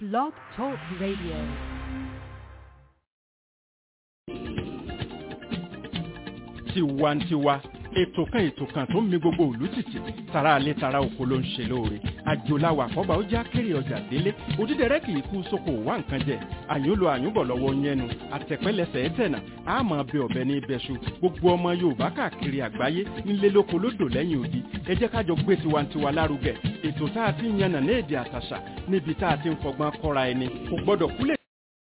Blog Talk Radio. tiwantiwa ètò kan ètò kan tó ń mi gbogbo òlú tìtì tara alẹ́ tara oko ló ń ṣe lóore àjòláwà àkọ́bà ó já kéré ọjà délé òdídẹrẹ́ kì í kú sóko wá nǹkan jẹ àyúnlò àyúnbọ̀ lọ́wọ́ yẹnu àtẹ̀pẹ́lẹsẹ̀ ẹ̀tẹ̀nà àmọ́ ọbẹ̀ ọbẹ̀ ní ibẹ̀ṣu gbogbo ọmọ yorùbá káàkiri àgbáyé nílé lóko lódò lẹ́yìn odi ẹ jẹ́ kájọ gbé tiwantiwa lárugẹ ètò tá a ti ń yànnà ní èdè àtàṣà níbi tá a ti ń fọgbọ́n kọ́ra ẹni kò gbọ́dọ̀ kúlẹ̀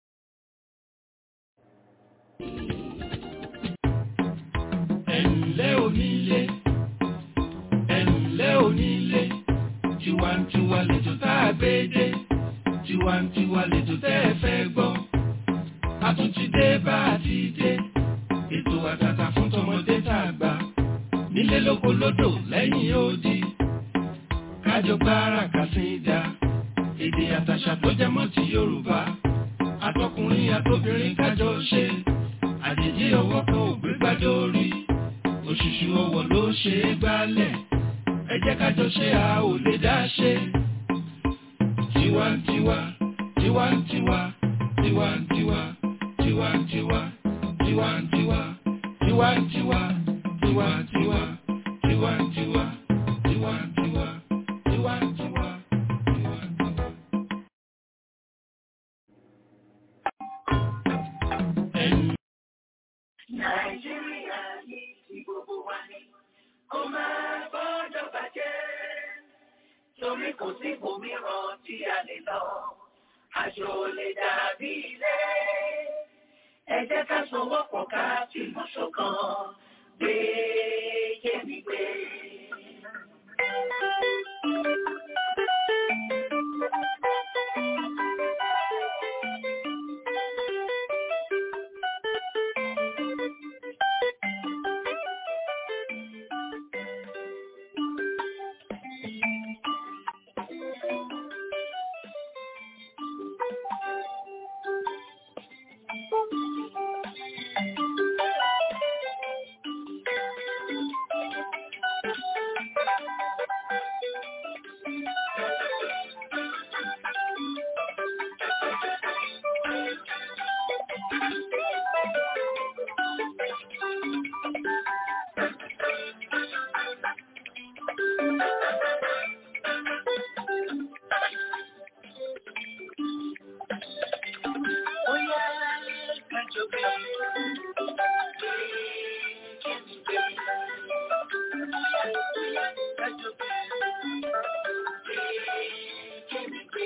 ẹ̀ǹlẹ́ onílé ẹ̀ǹlẹ́ onílé tiwantiwa lẹ́jọ́ tá a gbé dé tiwantiwa lẹ́jọ́ tẹ́ ẹ fẹ́ gbọ́ a tún ti dé bá a ti dé ètò àtàtà fún tọmọdé tá a gbà nílé lóko lódò lẹ́yìn odi kájọ gbára kàsídà èdè àtàṣà tó jẹ mọ́ ti Yorùbá àtọkùnrin àtobìnrin kájọ ṣe àjèjì ọwọ́ kan ò gbé gbádé orí òṣùṣù ọwọ́ ló ṣe é gbálẹ̀ ẹ jẹ́ ká jọ ṣe a ò lè dá ṣe. tiwantiwa tiwantiwa tiwantiwa tiwantiwa tiwantiwa tiwantiwa tiwantiwa tiwantiwa tiwantiwa tiwantiwa tiwantiwa. ẹ̀yin Nàìjíríà yìí ti gbogbo wa ní. Kó máa gbọ́dọ̀ bàjẹ́. Torí kò sí òmíràn tí a lè lọ. Àjò lè dàbí ilé. Ẹ jẹ́ ká sowọ́pọ̀ ká fìmọ̀ ṣọ̀kan. Gbé yémi gbé. Ó yá kájọ gbé. Yémi gbé. Ó yá kájọ gbé. Yémi gbé.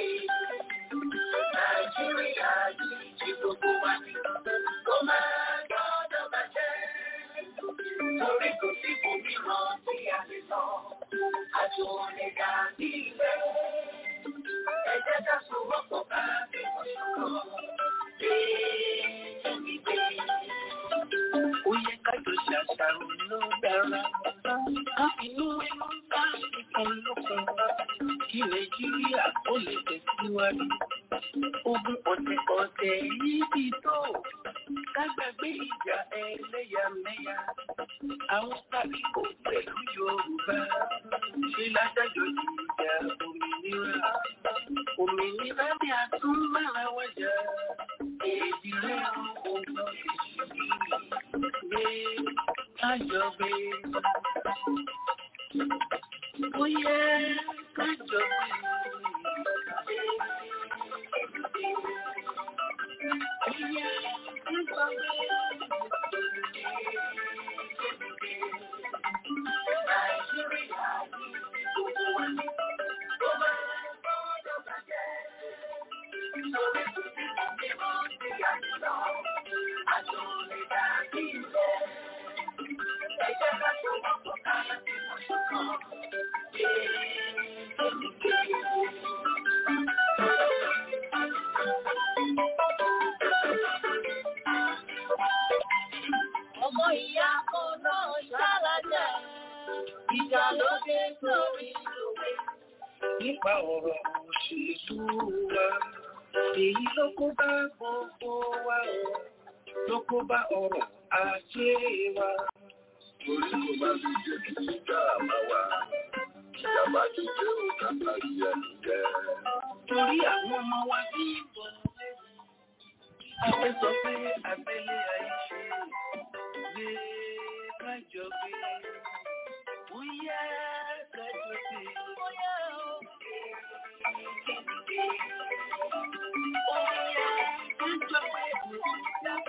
Nàìjíríà yìí ti gbogbo wa ní. Kó máa gbọ́dọ̀ bàjẹ́. Torí kò sí òmíràn tí a lè lọ. Àjò lè dàbí ilé. Ẹ jẹ́ ká sowọ́pọ̀ ká fi wọ́n ṣọ̀kan. Yémi gbé. Ó yẹ kájọ ṣàṣàrò ló dára. Ká inú inú bá ìkan lókun. Kí Nàìjíríà ó lè tẹ̀síwájú. Ogun ọ̀tẹ̀ ọ̀tẹ̀ yìí ti tó. Ká gbàgbé ìjà ẹlẹ́yàmẹ̀yà. Àwọn tàbí kò pẹ̀lú Yorùbá. Ṣé ládájọ́ di ìjà òmìnira? Òmìnira ni a tún máa wájà. Èdè rẹ̀ ò gbọ́ gbé kájọ gbé. Ó yẹ kájọ gbé. Ó yẹ kájọ gbé. Nàìjíríà yìí gbogbo wa ní. Ó máa gbọ́dọ̀ bàjẹ́. Torí kò sí òmíràn tí a lè lọ. Àjò lè dàbí ilé. Ẹ jẹ́ ká sowọ́pọ̀ ká fi mọ̀ ṣọ̀kan. Yémi gbé. Ọmọ ìyá kan náà ṣálájà. Ìjà ló dé sórí òwe. Nípa ọ̀rọ̀ òṣèlú wa, èyí ló kó bá gbogbo wa o, ló kó bá ọrọ̀ ajé wa. Torí kò bá fi jẹ́ kí ìjà máa wà. Ìjàmbá ti jẹ́ òkàtà ìyá nìjẹ́. torí àwọn ọmọ wa bí bọ̀. Afẹ́ sọ pé abẹ́lé àìṣe gbé kájọ gbé. Bóyá kájọ gbé. Bóyá o. Bóyá kájọ gbé.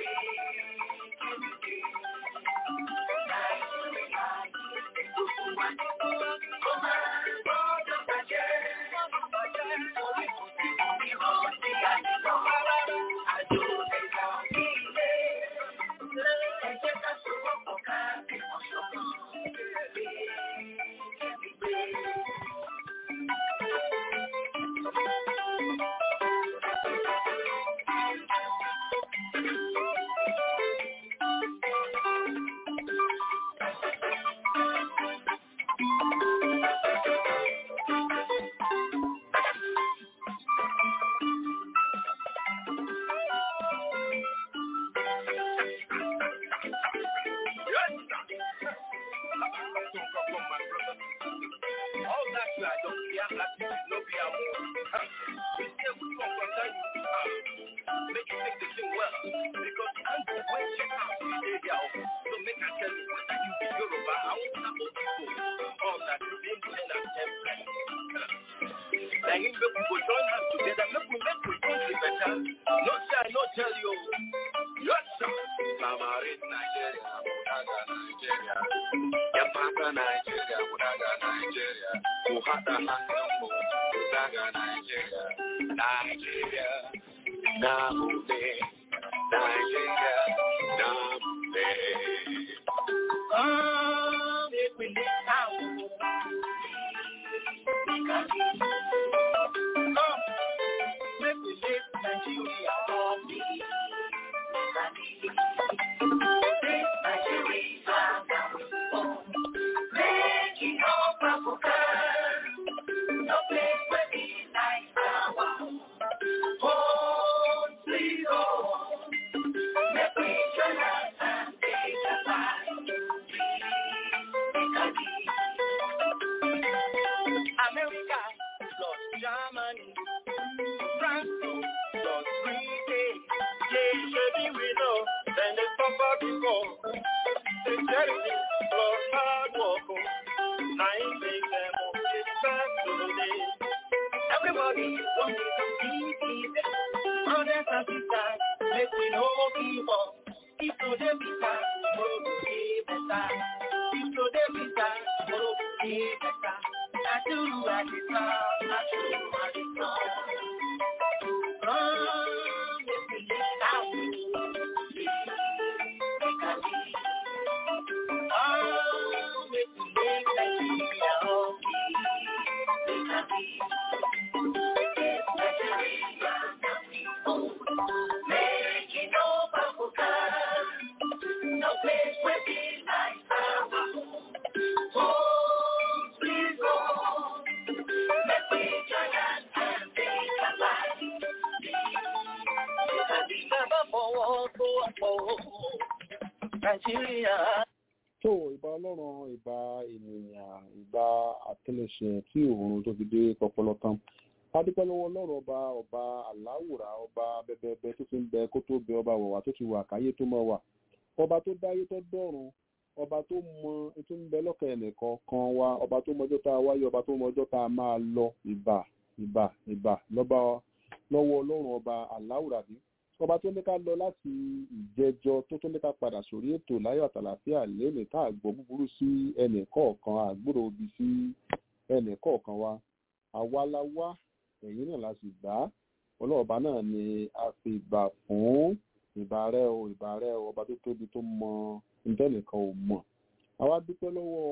tó ìbá ọlọ́run ìbá ènìyàn ìbá àtẹlẹsẹ̀ tí òun tó fi dé pọpọlọ tán adúpẹ́ lọ́wọ́ ọlọ́run ọba ọba aláwùrà ọba bẹbẹbẹ tó fi ń bẹ kó tó bẹ ọba wọ̀wà tó ti wà káyé tó mọ̀ wà ọba tó dáyé tó dọ̀run ọba tó mọ tó ń bẹ lọ́kàn ẹnìkan kan wa ọba tó mọjọ́ tá a wáyé ọba tó mọjọ́ tá a máa lọ ìbà ìbà ìbà lọ́ba lọ́wọ́ ọlọ́run ọba aláwùrà bí ọba tó ní ká lọ láti ìjẹjọ tó tó ní ká padà sórí ètò láyọ̀ àtàlàfíà lẹ́nìí tá àgbọ̀ búburú sí ẹnì kọ̀ọ̀kan àgbúrò òbí sí ẹnì kọ̀ọ̀kan wa àwa la wá ẹ̀yìn náà la sì gbà á ọlọ́ọ̀bá náà ni a fi gbà fún ìbà rẹ o ìbà rẹ o ọba tó tóbi tó mọ ìtẹ́nìkan ò mọ̀ àwa dúpẹ́ lọ́wọ́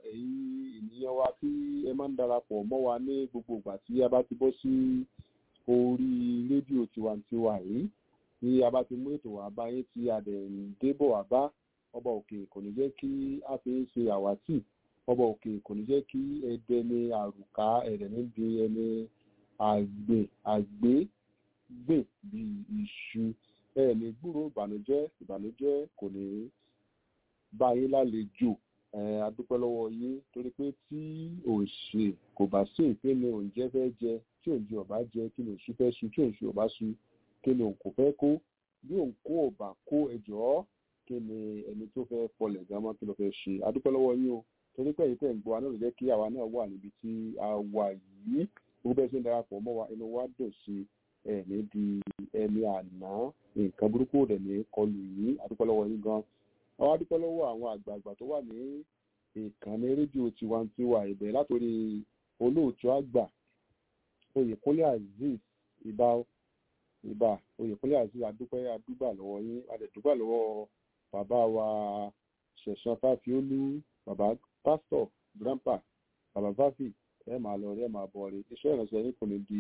ẹ̀yin ènìyàn wa tí ẹ máa ń darapọ̀ mọ́ wa ní gbogbo ìgbà tí a bá ti bọ́ sí orí rédíò tiwantiwa yìí tí a bá ti mú ètò wá bá yín tí a dẹ̀ ń débọ̀ wá bá ọba òkè kò ní jẹ́ kí a fi ń ṣe àwátì ọba òkè kò ní jẹ́ kí ẹdẹ ní àrùká ẹ̀rẹ̀ níbi ẹni àgbè àgbé gbè bí iṣu ẹ ní gbúrò ìbànújẹ́ ìbànújẹ́ kò ní bá yín lálejò ẹ adúpẹ́ lọ́wọ́ yín torí pé tí òṣè kò bá sí ìpínlẹ̀ oúnjẹ fẹ́ jẹ tí tí òǹjẹ ọba jẹ kí ni òṣù fẹ́ ṣu tí òǹṣù ọba ṣu kí ni òǹkò fẹ́ kó bí òǹkó ọba kó ẹjọ́ kí ni ẹni tó fẹ́ fọlẹ̀ gámọ́ kí ló fẹ́ ṣe adúpẹ́ lọ́wọ́ yín o torí pé èyí tẹ̀ ń gbọ́ wa náà ló jẹ́ kí àwa náà wà níbi tí a wà yìí gbogbo bẹ́ẹ̀ ṣe ń darapọ̀ mọ́ wa inú wa dùn sí ẹ̀mí di ẹni àná nǹkan burúkú òdẹ̀ ní kọlù yìí adúpẹ́ lọ́wọ́ yín gan àwọn adúpẹ́ lọ́wọ́ àwọn àgbààgbà tó wà ní ìkànnì rédíò tiwantiwa ìbẹ̀ látòrí olóòtú àgbà oyèkúnlé azeez ìbá ìbá oyèkúnlé azeez adúpẹ́ adúgbà lọ́wọ́ yín adẹ̀dúgbà lọ́wọ́ bàbá wa ṣẹ̀san fáfiólú bàbá pásítọ̀ grandpa bàbá fáfì ẹ máa lọ rí ẹ máa bọ̀ rí iṣẹ́ ìrànṣẹ́ yín kò ní di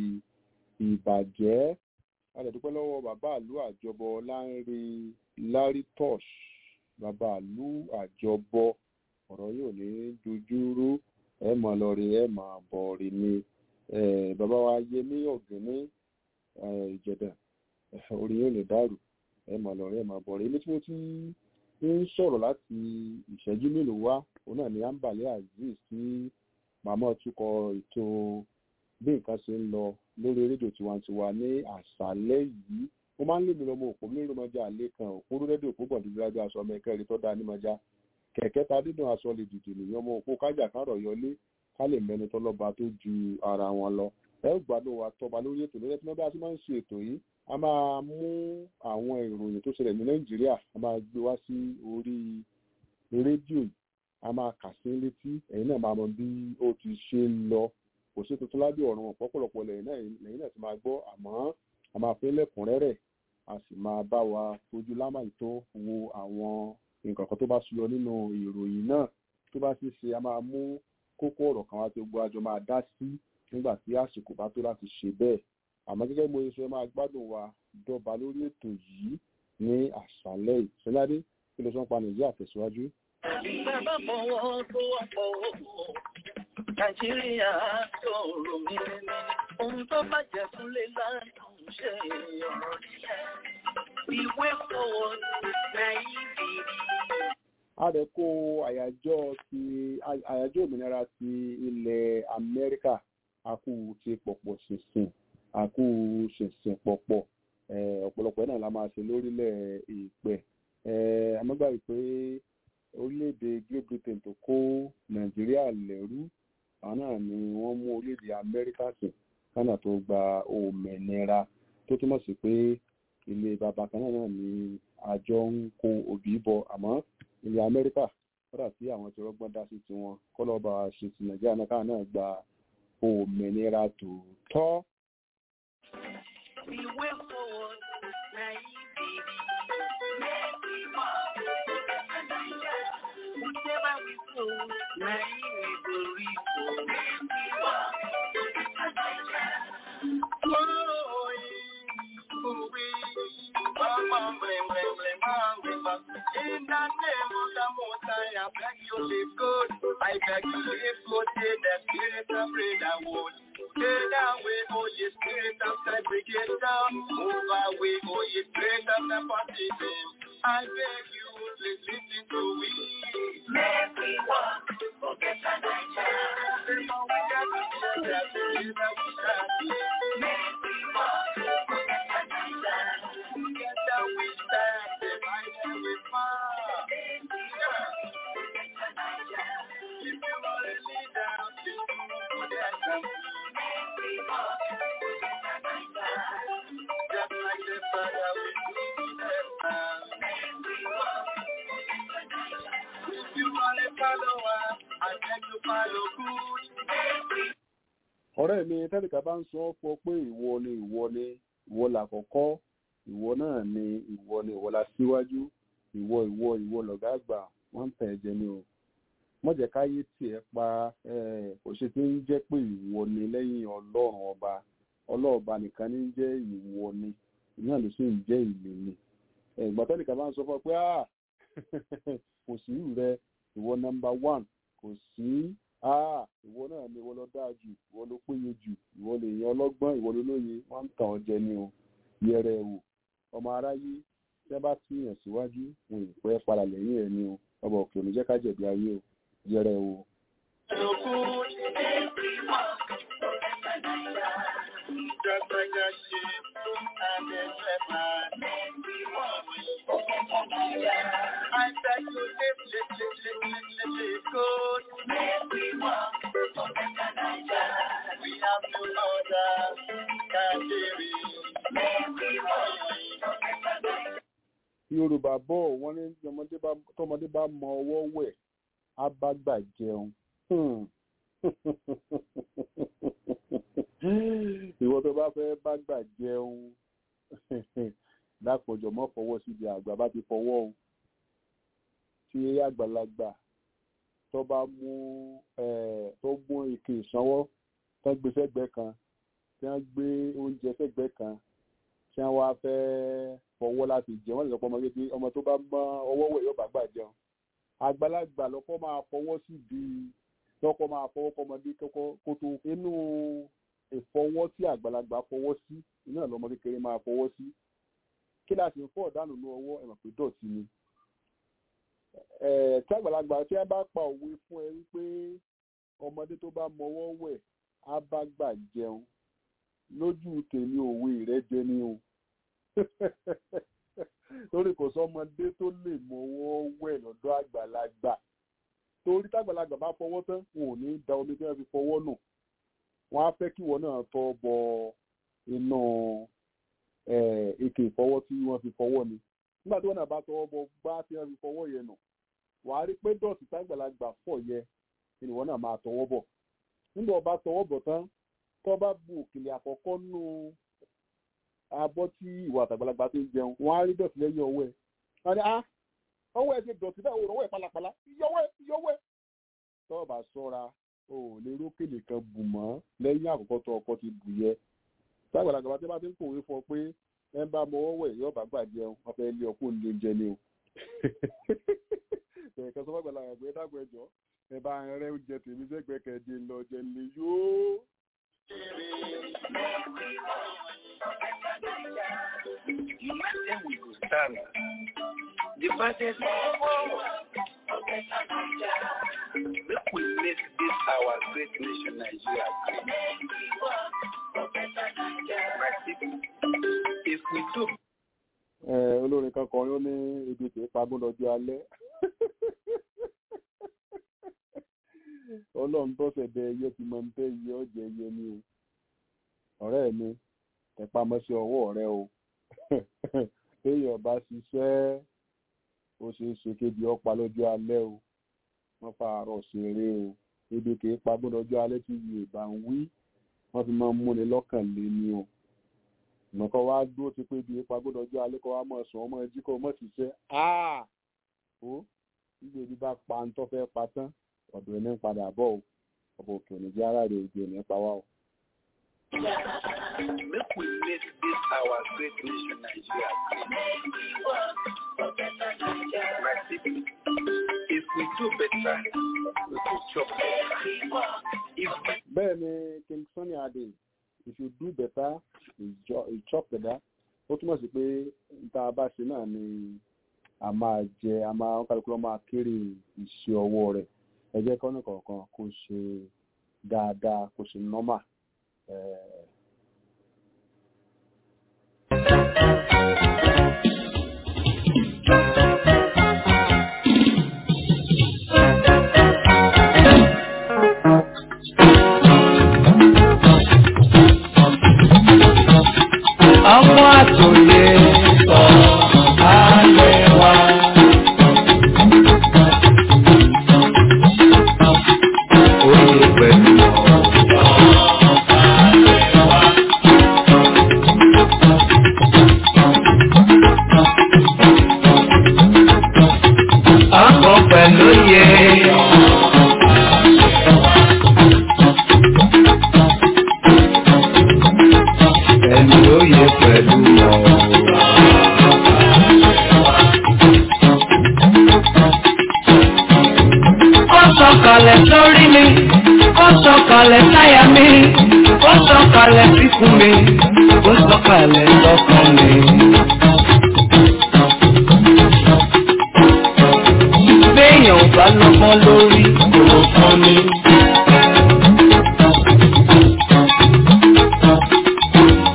ìbàjẹ́ adẹ̀dúpẹ́ lọ́wọ́ bàbá àlú àjọbọ láńre lárí tosh bàbá àlú àjọbọ ọ̀rọ̀ yóò ní dojúrú ẹ máa lọ rí ẹ máa bọ̀ rí ni bàbá wa yẹmí ọ̀gẹ́ní ìjẹ̀dà orí yóò lè dàrú ẹ máa lọ rí ẹ máa bọ̀ rí ní tí mo ti ń sọ̀rọ̀ láti ìṣẹ́jú mélòó wá òun náà ni ambale azeez tí màmá tukọ̀ ètò bí nǹkan ṣe ń lọ lórí rédíò tiwantiwa ní àṣálẹ́ yìí ó máa ń lé mi lọ́mọ òpó mi lómọjà àlẹ́ kan òpó rédíò òpó bọ̀dúdúrájú aṣọ ọmọ ẹ̀kẹ́rin tó dáa nímọ̀já kẹ̀kẹ́ ta dídùn aṣọ lè dìde nìyẹn ọmọ òpó kájà kárọ̀ yọlé ká lè mẹ́ni tọ́lọ́ba tó ju ara wọn lọ ẹ ó gbádùn wa tọba lórí ètò lórí ẹtí wọn bá ti máa ń ṣe ètò yìí a máa mú àwọn ìròyìn tó ṣẹlẹ̀ ní nàìjíríà a máa gbé wá sí orí rédíò yìí a máa kà sí létí ẹ̀yin náà máa mọ bí ó ti ṣe ń lọ kò sí tuntun lábẹ́ ọ̀run ọ̀pọ̀pọ̀lọpọ̀ lẹ́yìn náà lẹ́yìn náà ti máa gbọ́ àmọ́ a máa fẹ́ lẹ́kùnrẹ́rẹ́ a sì máa bá wa fojú lámàyí tó wo àwọn nǹkan kan tó bá ṣuyọ nínú ìròyìn náà tó bá sì ṣe a máa mú kókó ọ̀rọ̀ kan wá tí gbogbo àjọ máa dá sí nígbà tí àsìkò bá tó láti ṣe bẹ́ẹ̀ àmọ́ gẹ́gẹ́ mo ṣe máa gbádùn wa dọ́ba lórí ètò yìí ní àṣálẹ́ ìṣẹ́ládé kí ló sọ ń pa nàìjíríà tẹ̀síwájú. Bàbá fọwọ́ tó wọ́pọ̀ Nàìjíríà tó rò mí ní ohun tó bàjẹ́ fún lè láàrín ṣe ọ̀rọ̀ nílẹ̀. Ìwé fọwọ́ Nàìjíríà. a rẹ̀ kó àyájọ́ ti àyájọ́ òmìnira ti ilẹ̀ Amẹ́ríkà àkú ti pọ̀pọ̀ ṣìnṣìn àkú ṣìnṣìn pọ̀pọ̀ ọ̀pọ̀lọpọ̀ náà la máa ṣe lórílẹ̀ ìpẹ́ amọ́gbà yìí pé orílẹ̀-èdè Great Britain tó kó Nàìjíríà lẹ́rú àwọn náà ni wọ́n mú orílẹ̀-èdè Amẹ́ríkà sìn kánà tó gba òmìnira tó túmọ̀ sí pé ilé bàbá kan náà ni àjọ ń kó òbí bọ àmọ́ ilẹ̀ Amẹ́ríkà kódà tí àwọn ti rọ́gbọ́n dá sí tiwọn kọ́lọ́ba ṣe ti Nàìjíríà náà káà náà gba òmìnira tòótọ́. Ìwé fọwọ́ Nàìjíríà. Whichever we sow, Nàìjíríà will reap. In the name of the Most High, I beg you live good. I beg you live good in the spirit of brotherhood. Take away, oh ye spirit of segregation. Move away, oh ye spirit of nepotism. I beg you, please listen to me. Make we walk, forget the Nigeria. We got to share that together we stand. Make we walk, forget the Nigeria. Together we stand, divided we fall. Make we walk, forget the Nigeria. If you are a leader, please do good example. Make we walk, forget the Nigeria. Just like the Father we do to them now. Make we walk, forget the Nigeria. If you are a follower, I beg you follow good. Make we ọ̀rẹ́ mi tẹ́lifà bá ń sọ ọ́ fọ pé ìwọ ni ìwọ ni ìwọ làkọ́kọ́ ìwọ náà ni ìwọ ni ìwọ la síwájú ìwọ ìwọ ìwọ lọ̀gá àgbà wọ́n ń tẹ̀ ẹ̀jẹ̀ ni o mọ̀jẹ̀ káyé tiẹ̀ pa kò ṣe tí ń jẹ́ pé ìwọ ni lẹ́yìn ọlọ́run ọba ọlọ́ọ̀ba nìkan ní jẹ́ ìwọ ni ìyá ló sì ń jẹ́ ìlú ni ìgbà tẹ́lifà bá ń sọ fún ọ pé kò sí ìrù rẹ ìwọ nọmba one kò sí ah ìwọ náà ni ìwọ lọ dáa jù ìwọ ló péye jù ìwọ lè yan ọlọ́gbọ́n ìwọ ló lóye wọ́n ń tàn ọ́ jẹ ni o yẹrẹ ẹ wò ọmọ aráyé tí wọ́n bá tìyàn síwájú wọn ì pẹ́ padà lẹ́yìn ẹ̀ ni o ọba òkè òní jẹ́ ká jẹ̀bi ayé o yẹrẹ ẹ wò. follow good. Make we walk, forget the Nigeria. dàgbàjà ṣe abẹ́fẹ́ máa bí wọ́n wí. I try to live, live, live, live, live, live, live good. We have no other country. yorùbá bọ̀ wọ́n ní ọmọdé bá tọmọdé bá mọ ọwọ́ wẹ̀ á bá gbà jẹun Hmm. ìwọ tó bá fẹ́ bá gbà jẹun dápọ̀jọ̀ mọ́ fọwọ́ síbi àgbà bá ti fọwọ́ o tí àgbàlagbà tó bá mú eh, tó mú ike ìsanwó tó gbé sẹ́gbẹ̀ẹ́ kan tí wọ́n gbé oúnjẹ sẹ́gbẹ̀ẹ́ kan tí wọ́n wá fẹ́ fọwọ́ láti jẹun wọ́n lè sọ pé ọmọ kékeré ọmọ tó bá mọ ọwọ́ wẹ̀ yóò bá gbà jẹun àgbàlagbà lọ́kọ́ máa fọwọ́ síbi lọ́kọ́ máa fọwọ́ kọ́mọdé kọ́kọ́ kó tó inú ìfọwọ́ tí àgbàlagbà fọwọ́ sí iná lọ́mọ kékeré máa fọwọ́ sí kí láti ń fọ́ ọ̀dánù ní ọwọ́ ẹ̀mọ̀ pé dọ̀tí ni Eh, tí àgbàlagbà tí a bá pa òwe fún ẹ wípé ọmọdé tó bá mọwọ́ wẹ̀ á bá gbà jẹun lójú tèmi òwe rẹ jẹ ní o torí kò sọmọdé tó lè mọwọ́ wẹ̀ lọ́dọ̀ àgbàlagbà torí tágbàlagbà bá fọwọ́ tán wọn ò ní da omi tí wọ́n fi fọwọ́ nù wọ́n á fẹ́ kíwọ náà tọ́ bọ inú eh, ike ìfọwọ́ tí wọ́n fi fọwọ́ ni nígbà tí wọ́n náà bá tọwọ́ bọ gbá tí wọ́n fi fọwọ́ yẹn nù wàá rí pé dọ̀tí tágbàlagbà fọ̀ yẹ ni ìwọ náà máa tọwọ́ bọ̀ nígbà ọba tọwọ́ bọ̀ tán tó bá bu òkèlè àkọ́kọ́ nù abọ́ tí ìwà àtàgbàlagbà ti ń jẹun wọ́n á rí dọ̀tí lẹ́yìn ọwọ́ ẹ̀ wọ́n ní ah ọwọ́ ẹ̀ ti dọ̀tí báwo ọwọ́ ẹ̀ pálapàla yọwọ́ ẹ̀ yọwọ́ ẹ̀ tó o bá sọ́ra o ò lè rókèlè kan bù mọ́ lẹ́yìn àkọ́kọ́ tó ọkọ ti bù yẹ tágbàlagbà tí wọ́n bá ti ń kòwé fún ọ pé ẹ ń bá mọwọ́ wẹ̀ yóò bá gbà jẹun wọ́n fẹ́ lé ọkọ ní oúnjẹ ni o ẹ̀ẹ̀kan sọ fọ́gbàlà ẹ̀gbẹ́ dàgbọ́ ẹjọ́ ẹ bá rẹ oúnjẹ tèmi sẹ́gbẹ̀ẹ́ kẹ́ẹ̀dé lọ jẹ lè yóò. You might say we will stand. The baddest Make we make this our great nation Nigeria great. My people, if we do Eh, olórin kan kọrin ó ní ibi kì í pagún lọ́jọ́ alẹ́ ọlọ́run tó ṣẹ̀dẹ̀ ẹyẹ ti mọ nípa iye ọ̀jẹ̀ ẹyẹ ni o ọ̀rẹ́ mi tẹpá mọ́ṣẹ́ ọwọ́ rẹ o téèyàn bá ṣiṣẹ́ ó ṣeé ṣe kébi ọ̀pá lọ́jọ́ alẹ́ o wọ́n fa àárọ̀ ṣeré o ibi kì í pagún lọ́jọ́ alẹ́ tí yorùbá ń wí wọ́n fi máa ń múni lọ́kàn lé ní o nǹkan wá dúró ti pé ibi ipa gbọ́dọ̀ ọjọ́ alẹ́ kọ́ wá mọ̀ sùn ọmọ ẹjí kọ́ mọ̀ ṣiṣẹ́ áà ó níbi ibi bá pa ń tọ́ fẹ́ pa tán ọ̀dọ̀ ẹni ń padà bọ̀ o ọ̀bọ̀ òkè òní jẹ́ ara rẹ̀ òjò ní pa wá o. make we make this our great nation Nigeria great. My people, if we do better, we will chop better. If we bẹ́ẹ̀ ni king sunny adé if you do better you jo- you chop better ó túmọ̀ sí pé níta bá ṣe náà ni a máa jẹ a máa ń kálukú lọ́ máa kéré iṣẹ́ ọwọ́ rẹ̀ ẹ jẹ́ kọ́nà kọ̀ọ̀kan kó ṣe dáadáa kó ṣe nọ́mà. Eh, ọmọ àtòyè sọ ayé wa. Oyè pẹ̀lú ọ̀sán ayé wa. Ọkọ̀ pẹ̀lú yẹ. Ẹni oyè pẹ̀lú Ó sọ̀kalẹ̀ sórí mi, ó sọ̀kalẹ̀ sáyà mi, ó sọ̀kalẹ̀ síkùn mi, ó sọ̀kalẹ̀ sọ́kàn mi. Béèyàn ò bá lọ́gbọ́n lórí kò fún mi.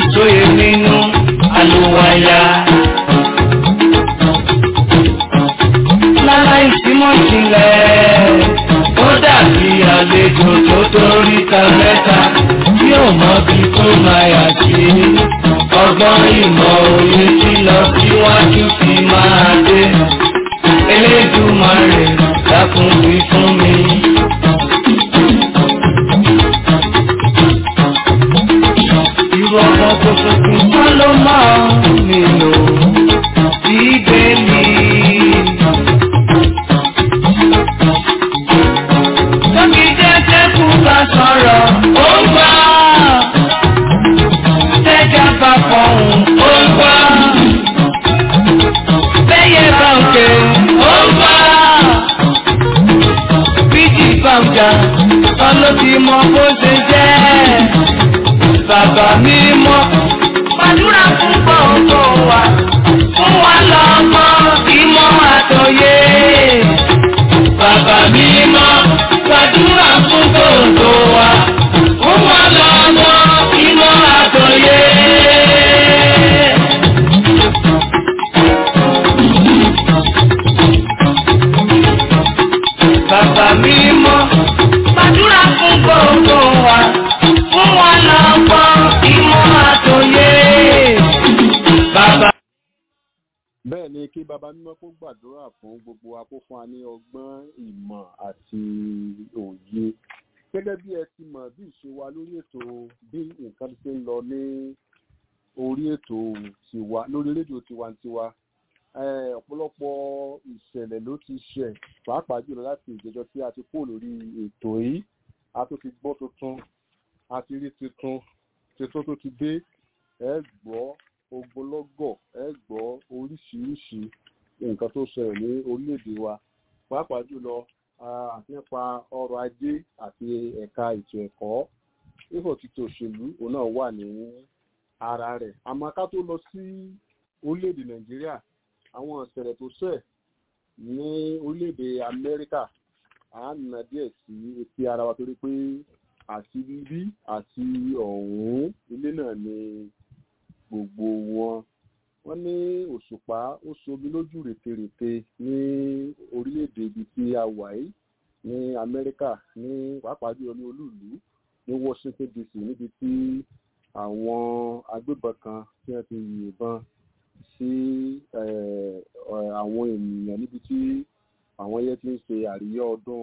sóye nínú àlùwàyà. láláìsí mọ̀ ìjìnlẹ̀ ó dàbí àlejò tó torí ta mẹ́ta tí ò mọ bí tó máa yà sí. ọgbọ́n ìmọ̀ òye tí lọ síwájú fi máa dé. Elédùmarè dákun wí fún mi. Irú ọmọ tuntun kan ló máa ń nílò bíbélì. Tóbi jẹ́jẹ́ kú bá sọ̀rọ̀, ó ń gbà. Tẹ́jà bá fọ̀hún, ó ń gbà. Bẹ́yẹ bá òkè, ó ń gbà. Bíjì bá ọjà, ọlọ́ ti mọ bó ṣe jẹ́. Bàbá mi mọ́, gbàdúrà fún gbọ̀ngàn wa. Fún wa lọ́mọ, ìmọ̀ àtòyé. Bàbá mi mọ́, gbàdúrà fún gbogbo wa. Fún wa lọ́mọ, ìmọ̀ àtòyé. Bàbá mi mọ́, gbàdúrà fún gbogbo wa. Fún wa lọ́mọ, ìmọ̀ àtòyé. Bàbá bẹ́ẹ̀ ni kí baba mímọ́ kó gbàdúrà fún gbogbo wa kó fún wa ní ọgbọ́n ìmọ̀ àti òye gẹ́gẹ́ bí ẹ ti mọ̀ bí ìṣe wa lórí ètò bí nǹkan ti ṣe ń lọ ní orí ètò tiwa lórí rédíò tiwantiwa Eh, ọ̀pọ̀lọpọ̀ ìṣẹ̀lẹ̀ ló ti ṣẹ̀ pàápàá jùlọ láti ìjẹjọ tí a ti kó lórí ètò yìí a tó ti gbọ́ tuntun a ti rí tuntun tuntun tó ti dé ẹ gbọ́ ogbólọ́gọ̀ ẹ gbọ́ oríṣiríṣi nǹkan tó ṣẹlẹ̀ ní orílẹ̀-èdè wa pàápàá jùlọ ah, nípa ọrọ̀ ajé àti ẹ̀ka ètò ẹ̀kọ́ ifo títí òṣèlú òun náà wà ní ara rẹ̀ àmọ́ ká tó lọ sí orílẹ̀-èdè nàìjíríà àwọn ìṣẹ̀lẹ̀ tó ṣẹ̀ ní orílẹ̀-èdè amẹ́ríkà à ń nà díẹ̀ sí etí ara wa torí pé àti bíbí àti ọ̀hún ilé náà ni gbogbo wọn wọ́n ní òṣùpá ó somi lójú rètérètè ní orílẹ̀-èdè ibi tí a wà yìí ní amẹ́ríkà ní pàápàá jùlọ ní olúùlú ní washington dc níbi tí àwọn agbébọn kan tí wọ́n ti yìnbọn sí eh, eh, àwọn ènìyàn níbi tí àwọn yẹn ti ń ṣe àríyá ọdún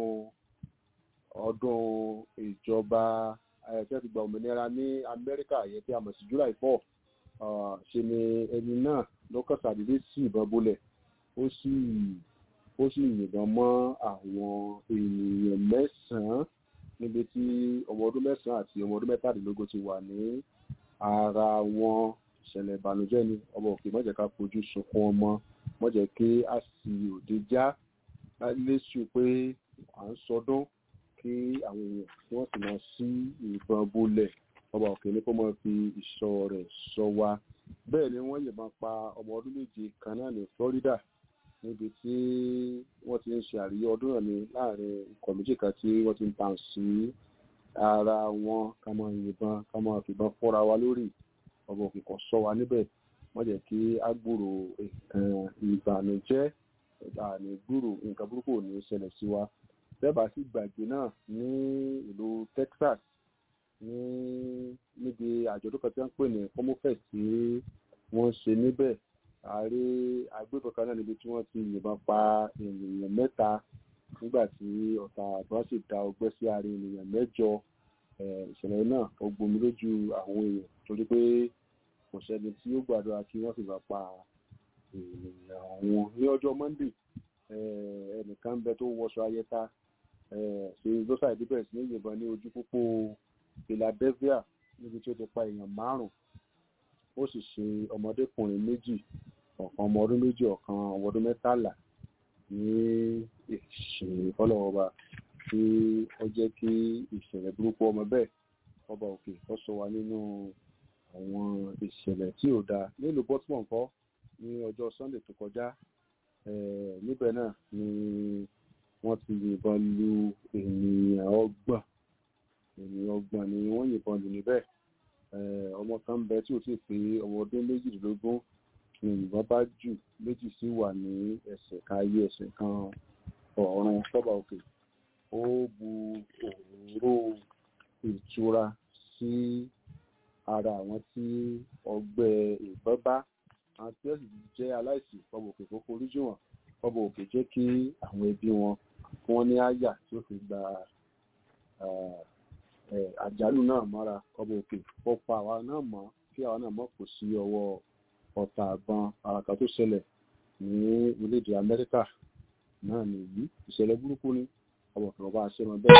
ọdún ìjọba eh, tí wọ́n ti gba òmìnira ní amẹ́ríkà yẹn tí a mọ̀ sí july four Ah, ṣe ni ẹni náà lọ́kàn ṣàdédé sí ìbọn bolẹ̀ ó sì ó sì yìnbọn mọ́ àwọn ènìyàn mẹ́sàn-án níbi tí ọmọ ọdún mẹ́sàn-án àti ọmọ ọdún mẹ́tàdínlógún ti wà ní ara wọn ìṣẹ̀lẹ̀ ìbànújẹ́ ni ọmọ òkè má jẹ́ ká fojú sunkún ọmọ má jẹ́ kí a sì òde já léṣu pé à ń sọdún kí àwọn èèyàn kí wọ́n sì máa sí ìbọn bolẹ̀ ọba òkè ní kó máa fi ìṣọ́ rẹ̀ ṣọ́ wa bẹ́ẹ̀ ni wọ́n yìnbọn pa ọmọ ọdún méje kan náà ní Florida níbi tí wọ́n ti ń ṣe àríyá ọdún náà ní láàrin ikọ̀ méjì kan tí wọ́n ti ń tàn sí ara wọn ká máa yìnbọn ká máa fìbọn fọ́ra wa lórí ọba òkè kan ṣọ́ wa níbẹ̀ wọ́n jẹ́ kí á gbúrò nǹkan ìbànújẹ́ àní gbúrò nǹkan burúkú ò ní ṣẹlẹ̀ sí wa bẹ́ẹ̀ bá sì gbàgbé náà ní ìlú Texas ní níbi àjọ̀dún kan tí wọ́n ń pè ní homofest tí wọ́n ṣe níbẹ̀ ààrẹ agbébọn kan náà níbi tí wọ́n ti yìnbọn pa ènìyàn mẹ́ta nígbà tí ọ̀tá àgbọn sì da ọgbẹ́ sí ara ènìyàn mẹ́jọ ìṣẹ̀lẹ̀ náà ó gbomi lójú àwọn èèyàn torí pé kò sẹ́ni tí ó gbàdúrà kí wọ́n sì bá pa ènìyàn wọn ní ọjọ́ Monday ẹnìkan ń bẹ tó wọṣọ ayẹta ṣe lọ́sà ìdíbẹ̀ sí ní yìnbọn ní ojú pópó Philadelphia níbi tí ó ti pa èèyàn márùn ó sì ṣe ọmọdékùnrin méjì ọ̀kan ọmọ ọdún méjì ọ̀kan ọmọ ọdún mẹ́tàlá ní ìṣe fọlọ́wọ́ba tí ó jẹ́ kí ìṣẹ̀lẹ̀ burúkú ọmọ bẹ́ẹ̀ ọba òkè ó sọ wa nínú àwọn ìṣẹ̀lẹ̀ tí ò dáa nílùú Baltimore ńkọ́ ní ọjọ́ Sunday tó kọjá níbẹ̀ náà ni wọ́n ti yìnbọn lu ènìyàn ọgbọ̀n ènìyàn ọgbọ̀n ni wọ́n yìnbọn lù níbẹ̀ ọmọ kan bẹ tí ò sì pé ọmọ ọdún méjìdínlógún ni ìbọn bá jù méjì sì wà ní ẹsẹ̀ kan ayé ẹsẹ̀ kan ọ̀run sọ́ba òkè ó bu òróró ìtura sí ara àwọn tí ọgbẹ́ ìbọn bá àwọn tí wọ́n sì jẹ́ aláìsí ọba òkè kókó oríjì wọn ọba òkè jẹ́ kí àwọn ẹbí wọn kí wọ́n ní àyà tí ó fi gba àjálù náà mọ́ra ọba òkè ó pa àwa náà mọ́ kí àwa náà mọ̀ kò sí ọwọ́ ọ̀tá àgbọn àràkà tó ṣẹlẹ̀ ní orílẹ̀-èdè amẹ́ríkà náà nìyí ìṣẹ̀lẹ̀ burúkú ni ọba òkè ọba àṣẹ wọn bẹ́ẹ̀.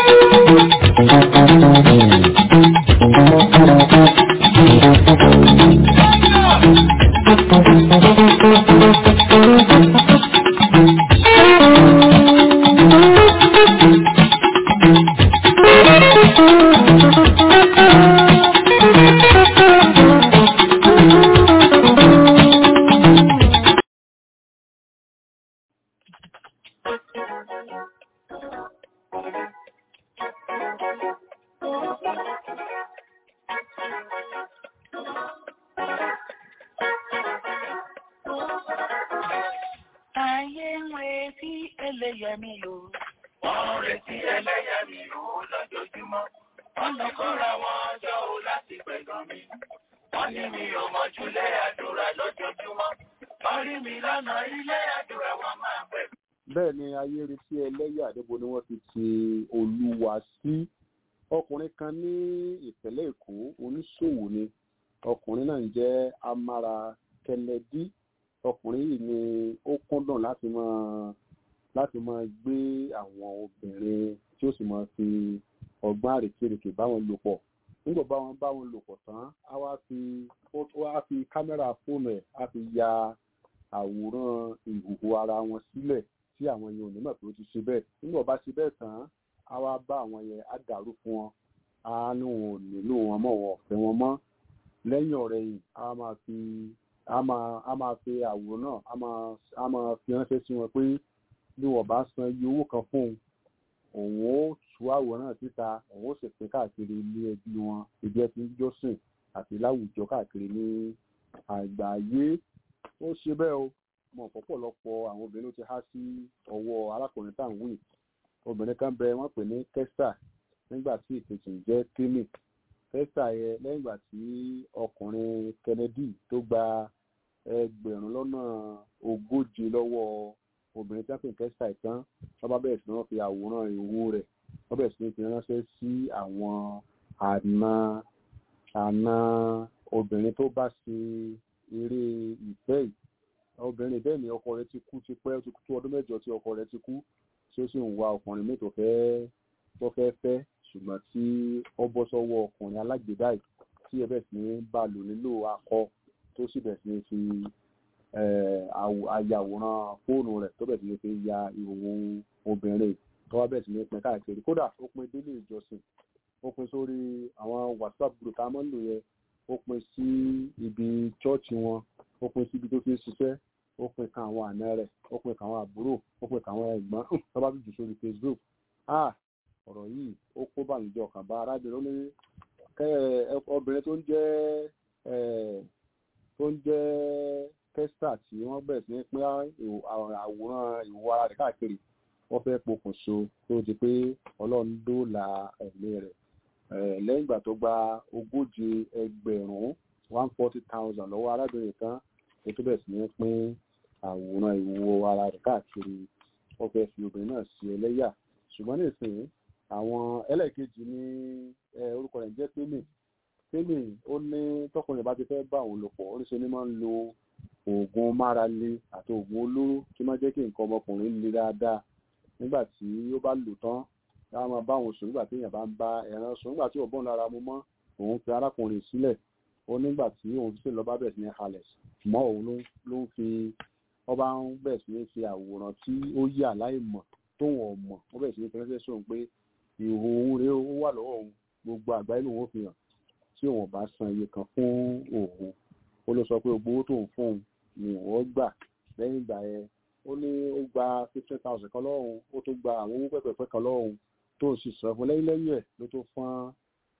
Ayé ń retí ẹlẹ́yàmí o. Wọ́n ń retí ẹlẹ́yàmí o lójoojúmọ́. Wọ́n lọ kóra wọn jọ o láti pẹ̀gàn mi. Wọ́n ní mi ò mọ̀júlé àdúrà lójoojúmọ́. Wọ́n rí mi lọ́nà ilé àdúrà wọn máa pẹ̀. bẹ́ẹ̀ ni ayé retí ẹlẹ́yà níbo ni wọ́n ti ti olúwa sí ọkùnrin kan ní ìpínlẹ̀ èkó oníṣòwò ni ọkùnrin náà ń jẹ́ amara kẹlẹ́dí ọkùnrin yìí ni ó kúndùn láti máa láti máa gbé àwọn obìnrin tí ó sì máa fi ọgbọ́n àrékérekè bá wọn lò pọ̀ nígbà bá wọn bá wọn lò pọ̀ tán á wá fi ó wá fi kámẹ́rà fóònù ẹ̀ á fi ya àwòrán ìhòòhò ara wọn sílẹ̀ tí àwọn yẹn ò ní mọ̀ pé ó ti ṣe bẹ́ẹ̀ nígbà bá ṣe bẹ́ẹ̀ tán á wá bá àwọn yẹn á dàrú fún wọn á ní wọn ò nílò wọn mọ́ wọn ò fẹ́ wọn mọ́ lẹ́yìn ọ̀rẹ́ yìí á máa fi á máa á máa fi àwòrán náà á máa á máa fi ránṣẹ́ sí wọn pé bí wọ́n bá san iye owó kan fún òun òun ó tú àwòrán náà síta òun ó sì pín káàkiri ilé ẹbí wọn ibi ẹ ti ń jọ́sìn àti láwùjọ káàkiri ní àgbáyé ó ṣe bẹ́ẹ̀ o mọ̀ pọ̀pọ̀lọpọ̀ àwọn obìnrin ló ti há sí ọwọ́ arákùnrin tá à ń wí obìnrin kan bẹ wọ́n pè ní kẹ́sà nígbà tí ìkejì ń jẹ́ kíní kẹ́sà yẹ lẹ́yìn ìgbà tí ọkùnrin kennedy tó gba ẹgbẹ̀rún lọ́nà ogóje lọ́wọ́ obìnrin tí wọ́n pè ní kẹ́sà ìtàn wọ́n bá bẹ̀rẹ̀ sí wọ́n fi àwòrán ìwo rẹ̀ wọ́n bẹ̀rẹ̀ sí ní fi ránṣẹ́ sí àwọn àna àna obìnrin tó bá ṣe eré ìfẹ́ yìí obìnrin bẹ́ẹ̀ ni ọkọ rẹ̀ ti kú ti pẹ́ ó ti kú tó ọdún mẹ́jọ tí ọkọ rẹ̀ ti kú tí ó sì ń wá ọkùnrin míì tó fẹ́ tó fẹ́ fẹ́ ṣùgbọ́n tí ó bọ́ sọ́wọ́ ọkùnrin alágbèdá yìí tí ẹ bẹ̀ sí ní bá lò nílò akọ tó sì bẹ̀ sí ní fi àyàwòrán fóònù rẹ̀ tó bẹ̀ sí ní fi ya ìhòòhò obìnrin tó wá bẹ̀ sí ní pín káàkiri kódà ó pín délé ìjọsìn ó pín sórí àwọn whatsapp group tá a máa ń lò yẹn ó pín sí ibi chọ́ọ̀chì wọn ó pín síbi tó fi ń ṣiṣẹ́ ó pín kan àwọn àna rẹ̀ ó pín kan àwọn àbúrò ó pín kan àwọn ẹ̀gbọ́n tó bá jù sórí facebook ah ọ̀rọ̀ yìí ó kó bànújẹ́ ọkàn bá arábìnrin ó ní obìnrin tó ń jẹ́ tó ń jẹ́ kẹ́sà tí wọ́n bẹ̀rẹ̀ sí ní pín àwòrán ìwọ ara rẹ̀ káàkiri wọ́n fẹ́ pokùnso tó di pé ọlọ́run dóòlà ẹ̀mí rẹ̀ lẹ́yìn ìgbà tó gba ogójì ẹgbẹ̀rún one forty thousand lọ́wọ́ arábìnrin kan ètò bẹ̀rẹ̀ sí ní pín àwòrán ìwo ara rẹ̀ káàkiri wọ́n fẹ́ fi obìnrin náà sí ẹlẹ́yà ṣùgbọ́n nísìnyí àwọn ẹlẹ́ẹ̀kejì ní orúkọ rẹ̀ jẹ́ tẹ́lẹ̀ tẹ́lẹ̀ ó ní tọkùnrin bá ti fẹ́ bá òun lò pọ̀ oríṣi ni máa ń lo oògùn márale àti oògùn olóró tí máa jẹ́ kí nǹkan ọmọkùnrin le dáadáa nígbà tí ó bá lò tán láwọn máa bá òun sùn nígbà tí èèyàn bá ń bá ẹran sùn nígbà tí òbọ̀n lára mu mọ́ òun fi arákùnrin sílẹ̀ ó nígbà tí òun fi sílẹ̀ lọ́ba bẹ̀rẹ̀ sí ní halẹ̀ mọ́ òun ló ń fi ọba ń bẹ̀rẹ̀ sí ní fi àwòrán tí ó yà láì mọ̀ tóun ọ̀mọ̀ ó bẹ̀rẹ̀ sí ní fẹ́rẹ́fẹ́ sóun pé ìhò òun rèé ó wà lọ́wọ́ òun gbogbo àgbáyé lòun ó fi hàn tí òun bá san iye kan fún òun ó ló sọ pé gbogbo owó tóun fún òun ni òun gbà lẹ́yìn ìgbà yẹn ó ní ó gba fifteen thousand kan lọ́wọ́ òun ó tó gba àwọn owó pẹ́pẹ́pẹ́ kan lọ́wọ́ òun tó sì sọ fún lẹ́yìn lẹ́yìn ẹ̀ ló tó fún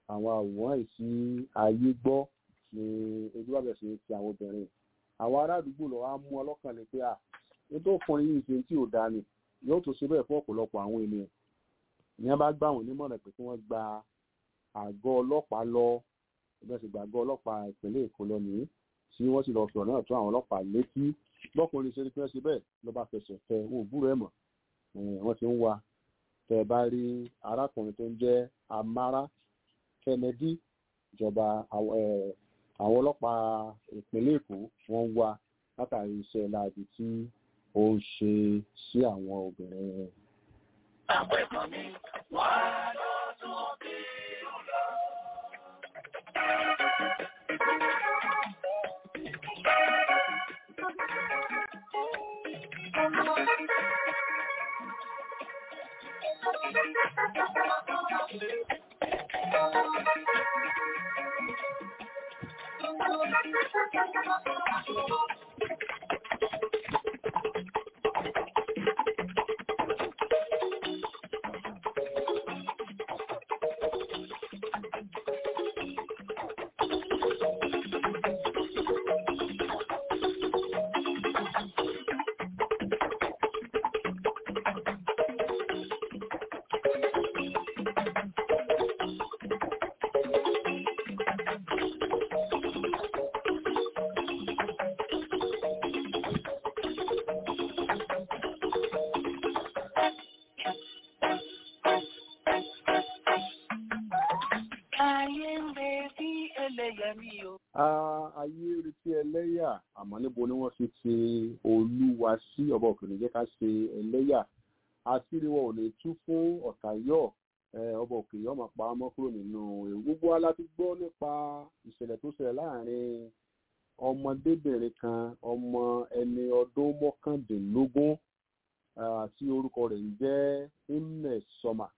àwọn àwòrán yìí sí ayé gbọ́ ni ojú bàbẹ̀ ṣe ti àwọn obìnrin àwọn ará àdúgbò lọ wá mú ọlọ́kàn ní pé à nítorí ọkùnrin yìí ṣe tí ò dáa ni yóò tó ṣe bẹ́ẹ̀ fún ọ̀pọ̀lọpọ̀ àwọn ènìyàn ìyẹn bá gbà wọ́n nímọ̀ràn pé kí wọ́n gba àgọ́ ọlọ́pàá lọ ẹgbẹ́ sì gbàgbọ́ ọlọ́pàá ìpínlẹ̀ èkó lọ nìyí tí wọ́n sì lọ sọ̀rọ̀ náà tó àwọn ọlọ́pàá létí lọ́kùnrin ṣe ni pé wọ́n ṣe bẹ́ẹ̀ ló bá fẹsẹ̀ fẹ wọn ò búrò ẹ̀ mọ̀ wọ́n ti ń wa tẹ́ ẹ bá rí arákùnrin tó ń jẹ́ amara kennedy ìjọba àwọn ọlọ́pàá ìpínlẹ̀ èkó wọ́n ń wá látàrí iṣẹ́ láabi tí ó ń ṣe sí àwọn obìnrin. Àwọn ẹ̀kọ́ mi wá lọ sókè lọ. Ayé ń retí ẹlẹ́yẹmí o. ayé retí ẹlẹ́yà àmọ́ níbo ni wọ́n fi ti olúwa sí ọba òkè ní jẹ́ ká ṣe ẹlẹ́yà àṣírí wọn ò lè tú fún ọ̀tàyọ̀ ọba òkè yọ̀ máa pa á mọ́ kúrò nínú ewu gbogbo wa la ti gbọ́ nípa ìṣẹ̀lẹ̀ tó ṣẹlẹ̀ láàrin ọmọdébìnrin kan ọmọ ẹni ọdún mọ́kàndínlógún tí orúkọ rẹ̀ ń jẹ́ imnes sọmà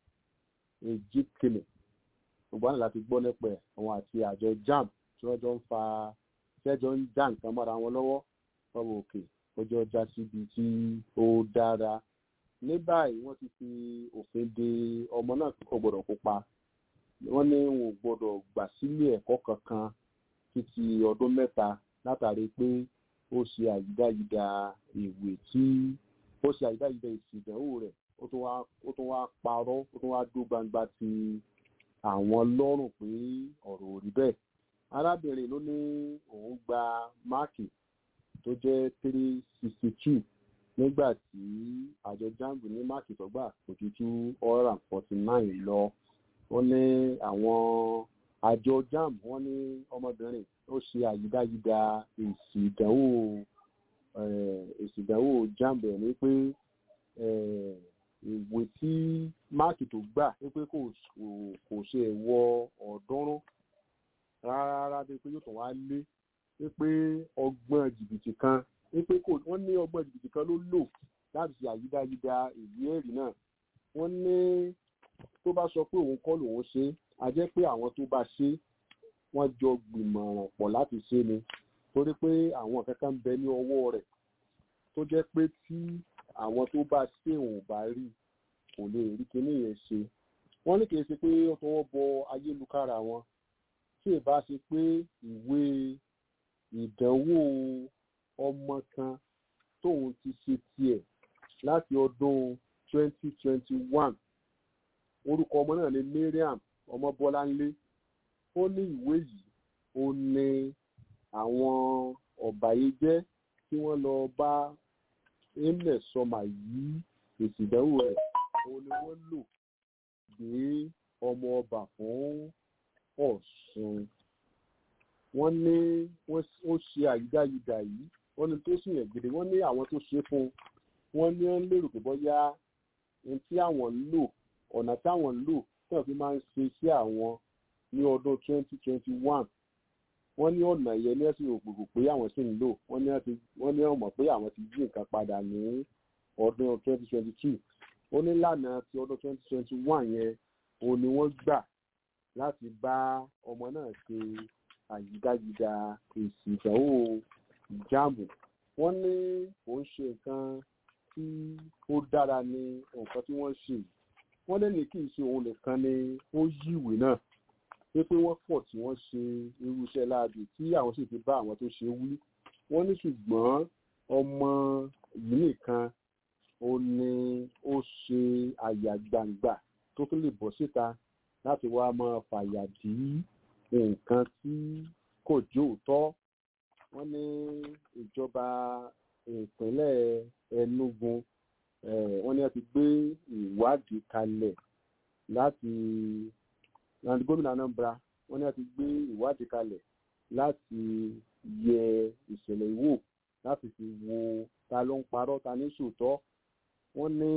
ejikele gbogbo àná láti gbọ́ nípa ẹ̀ àwọn àti àjọ jam tí wọ́n jọ ń fa tẹ́jọ́ ń já nǹkan mọ́ra wọn lọ́wọ́ ọmọ òkè ọjọ́ já síbi tí ó dára ní báyìí wọ́n ti fi òfin de ọmọ náà kò gbọ́dọ̀ kópa wọ́n ní wọn ò gbọ́dọ̀ gbà sílé ẹ̀kọ́ kankan títí ọdún mẹ́ta látàrí pé ó ṣe àyídáyídá ìwé tí ó ṣe àyídáyídá èsì ìdánwò rẹ̀ ó tún wá parọ́ ó tún wá dó gbangba ti àwọn lọ́rùn pé ọ̀rọ̀ ò rí bẹ́ẹ̀ arábìnrin ló ní òun gba máàkì tó jẹ́ three sixty two nígbà tí àjọ jamb ní máàkì tó gbà kò ju two hundred and forty nine lọ wọ́n ní àwọn àjọ jamb wọ́n ní ọmọbìnrin ó ṣe àyídáyídá èsì ìdánwò èsì ìdánwò jamb ẹ̀ ní pé ìwé tí máàkì tó gbà wípé kò kò ṣe wọ ọ̀ọ́dúnrún rárá bí pé yóò tún wá lé wípé ọgbọ́n jìbìtì kan wípé kò wọ́n ní ọgbọ́n jìbìtì kan ló lò láti ṣe àyídáyídá ìwé ẹ̀rí náà wọ́n ní tó bá sọ pé òun kọ́ lòun ṣe á jẹ́ pé àwọn tó bá ṣe wọ́n jọ gbìmọ̀ràn pọ̀ láti ṣe ni torí pé àwọn kankan ń bẹ ní ọwọ́ rẹ̀ tó jẹ́ pé tí àwọn tó bá ṣe òun bá rí kò lè rí kinní yẹn ṣe wọ́n ní kìí ṣe pé ó tọwọ́ bọ ayélujára wọn tí ì bá ṣe pé ìwé ìdánwò ọmọ kan tóun ti ṣe tiẹ̀ láti ọdún 2021 orúkọ ọmọ náà ni Mariam Ọmọbọ́láńlé ó ní ìwé yìí ó ní àwọn ọ̀bàyéjẹ́ tí wọ́n lọ bá emir sọmà yìí èsì ìdánwò rẹ̀ òun ni wọ́n lò gbé ọmọ ọba fún Ọ̀ṣun wọ́n ní ó ṣe àyídáyidà yìí wọ́n ní tó sì yàn gidi wọ́n ní àwọn tó ṣe fún un wọ́n ní wọ́n lérò pé bóyá ohun tí àwọn ń lò ọ̀nà táwọn ń lò tí wọ́n fi máa ń ṣe sí àwọn ní ọdún 2021 wọ́n ní ọ̀nà yẹn ní ẹ̀sìn ògbògbò pé àwọn sì ń lò wọ́n ní ọmọ pé àwọn ti yí nǹkan padà ní ọdún 2022 ó ní lánàá ti ọdún 2021 yẹn òun ni wọ́n gbà láti bá ọmọ náà ṣe àyídáyídá èsì ìdánwò ìjáàmù wọ́n ní òun ṣe nǹkan tí ó dára ní nǹkan tí wọ́n ṣe wọ́n lẹ́nu kì í ṣe òun nìkan ni ó yí ìwé náà pé pé wọ́n pọ̀ tí wọ́n ṣe irú iṣẹ́ láabi tí àwọn sì ti bá àwọn tó ṣe wí wọ́n ní ṣùgbọ́n ọmọ yìí nìkan ó ní ó ṣe àyà gbangba tó tún lè bọ́ síta láti wá máa fàyà dí nǹkan tí kò jó òótọ́ wọ́n ní ìjọba ìpínlẹ̀ Enugu wọ́n ní wọ́n ti gbé ìwádìí kalẹ̀ láti láti gómìnà Anambra wọ́n ní wọ́n ti gbé ìwádìí kalẹ̀ láti yẹ ìṣẹ̀lẹ̀ ìwò láti fi wo ta ló ń parọ́ ta ní sòótọ́ wọ́n ní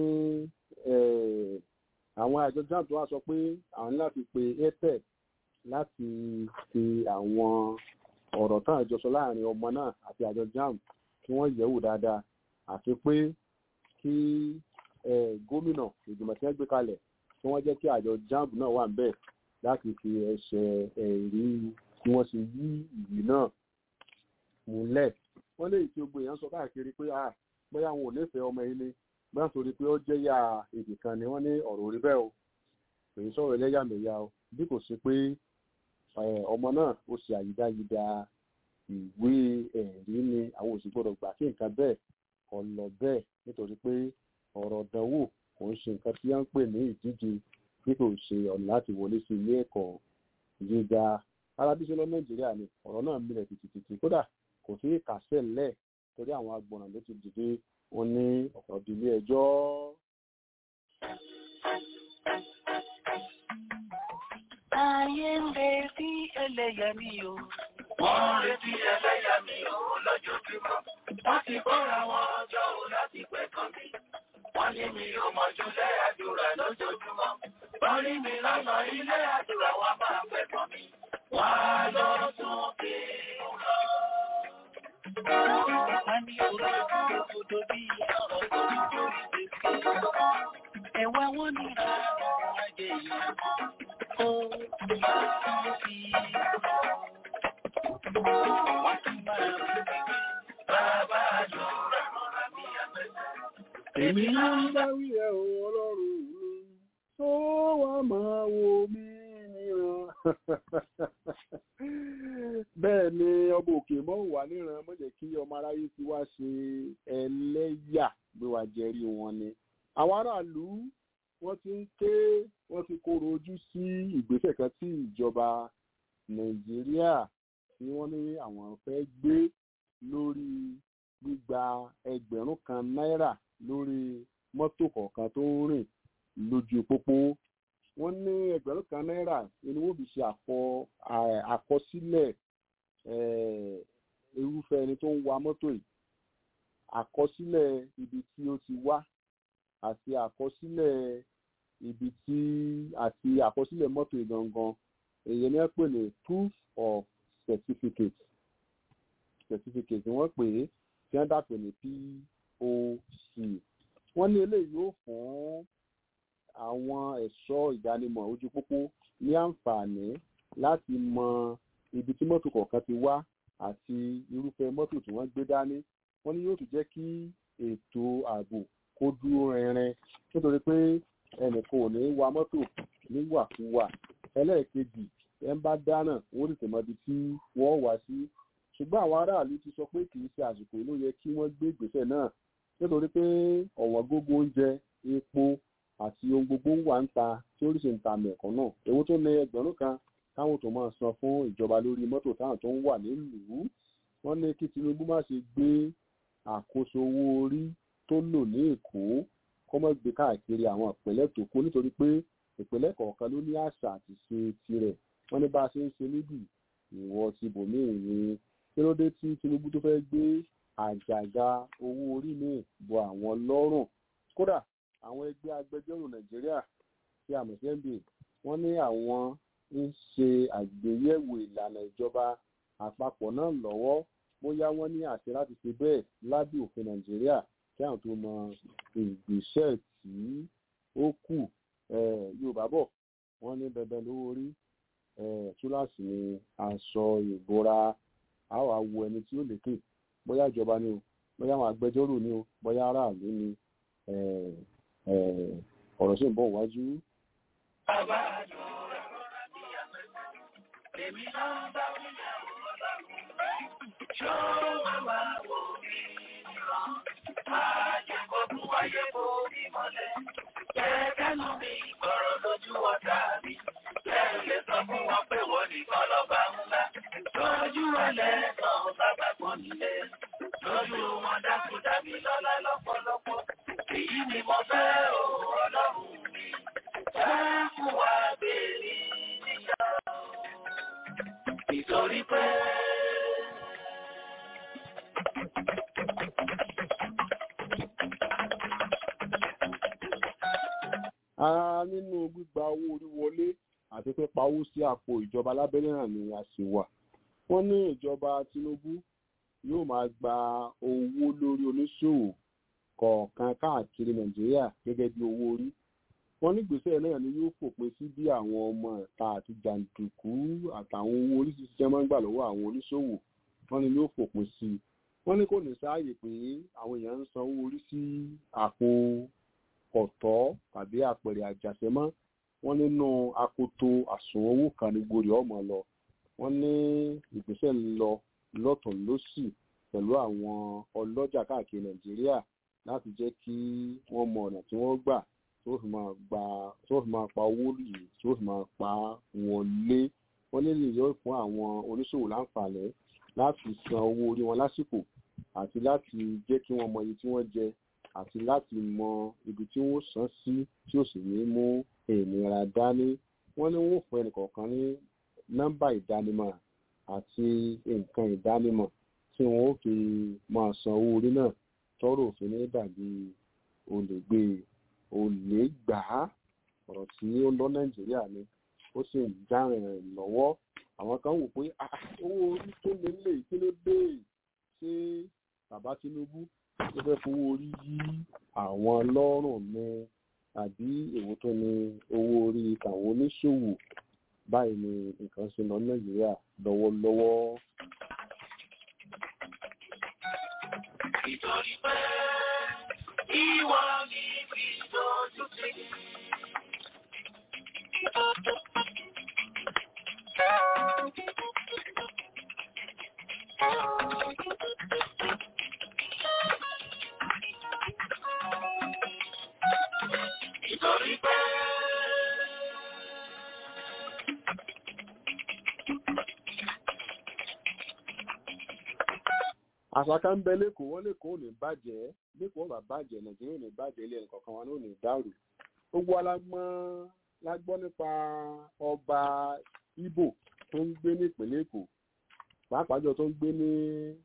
àwọn àjọ jamb tó wá sọ pé àwọn ní láti pe apec láti fi àwọn ọ̀rọ̀ tán àjọsọ láàrin ọmọ náà àti àjọ jamb kí wọ́n yẹ̀wò dáadáa àti pé kí gómìnà ìgbìmọ̀ tí wọ́n gbé kalẹ̀ kí wọ́n jẹ́ kí àjọ jamb náà wà níbẹ̀ láti fi ẹsẹ̀ ẹ̀rí tí wọ́n ṣe yí ìwé náà múlẹ̀ wọ́n lè tí gbogbo èèyàn sọ káàkiri pé ah bóyá àwọn ò nífẹ̀ẹ́ ọmọ ilé bóyá torí pé ó jẹ́ yá èdè kan ni wọ́n ní ọ̀rọ̀ orí bẹ́ẹ̀ o èyí sọ̀rọ̀ ẹlẹ́yàmẹ̀yà o bí kò sí pé ọmọ náà ó ṣe àyídáyídá ìwé ẹ̀rí ni àwọn òsì gbọ́dọ̀ gbà kí nǹkan bẹ́ẹ̀ kọ́ lọ bẹ́ẹ̀ nítorí pé ọ̀rọ̀ ìdánwò kò ń ṣe nǹkan tí wọ́n ń pè ní ìdíje bí kò ṣe ọ̀nà láti wọlé sí ilé ẹ̀kọ́ gíga arábíṣẹ́ lọ nàìjíríà ni ọ̀rọ̀ náà mílẹ̀ tìtìtìtì kódà kò sí kàṣẹ́ lẹ̀ torí àwọn agbọ̀nà ló ti dìde wọn ní ọ̀pọ̀ ìdílé ẹjọ́. ayé ń retí ẹlẹ́yà mi o. wọ́n ń retí ẹlẹ́yà mi o lójoojúmọ́. wọ́n ti kóra wọn ọjọ́ o láti pẹ́ kan mi. wọ́n ní mi ò mọ̀jú lé àdúrà lójoojúmọ́. wọ́n rí mi lọ́nà ilé àdúrà wọn máa pẹ́ kan mi. wọ́n á lọ tún kí n lọ. a ní olóògbé òdodo bí ọ̀rọ̀ tó ń torí gbèsè. ẹ̀wà wọn ní àwọn ajé yìí. ó máa fi wọ́n tún máa rí bàbá àdúrà mọ́ra mi àgbẹ̀sẹ̀. èmi náà ń bá wí ẹ o ọlọ́run mi tó wá máa wo mí níran bẹ́ẹ̀ ni ọba òkè mọ́ wà níran mọ́ jẹ́ kí ọmọ aráyé ti wá ṣe ẹlẹ́yà gbé wa jẹ́rí wọn ni àwọn aráàlú wọ́n ti ń ké wọ́n ti kóró ojú sí ìgbésẹ̀ kan tí ìjọba nàìjíríà tí wọ́n ní àwọn fẹ́ gbé lórí gbígba ẹgbẹ̀rún kan náírà lórí mọ́tò kọ̀ọ̀kan tó ń rìn lójú pópó wọ́n ní ẹgbẹ̀rún kan náírà ni wọ́n fi ṣe àkọsílẹ̀ irúfẹ́ ẹni tó ń wa mọ́tò yìí àkọsílẹ̀ ibi tí ó ti wá àti àkọsílẹ̀ ibi tí àti àkọsílẹ̀ mọ́tò yìí gangan èyí ni wọ́n pè ní proof of certificate certificate wọ́n pè é tí wọ́n dàpọ̀ ní POC wọ́n ní eléyìí yóò fún àwọn ẹ̀ṣọ́ ìdánimọ̀ ojú pópó ní àǹfààní láti mọ ibi tí mọ́tò kọ̀ọ̀kan ti wá àti irúfẹ́ mọ́tò tí wọ́n gbé dání wọ́n ní yóò tún jẹ́ kí ètò ààbò kó dúró rinrin nítorí pé ẹnìkan ò ní wa mọ́tò níwàkuwà ẹlẹ́ẹ̀kejì ẹ̀ ń bá dáná wọ́n tètè mọ ibi tí wọ́n wá sí ṣùgbọ́n àwọn aráàlú ti sọ pé kì í ṣe àsìkò ló yẹ kí wọ́n gbé ìgbésẹ̀ náà nítorí pé ọ̀wọ́n gógó oúnjẹ epo àti ohun gbogbo wà ń ta tí oríṣi ń ta mẹ̀kọ́ náà èwo tó ní ẹgbẹ̀rún kan káwọn tó máa san fún ìjọba lórí mọ́tò táwọn tó ń wà nílùú wọ́n ní kí Tinubu má ṣe gbé àkóso owó orí tó lò ní Èkó kó má gbé káàkiri àwọn ìpínlẹ̀ tó kù nítorí pé ìpínlẹ̀ kọ̀ọ̀kan ló ní àṣà àti ṣe tirẹ̀ wọ́n ní bá a ṣe ń ṣe níbì ìwọ ti bòmíì ni kí ló dé tí Tinubu tó fẹ́ gbé àjàgà owó orí míì bọ àwọn lọ́rùn kódà àwọn ẹgbẹ́ agbẹjọ́rò Nàìjíríà tí a mọ̀ sí NBA wọ́n ní àwọn ń ṣe àgbéyẹ̀wò ìlànà ìjọba àpapọ̀ náà lọ́wọ́ bóyá wọ́n ní àṣẹ láti ṣe bẹ́ẹ̀ lábẹ́ òfin Nàìjíríà kí àwọn tó mọ ìgbésẹ̀ tí ó kù Yorùbá bọ̀ wọ́n ní bẹ̀bẹ̀ lówó orí túláàsì ni aṣọ ìbora àwọn awo ẹni tí ó lékè bóyá ìjọba ni o bóyá àwọn agbẹjọ́rò ni o bóyá aráàlú ni ọ̀rọ̀ sì ń bọ̀ wájú. bàbá àdúrà mọ́ra mi àgbẹ̀sẹ̀. ṣó wá máa wò mí níran. Máa jẹ́ kó tún wáyé kó mi mọ́lẹ̀. Jẹ́ kẹ́nu mi gbọ́rọ̀ lójú ọ̀tá mi. Jẹ́ lè sọ fún wọn pé wọ́n nìkan lọ́ba ńlá. Lójú ẹlẹ́ náà bàbá gbọ́n nílé. Lójú wọn dákú dàbí lọ́lá lọ́pọ̀lọpọ̀. Èyí ni mo fẹ́ o ọlọ́run mi. Jẹ́ fún wa bèrè níyà. Nítorí pé. ara nínú gbígba owó orí wọlé àti pípa owó sí àpò ìjọba lábẹ́lẹ̀ náà ni a sì wà. wọ́n ní ìjọba Tinubu yóò máa gba owó lórí oníṣòwò kọ̀ọ̀kan káàkiri Nàìjíríà gẹ́gẹ́ bí owó orí. wọ́n ní gbèsè náà ni yóò fòpin sí bí àwọn ọmọ ẹ̀ka àti jàǹdùkú àtàwọn owó orí ṣiṣẹ́ máa ń gbà lọ́wọ́ àwọn oníṣòwò wọ́n ní yóò fòpin sí i. wọ́n ní kò ní sáàyè pé àwọn èèyàn ń san owó orí sí àpò ọ̀tọ̀ tàbí àpẹẹrẹ àjàṣẹ́mọ́ wọ́n nínú akoto àsùnwọ̀n owó kan ní gbòòrì ọmọ lọ wọ́n ní ìgbésẹ̀ ń lọ lọ́tùn lósì pẹ̀lú àwọn ọlọ́jà káàkiri nàìjíríà láti jẹ́ kí wọ́n mọ ọ̀nà tí wọ́n gbà tí wọ́n fi máa gba tí wọ́n fi máa pa owó yìí tí wọ́n fi máa pa wọlé wọ́n nílò yóò fún àwọn oníṣòwò láǹfààní láti san owó orí wọn lásìkò àti láti jẹ́ kí wọ́n mọ iye tí wọ́n jẹ àti láti mọ ibi tí wọ́n san sí tí ó sì ní mú ìnira dání wọ́n ní wọ́n fún ẹnìkọ̀ọ̀kan ní nọ́mbà ìdánimọ̀ àti nǹkan ìdánimọ̀ tí wọ́n ó fi máa san owó orí náà tọ́rọ̀ òfin ní dàbí olè gbé olè gbà á ọ̀rọ̀ tí ó lọ nàìjíríà ni ó sì ń járìn rìn lọ́wọ́ àwọn kan wò pé owó orí tó lé lè kí ló dé ṣé bàbá Tinubu ló fẹ́ fowó orí yí àwọn lọ́rùn ni àbí èwo tó ní owó orí tàwọn oníṣòwò báyìí ni nǹkan ṣe lọ nàìjíríà lọ́wọ́lọ́wọ́. Nítorí pé ìwọ ni fi dojú sí. Nítorí pé. àṣàkà ń bẹ lẹ́kọ̀ọ́ wọn lẹ́kọ̀ọ́ ò ní bàjẹ́ lẹ́kọ̀ọ́ bá bàjẹ́ nàìjíríà ò ní bàjẹ́ ilé ẹnìkọ̀ọ̀kan wọn ò ní dàrú gbogbo alágbọ́n lágbọ́ nípa ọba Ìgbò tó ń gbé ní ìpínlẹ̀ Èkó pàápàá jọ tó ń gbé ní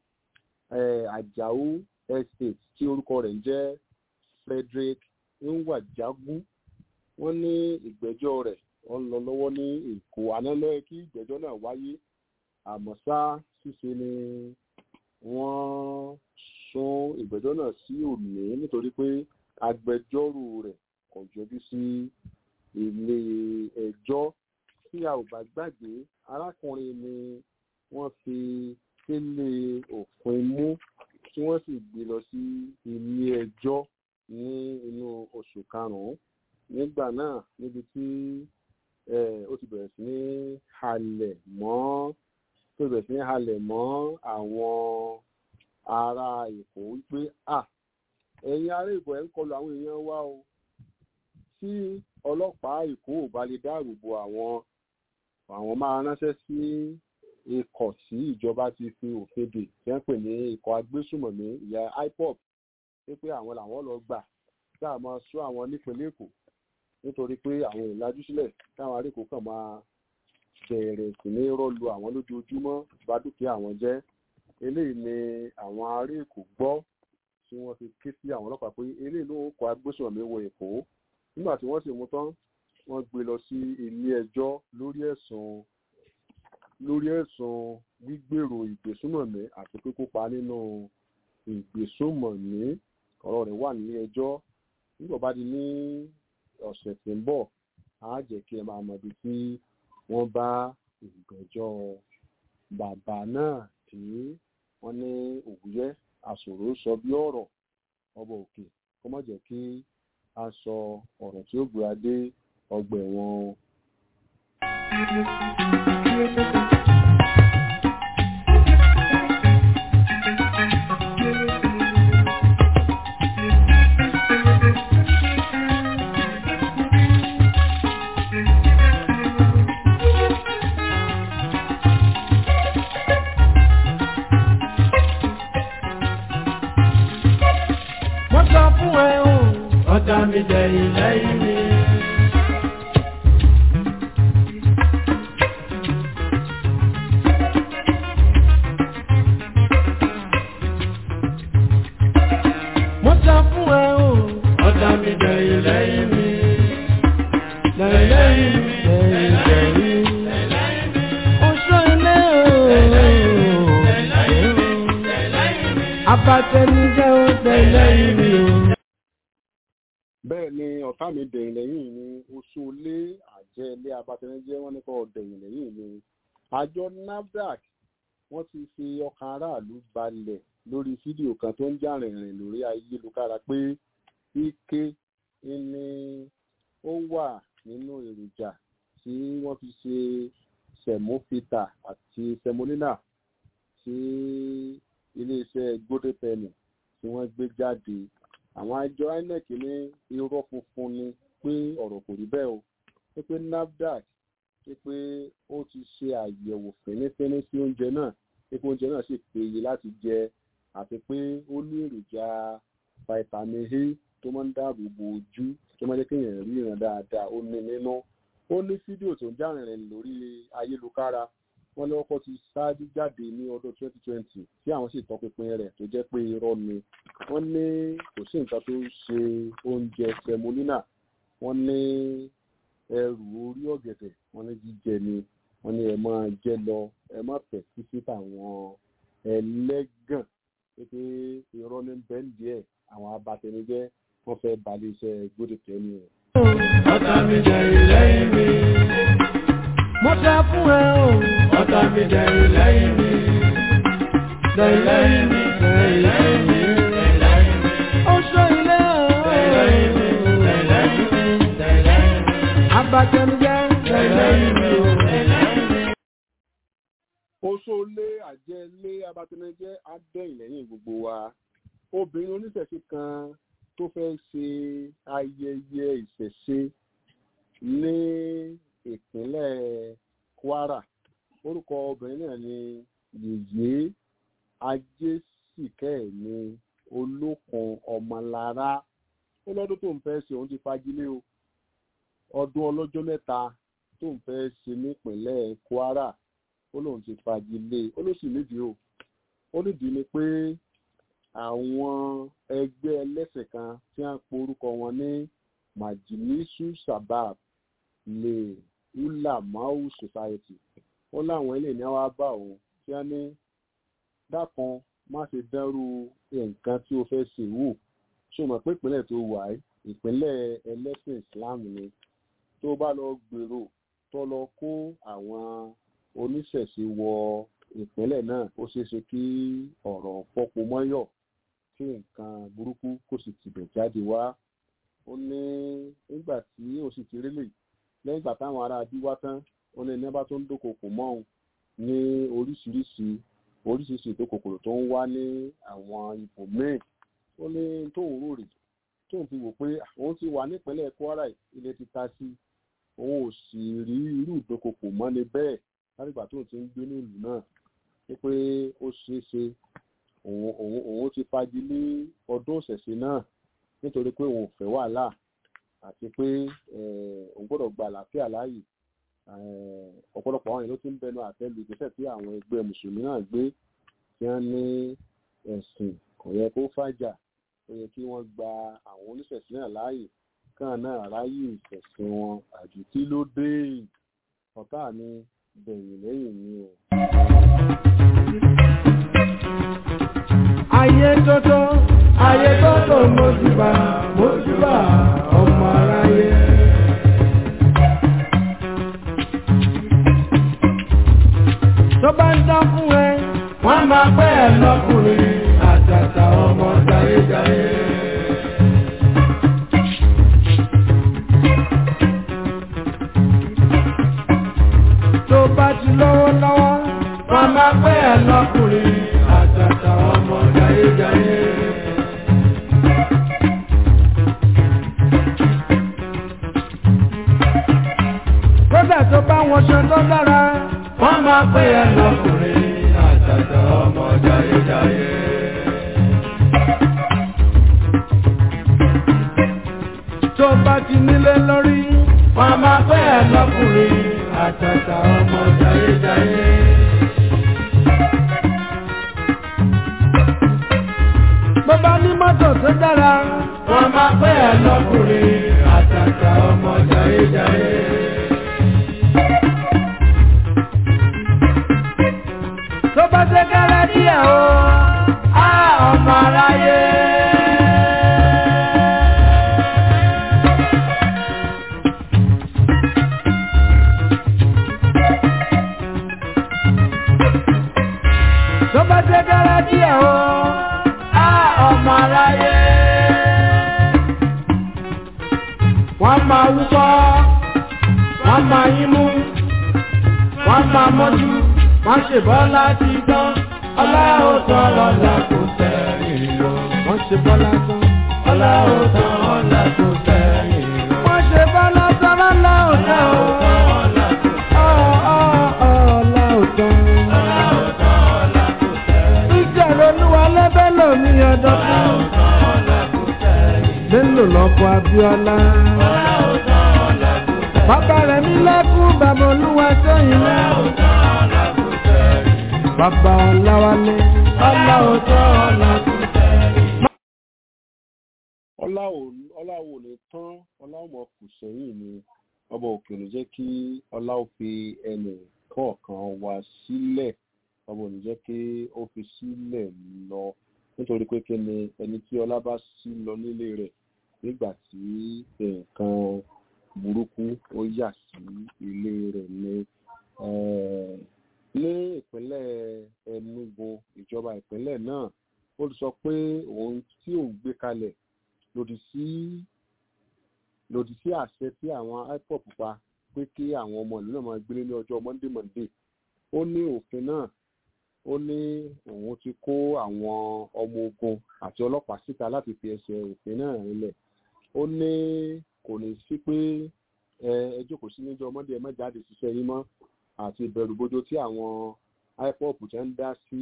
Àjàó estate tí orúkọ rẹ̀ ń jẹ́ Frederick Nwajagu wọ́n ní ìgbẹ́jọ́ rẹ̀ wọ́n lọ lọ́wọ́ ní Èkó àná lọ́yẹ kí ìgbẹ́jọ́ náà wáyé àmọ́ ṣá ṣíṣe ni wọ́n sún ìgbẹ́jọ́ náà sí òní nítorí pé agbẹjọ́rò rẹ̀ kò yọjú sí ilé ẹjọ́ tí a ò bá gbàgbé arákùnrin ni wọ́n fi kélé òfin mú tí wọ́n sì gbé lọ sí ilé ẹjọ́ ní inú oṣù karùn-ún nígbà náà níbi tí ó ti bẹ̀rẹ̀ sí ní halẹ̀ mọ́ tó bẹ̀rẹ̀ sí ní halẹ̀ mọ́ àwọn ará Èkó wípé à ẹ̀yin ará Èkó ẹ̀ ń kọlu àwọn èèyàn wa o tí ọlọ́pàá Èkó ò bá lè dáàbò bo àwọn àwọn máa ránṣẹ́ sí ikọ̀ tí ìjọba ti fi òfin dè tí wọ́n pè ní ikọ̀ agbésùmọ̀mí ìyá IPOB wípé àwọn làwọn lọ gbà tí a máa sọ àwọn nípínlẹ̀ Èkó nítorí pé àwọn ìlàjú sílẹ̀ táwọn ará Èkó kàn máa bẹ̀rẹ̀ sí ní rọ́lu àwọn lójoojúmọ́ bá dúkìá àwọn jẹ́ eléyìí ni àwọn ará Èkó gbọ́ tí wọ́n fi ké sí àwọn ọlọ́pàá pé eléyìí ló ń kọ agbésùnmọ̀mí wọ Èkó nígbà tí wọ́n sì mú tán wọ́n gbé lọ sí ilé ẹjọ́ lórí ẹ̀sùn lórí ẹ̀sùn gbígbèrò ìgbésùnmọ̀mí àti pípópa nínú ìgbésùnmọ̀mí ọ̀rọ̀ rẹ̀ wà nílé ẹjọ́ nígbà bá di ní ọ̀sẹ̀ tí ń bọ̀ á jẹ́ kí ẹ máa mọ̀ ibi tí wọ́n bá ìgbẹ́jọ́ bàbá náà tí wọ́n ní òwúyẹ́ àṣòro sọ bí ọ̀rọ̀ ọba òkè kó má jẹ́ kí a sọ ọ̀rọ̀ tí ó gbé adé ọgbà ẹ̀wọ̀n o. mi dẹ̀yìn lẹ́yìn mi. mo sọ fún ẹ o ọ̀tá mi dẹ̀yìn lẹ́yìn mi. lẹ́yìn lẹ́yìn mi lẹ́yìn lẹ́yìn mi. oṣù ilé o. abatẹnijẹ́ o tẹ̀lẹ́yìn mi o. bẹ́ẹ̀ ni ọ̀tá mi dẹ̀yìn lẹ́yìn ni oṣù ilé àjẹ́ ilé abatẹnijẹ́ wọn nípa ọ̀dẹ̀yìn lẹ́yìn ni àjọ nafdac wọ́n ti fi ọkàn aráàlú balẹ̀ lórí fídíò kan tó ń jà rìnrìn lórí ayélujára pé ike ni ó wà nínú èròjà tí wọ́n fi ṣe sẹ̀mófìtà àti sẹmolínà tí iléeṣẹ́ golden penny tí wọ́n gbé jáde àwọn àjọ inec ní irọ́ funfun ni pé ọ̀rọ̀ kò rí bẹ́ẹ̀ o pé pé nafdac pé pé ó ti ṣe àyẹ̀wò fínífíní sí oúnjẹ náà pé pé oúnjẹ náà sì péye láti jẹ àti pé ó ní èròjà vitamin a tó máa ń dáàbò bo ojú tó máa ń jẹ́ kéèyàn ríran dáadáa ó ní nínú ó ní fídíò tó ń jàrìnrìn lórí ayélujára wọ́n lọ́kọ́ ti ṣáájú jáde ní ọdún 2020 tí àwọn sì tọpinpin rẹ̀ tó jẹ́ pé irọ́ ni wọ́n ní kò sí nǹkan tó ṣe oúnjẹ semolina wọ́n ní ẹrù orí ọ̀gẹ̀dẹ̀ wọ́n ní jíjẹ ni wọ́n ní ẹ máa jẹ lọ ẹ má tẹ̀ sí sí tàwọn ẹlẹ́gàn pé irọ́ ní bẹ́ẹ̀ díẹ̀ àwọn abatẹnijẹ́ wọ́n fẹ́ balẹ̀ iṣẹ́ gbódìtẹ́ ni o. ọ̀tá mi dẹ̀yìn lẹ́yìn mi. mo sọ fún ẹ o ọ̀tá mi dẹ̀yìn lẹ́yìn mi. dẹ̀yìn lẹ́yìn mi dẹ̀yìn lẹ́yìn mi dẹ̀yìn lẹ́yìn mi. oṣù ilé o. dẹ̀yìn lẹ́yìn mi dẹ̀yìn lẹ́yìn mi dẹ̀yìn lẹ́yìn mi. abatẹnijẹ́ dẹ̀yìn lẹ́yìn mi o. dẹ̀yìn lẹ́yìn mi. oṣoolé àjẹlé abatẹnijẹ́ á dẹ̀yìn lẹ́yìn gbogbo wa obìnrin oníṣẹ̀ṣe kan tó fẹ́ ṣe ayẹyẹ ìṣẹ̀ṣe ní ìpínlẹ̀ kwara orúkọ obìnrin náà ni yèyé ajésìkẹ́ẹ̀ni olókun ọmọlára ó lọ́dún tó ń fẹ́ ṣe òun ti fagilé o ọdún ọlọ́jọ́ mẹ́ta tó ń fẹ́ ṣe nípínlẹ̀ kwara ó lóun ti fagilé ó ló sì nídìí o ó nídìí ni pé àwọn ẹgbẹ́ ẹlẹ́sẹ̀ kan tí wọ́n porúkọ wọn ní majilisu sabab lè ulamau society ó láwọn ilé ní wàá bá òun tí wọ́n ní dákan má ṣe dánrú nǹkan tí o fẹ́ ṣe wò ṣé o mọ̀ pé ìpínlẹ̀ tó wà ẹ́ ìpínlẹ̀ ẹlẹ́sìn islam ni tó bá lọ gbèrò tó lọ kó àwọn oníṣẹ̀ṣe wọ ìpínlẹ̀ náà ó ṣeé ṣe kí ọ̀rọ̀ pọ́pọ́ mọ́yọ̀ kí nǹkan burúkú kò sì tibẹ̀ jáde wá ó ní nígbà tí ó sì ti rélè lẹ́yìn ìgbà táwọn ará bí wá tán ó ní ẹni bá tó ń dókòkò mọ́ òun ní oríṣiríṣi oríṣiríṣi ìdókòkòrò tó ń wá ní àwọn ipò míì ó ní tóun rò rè tóun fi wò pé òun ti wà nípínlẹ̀ kwara ilé ti ta sí òun ò sì rí irú ìdókòkò mọ́ni bẹ́ẹ̀ látìgbà tóun ti ń gbé ní ìlú náà wípé ó ṣeé ṣe òun òun òun ti fagi lé ọdún ọ̀sẹ̀sẹ̀ náà nítorí pé òun ò fẹ́ wàhálà àti pé òun gbọ́dọ̀ gba àlàáfíà láàyè ọ̀pọ̀lọpọ̀ àwọn èèyàn ló ti ń bẹnu àtẹ́lu ìgbésẹ̀ tí àwọn ẹgbẹ́ mùsùlùmí náà gbé tí wọ́n ní ẹ̀sìn kò yẹ kó fàjà ó yẹ kí wọ́n gba àwọn oníṣẹ̀sìn náà láàyè kàn náà ráyè ìṣẹ̀sìn wọn àjù kí ló dé ọ̀tá mi bẹ̀yìn lẹ́yìn mi o. ayé tótó ayé tótó mojúbà mojúbà ọmọ aráyé. tó bá ń dán fún ẹ wọ́n máa pẹ́ ẹ lọ́kùnrin àtàtà ọmọ jayéjayé. tó bá ti lọ́wọ́ lọ́wọ́ wọ́n máa pẹ́ ẹ lọ́kùnrin àtàtà ọmọ jayéjayé. kódà tó bá wọn ṣe tó dára wọ́n máa pẹ́ ẹ lọ́kùnrin àtàtà ọmọ jayéjayé. àtàtà ọmọ jayéjayé. bó bá ní mọ́tò tó dára wọ́n máa pẹ́ ẹ lọ́kùnrin àtàtà ọmọ jayéjayé. tó bá ṣe kẹ́rẹ́ díẹ̀ o á ọmọ aráyé. tó bá ṣe kẹ́rẹ́ díẹ̀ o á ọmọ aráyé. wọ́n máa wúkọ́ wọ́n máa yín mú wọ́n máa mọ́jú wọ́n ṣe bọ́lá ti tán ọlá ó tán lọ́la kò sẹ́yìn lọ. wọ́n ṣe bọ́lá tán ọlá ó tán ọlá kò sẹ́yìn lọ. wọ́n ṣe bọ́lá tán ọlá ó tán o. Ọ̀, ọ̀, ọ̀, ọlá ó tán. Ìjọba olúwa lẹ́bẹ̀ lómi ọdọ́ fún. Bello lọ́kọ̀ Abíọ́lá. Bàbá rẹ̀ mi lẹ́kún bàbá olúwa sẹ́yìn náà. Bàbá Ọláwálé, ọlá òótọ́ ọlá kò sẹ́yìn. ọlá ò ọlá ò lè tán ọlá ò mọ kù sẹ́yìn ni ọba òkè ló jẹ́ kí ọlá ò fi ẹnì kọ̀ọ̀kan wá sílẹ̀ ọba ò ní jẹ́ kí ó fi sílẹ̀ lọ nítorí pé kí ni ẹni tí ọlá bá sí lọ nílé rẹ̀ nígbà tí nǹkan burúkú ó yà sí ilé rẹ̀ ni eh, ní ìpínlẹ̀ Enugu ìjọba ìpínlẹ̀ náà ó sọ pé òun tí òun gbé kalẹ̀ lòdì sí lòdì sí àṣẹ tí àwọn IPOB pa pé kí àwọn ọmọ ìlú náà máa gbélé ní ọjọ́ Monday Monday ó ní òfin náà ó ní òun ti kó àwọn ọmọ ogun àti ọlọ́pàá síta láti fi ẹsẹ̀ òfin náà rinlẹ̀ ó ní kò ní sí pé ẹ ẹ jókòó sí níjọ́ Monday ẹ má jáde ṣiṣẹ́ yín mọ́ àti ìbẹ̀rùbojo tí àwọn IPOB ti ń dá sí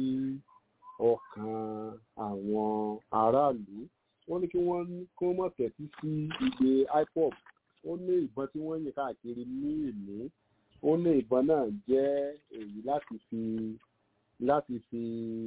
ọkàn àwọn aráàlú wọ́n ní kí wọ́n kí wọ́n mọ̀ tẹ̀sí sí igbe IPOB ó ní ìbọn tí wọ́n yìn káàkiri ní ìlú ó ní ìbọn náà jẹ́ èyí láti fi láti fi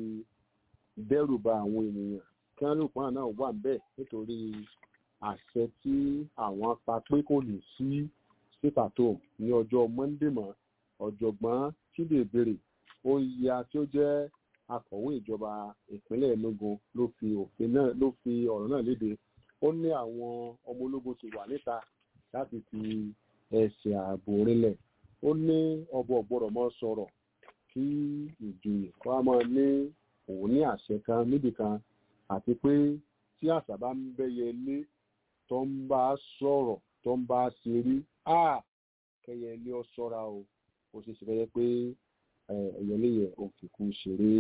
dẹ́rù ba àwọn ènìyàn kí wọ́n lè pọ́n náà wà bẹ́ẹ̀ nítorí àṣẹ tí àwọn pa pé kò ní sí sípàtó ní ọjọ́ Monday mọ́ ọ̀jọ̀gbọ́n Chidebere Oya tí ó jẹ́ akọ̀wé ìjọba ìpínlẹ̀ Enugu ló fi òfin náà ló fi ọ̀rọ̀ náà léde ó ní àwọn ọmọ ológun ti wà níta láti fi ẹsẹ̀ ààbò rinlẹ̀ ó ní ọba ọ̀gbọ́dọ̀ mọ́ sọ̀rọ̀ kí ìjòyè wa máa ní òun ní àṣẹ kan níbì kan àti pé tí àṣà bá ń bẹ́yẹ ilé tó ń bá sọ̀rọ̀ tó ń bá ṣeré á kẹyẹ ilé ọ ṣọ́ra o ó ṣe ṣe fẹ́ pé ẹ̀yẹ́lẹ́yẹ òkìkú ṣeré.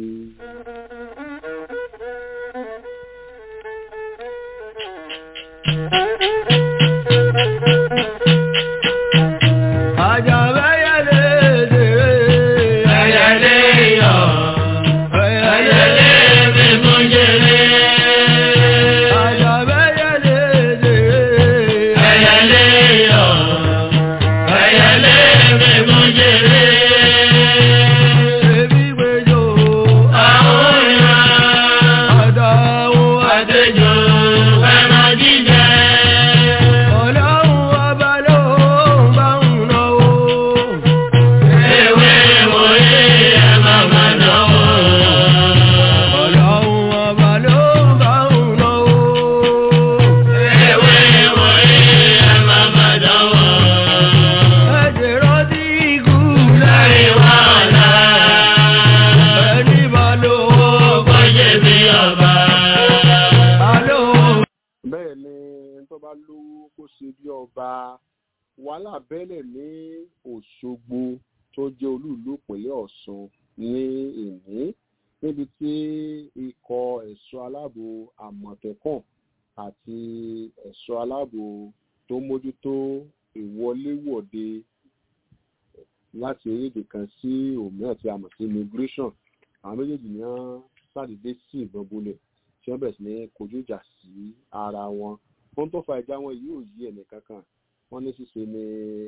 bẹ́ẹ̀ ni ẹni tó bá lówó kó ṣe bí ọba wàhálà bẹ́lẹ̀ ní Òṣogbo tó jẹ́ olúìlú ìpínlẹ̀ Ọ̀ṣun ní ìní níbi tí ikọ̀ ẹ̀ṣọ́ aláàbò àmọ̀tẹ́kùn àti ẹ̀ṣọ́ aláàbò tó mójútó ìwọléwọ̀de láti orílẹ̀-èdè kan sí òmíràn tí a mọ̀ sí immigration àwọn méjèèjì ní wọ́n ṣàdédé sí ìbọn bolẹ̀ tí wọ́n bẹ̀rẹ̀ sí ní kojú ìjà sí ara wọn ohun tó fa ìjà wọn yìí ò yí ẹnì kankan wọ́n ní ṣíṣe ni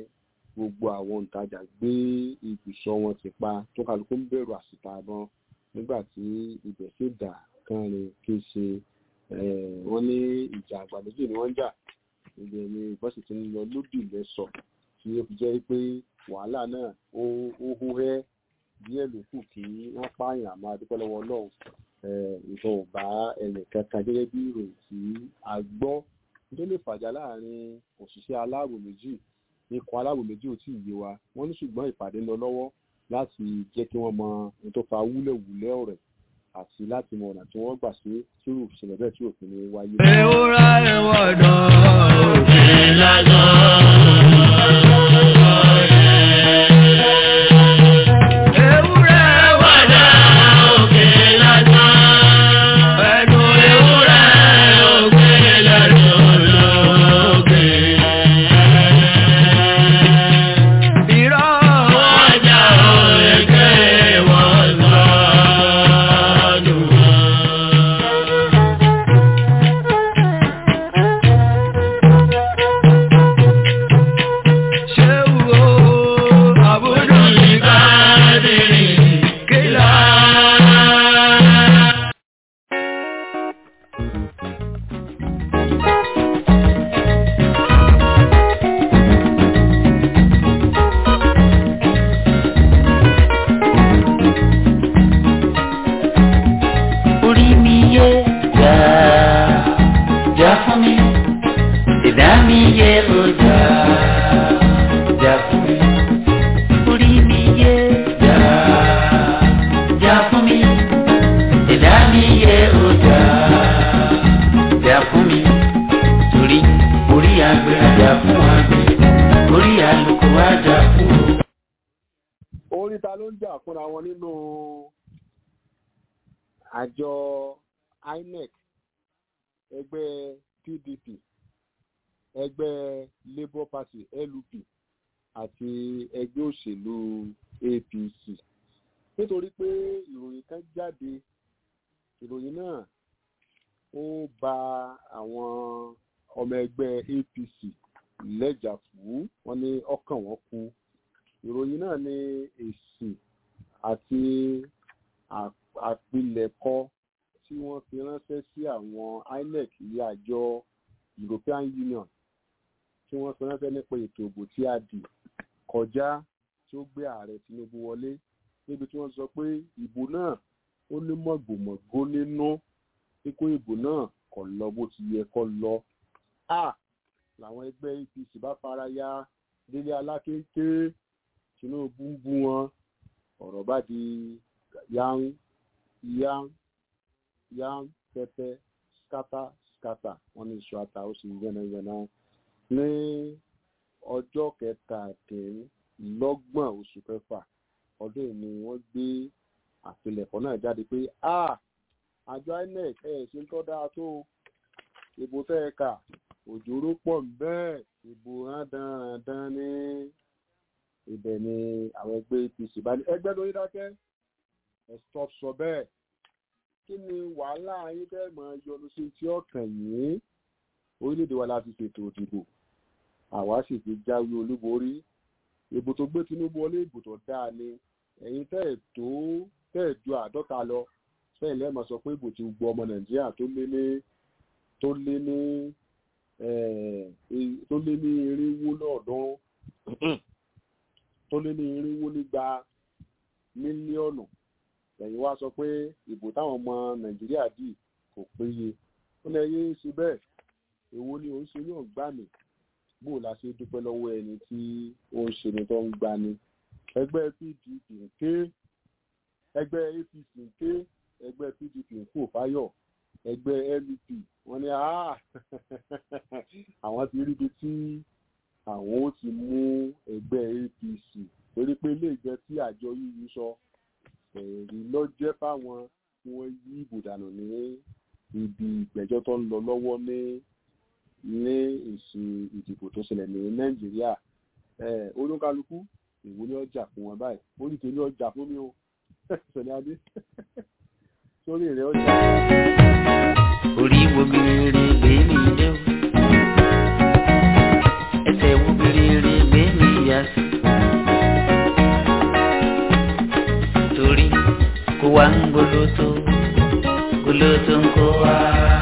gbogbo àwọn òǹtajà gbé ibùsọ̀ wọn ti pa tó kálukú ń bẹ̀rù àsìkò àbọn nígbà tí ibẹ̀ sì dà kánrin kí ṣe wọ́n ní ìjà àgbà méjì ni wọ́n jà ibẹ̀ ni ìbọn sì ti ń lọ lódì lẹ́sọ̀ tí ó fi jẹ́ pé wàhálà náà ó hú ẹ́ díẹ̀ ló kù kí wọ́n pààyàn àmọ́ adúpẹ́ lọ́wọ́ ọlọ́run ìbọn ò bá ẹnì kankan gẹ́gẹ́ bí ìròyìn tí a gbọ́ tó lè fàjà láàrin òṣìṣẹ́ aláàbò méjì ikọ̀ aláàbò méjì ò tí ì yé wa wọ́n ní ṣùgbọ́n ìpàdé ń lọ lọ́wọ́ láti jẹ́ kí wọ́n mọ ohun tó fa wúlẹ̀wúlẹ̀ ọ̀rẹ́ àti láti mọ ọ̀nà tí wọ́n gbà sí tírù ìṣẹ̀lẹ̀ bẹ́ẹ̀ tí òfin ní wáyé. ewúrẹ́ ìwọ̀dọ̀ òkè lásán. ewúrẹ́ ìwọ̀dọ̀ òkè lásán. ẹnu ewúrẹ́ òkè lásán lókè. irọ́ ọjà òkè wọ́n sọ́dún. Ṣéwò àbúrò ní káàdìrì kílá. orí mi yé jà jà fún mi ìdá mi yé o jà jà fún mi orí mi yé jà jà fún mi ìdá mi yé o jà jà fún mi torí orí àgbẹ̀ àjà fún àgbẹ̀ orí àlùkò àjà fún o. orí ta ló ń jà fúnra wọn nínú àjọ inec ẹgbẹ́ pdp ẹgbẹ́ labour party lup àti ẹgbẹ́ òṣèlú apc nítorí pé ìròyìn kan jáde ìròyìn náà ó ba àwọn ọmọ ẹgbẹ́ apc lẹ́jà fún wọn ní ọkàn wọn kú ìròyìn náà ní èsì àti àpilẹ̀kọ tí wọ́n fi ránṣẹ́ sí àwọn inec ilé àjọ european union tí wọ́n fi ránṣẹ́ nípa ètò ìbò tí a dì kọjá tí ó gbé ààrẹ tinubu wọlé níbi tí wọ́n sọ pé ìbò náà ó ní mọ̀gbòmọ̀gbó nínú kíkó ìbò náà kò lọ bó ti yẹ kó lọ. a làwọn ẹgbẹ́ apc bá fara ya délé alákéńké tinubu ń bú wọn ọ̀rọ̀ bá di yán yán yán pẹpẹ skata skata wọn ní iṣu ata ó sì ń yánnayànna ní ọjọ́ kẹtàdínlọ́gbọ̀n oṣù kẹfà ọdún yìí ni wọ́n gbé àpilẹ̀kọ náà jáde pé a àjọ inec ẹ̀ ṣe ń tọ́ dáa tó ìbò tẹ́ ẹ kà òjòrò pọ̀ bẹ́ẹ̀ ìbò rándanrandan ní ibẹ̀ ni àwọn ẹgbẹ́ apc bá ní ẹgbẹ́ lórí dákẹ́ ẹ stop sọ bẹ́ẹ̀ kí ni wàhálà yín bẹ́ẹ̀ mọ yọnu sí tí ọkàn yín orílẹ̀-èdè wa láti ṣètò òdìbò àwa sì ti jáwé olúborí ìbò tó gbé tinubu wọlé ìbò tó dáa ni ẹ̀yin tẹ́ ẹ̀ tó tẹ́ ẹ̀ ju àádọ́ta lọ sẹ́yìn lẹ́ẹ̀mọ sọ pé ìbò ti gbọ́ ọmọ nàìjíríà tó lé ní tó lé ní tó lé ní irinwó lọ́ọ̀dúnrún tó lé ní irinwó nígba mílíọ̀nù lẹ́yìn wá sọ pé ìbò táwọn ọmọ nàìjíríà dì kò péye ó lẹ yé ṣe bẹ́ẹ̀ èwo ni òun ṣe yóò gbà mí bó la ṣe dúpẹ́ lọ́wọ́ ẹni tí ó ń ṣe ni tó ń gbani ẹgbẹ́ pdp ń ké ẹgbẹ́ apc ń ké ẹgbẹ́ pdp ń kó fáyọ̀ ẹgbẹ́ lup wọ́n ní àwọn ti ríbi tí àwọn ó ti mú ẹgbẹ́ apc torí pé ilé ìjẹ tí àjọ yíyí sọ ẹ̀rí ló jẹ́ fáwọn tí wọ́n yí ìbò dànù ní ibi ìgbẹ́jọ́ tó ń lọ lọ́wọ́ ní ní èsì ìdìbò tó ṣẹlẹ̀ ní nàìjíríà olúkálukú ìwò ni ọjà fún wọn báyìí orí tèmi ọjà fún mi o sọ̀ni adé sórí rẹ̀ ọjà. orí wo mi rere gbé mi dé o ẹsẹ̀ wo mi rere gbé mi yá sí wa ń goloto goloto ń kó wa.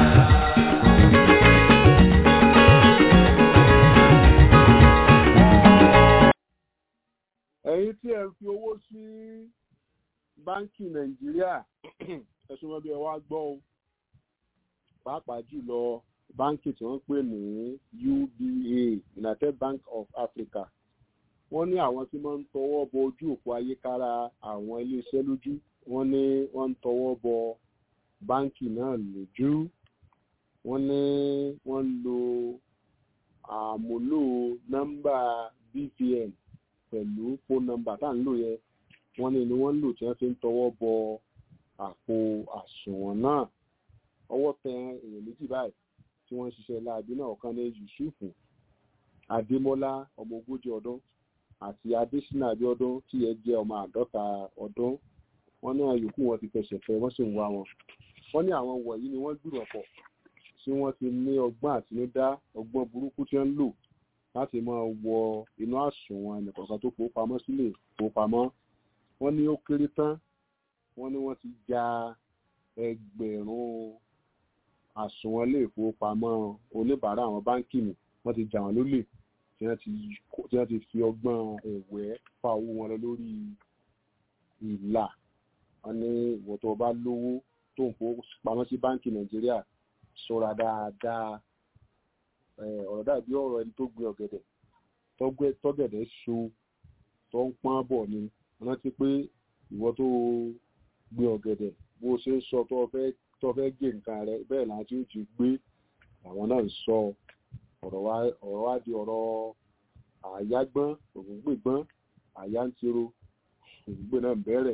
ẹ̀yin tí ẹ fi owó sí báńkì nàìjíríà ẹ̀sùn wọn bí ẹ wá gbọ́ o pàápàá jùlọ báńkì tí wọ́n pè ní uba united bank of africa wọ́n ní àwọn tí wọ́n ń tọwọ́ bọ ojú òpó ayékára àwọn iléeṣẹ́ lójú wọ́n ní wọ́n ń tọwọ́ bọ báńkì náà lójú wọ́n ní wọ́n ń lo àmúlò nọ́mbà bvn pẹ̀lú phone number tá à ń lò yẹn wọ́n ní ni wọ́n ń lò tí wọ́n fi ń tọwọ́ bọ àpò àsùnwọ̀n náà ọwọ́ tẹ èèyàn méjì báyìí tí wọ́n ń ṣiṣẹ́ láabi náà ọ̀kan ní yusufu adémọ́lá ọmọ ogójì ọdún àti adésínà abiodun tí ẹ jẹ́ ọmọ àádọ́ta ọdún wọ́n ní àyòkù wọn ti fẹsẹ̀ fẹ́ wọ́n sì ń wá wọn wọ́n ní àwọn wọ̀nyí ni wọ́n gbìrọ̀ pọ̀ tí wọ́n ti ní ọgbọ́n àtinúdá ọgbọ́n burúkú tí wọ́n ń lò láti máa wọ inú àsùnwọ̀n ẹnìkọ̀ọ̀kan tó fowópamọ́ sílé ìfowópamọ́ wọ́n ní ó kéré tán wọ́n ní wọ́n ti ja ẹgbẹ̀rún àsùnwọ̀n ilé ìfowópamọ́ oníbàárà àwọn báńkì nì wọ́n ti jà wọ́n lólè tí wọ́n ti tí wọ́n ti fi ọgbọ́n ẹ̀wẹ́ fa owó wọn lọ lórí ìlà wọ́n ní ìwọ tó o bá lówó tó ń fowópamọ́ sí báńkì nàìjíríà ṣọ́ra dáadáa ọ̀rọ̀ dàbí ọ̀rọ̀ ẹni tó gbin ọ̀gẹ̀dẹ̀ tọ́gẹ̀dẹ̀ so tó ń pọ́n bọ̀ ni rántí pé ìwọ tó gbin ọ̀gẹ̀dẹ̀ bó o ṣe ń sọ tó fẹ́ tó fẹ́ gé nǹkan rẹ bẹ́ẹ̀ náà tí ó ti gbé àwọn náà ń sọ ọ̀rọ̀ wá di ọ̀rọ̀ àyágbọ́n ògúngbègbọ́n àyá ń tiro ògúngbè náà ń bẹ̀rẹ̀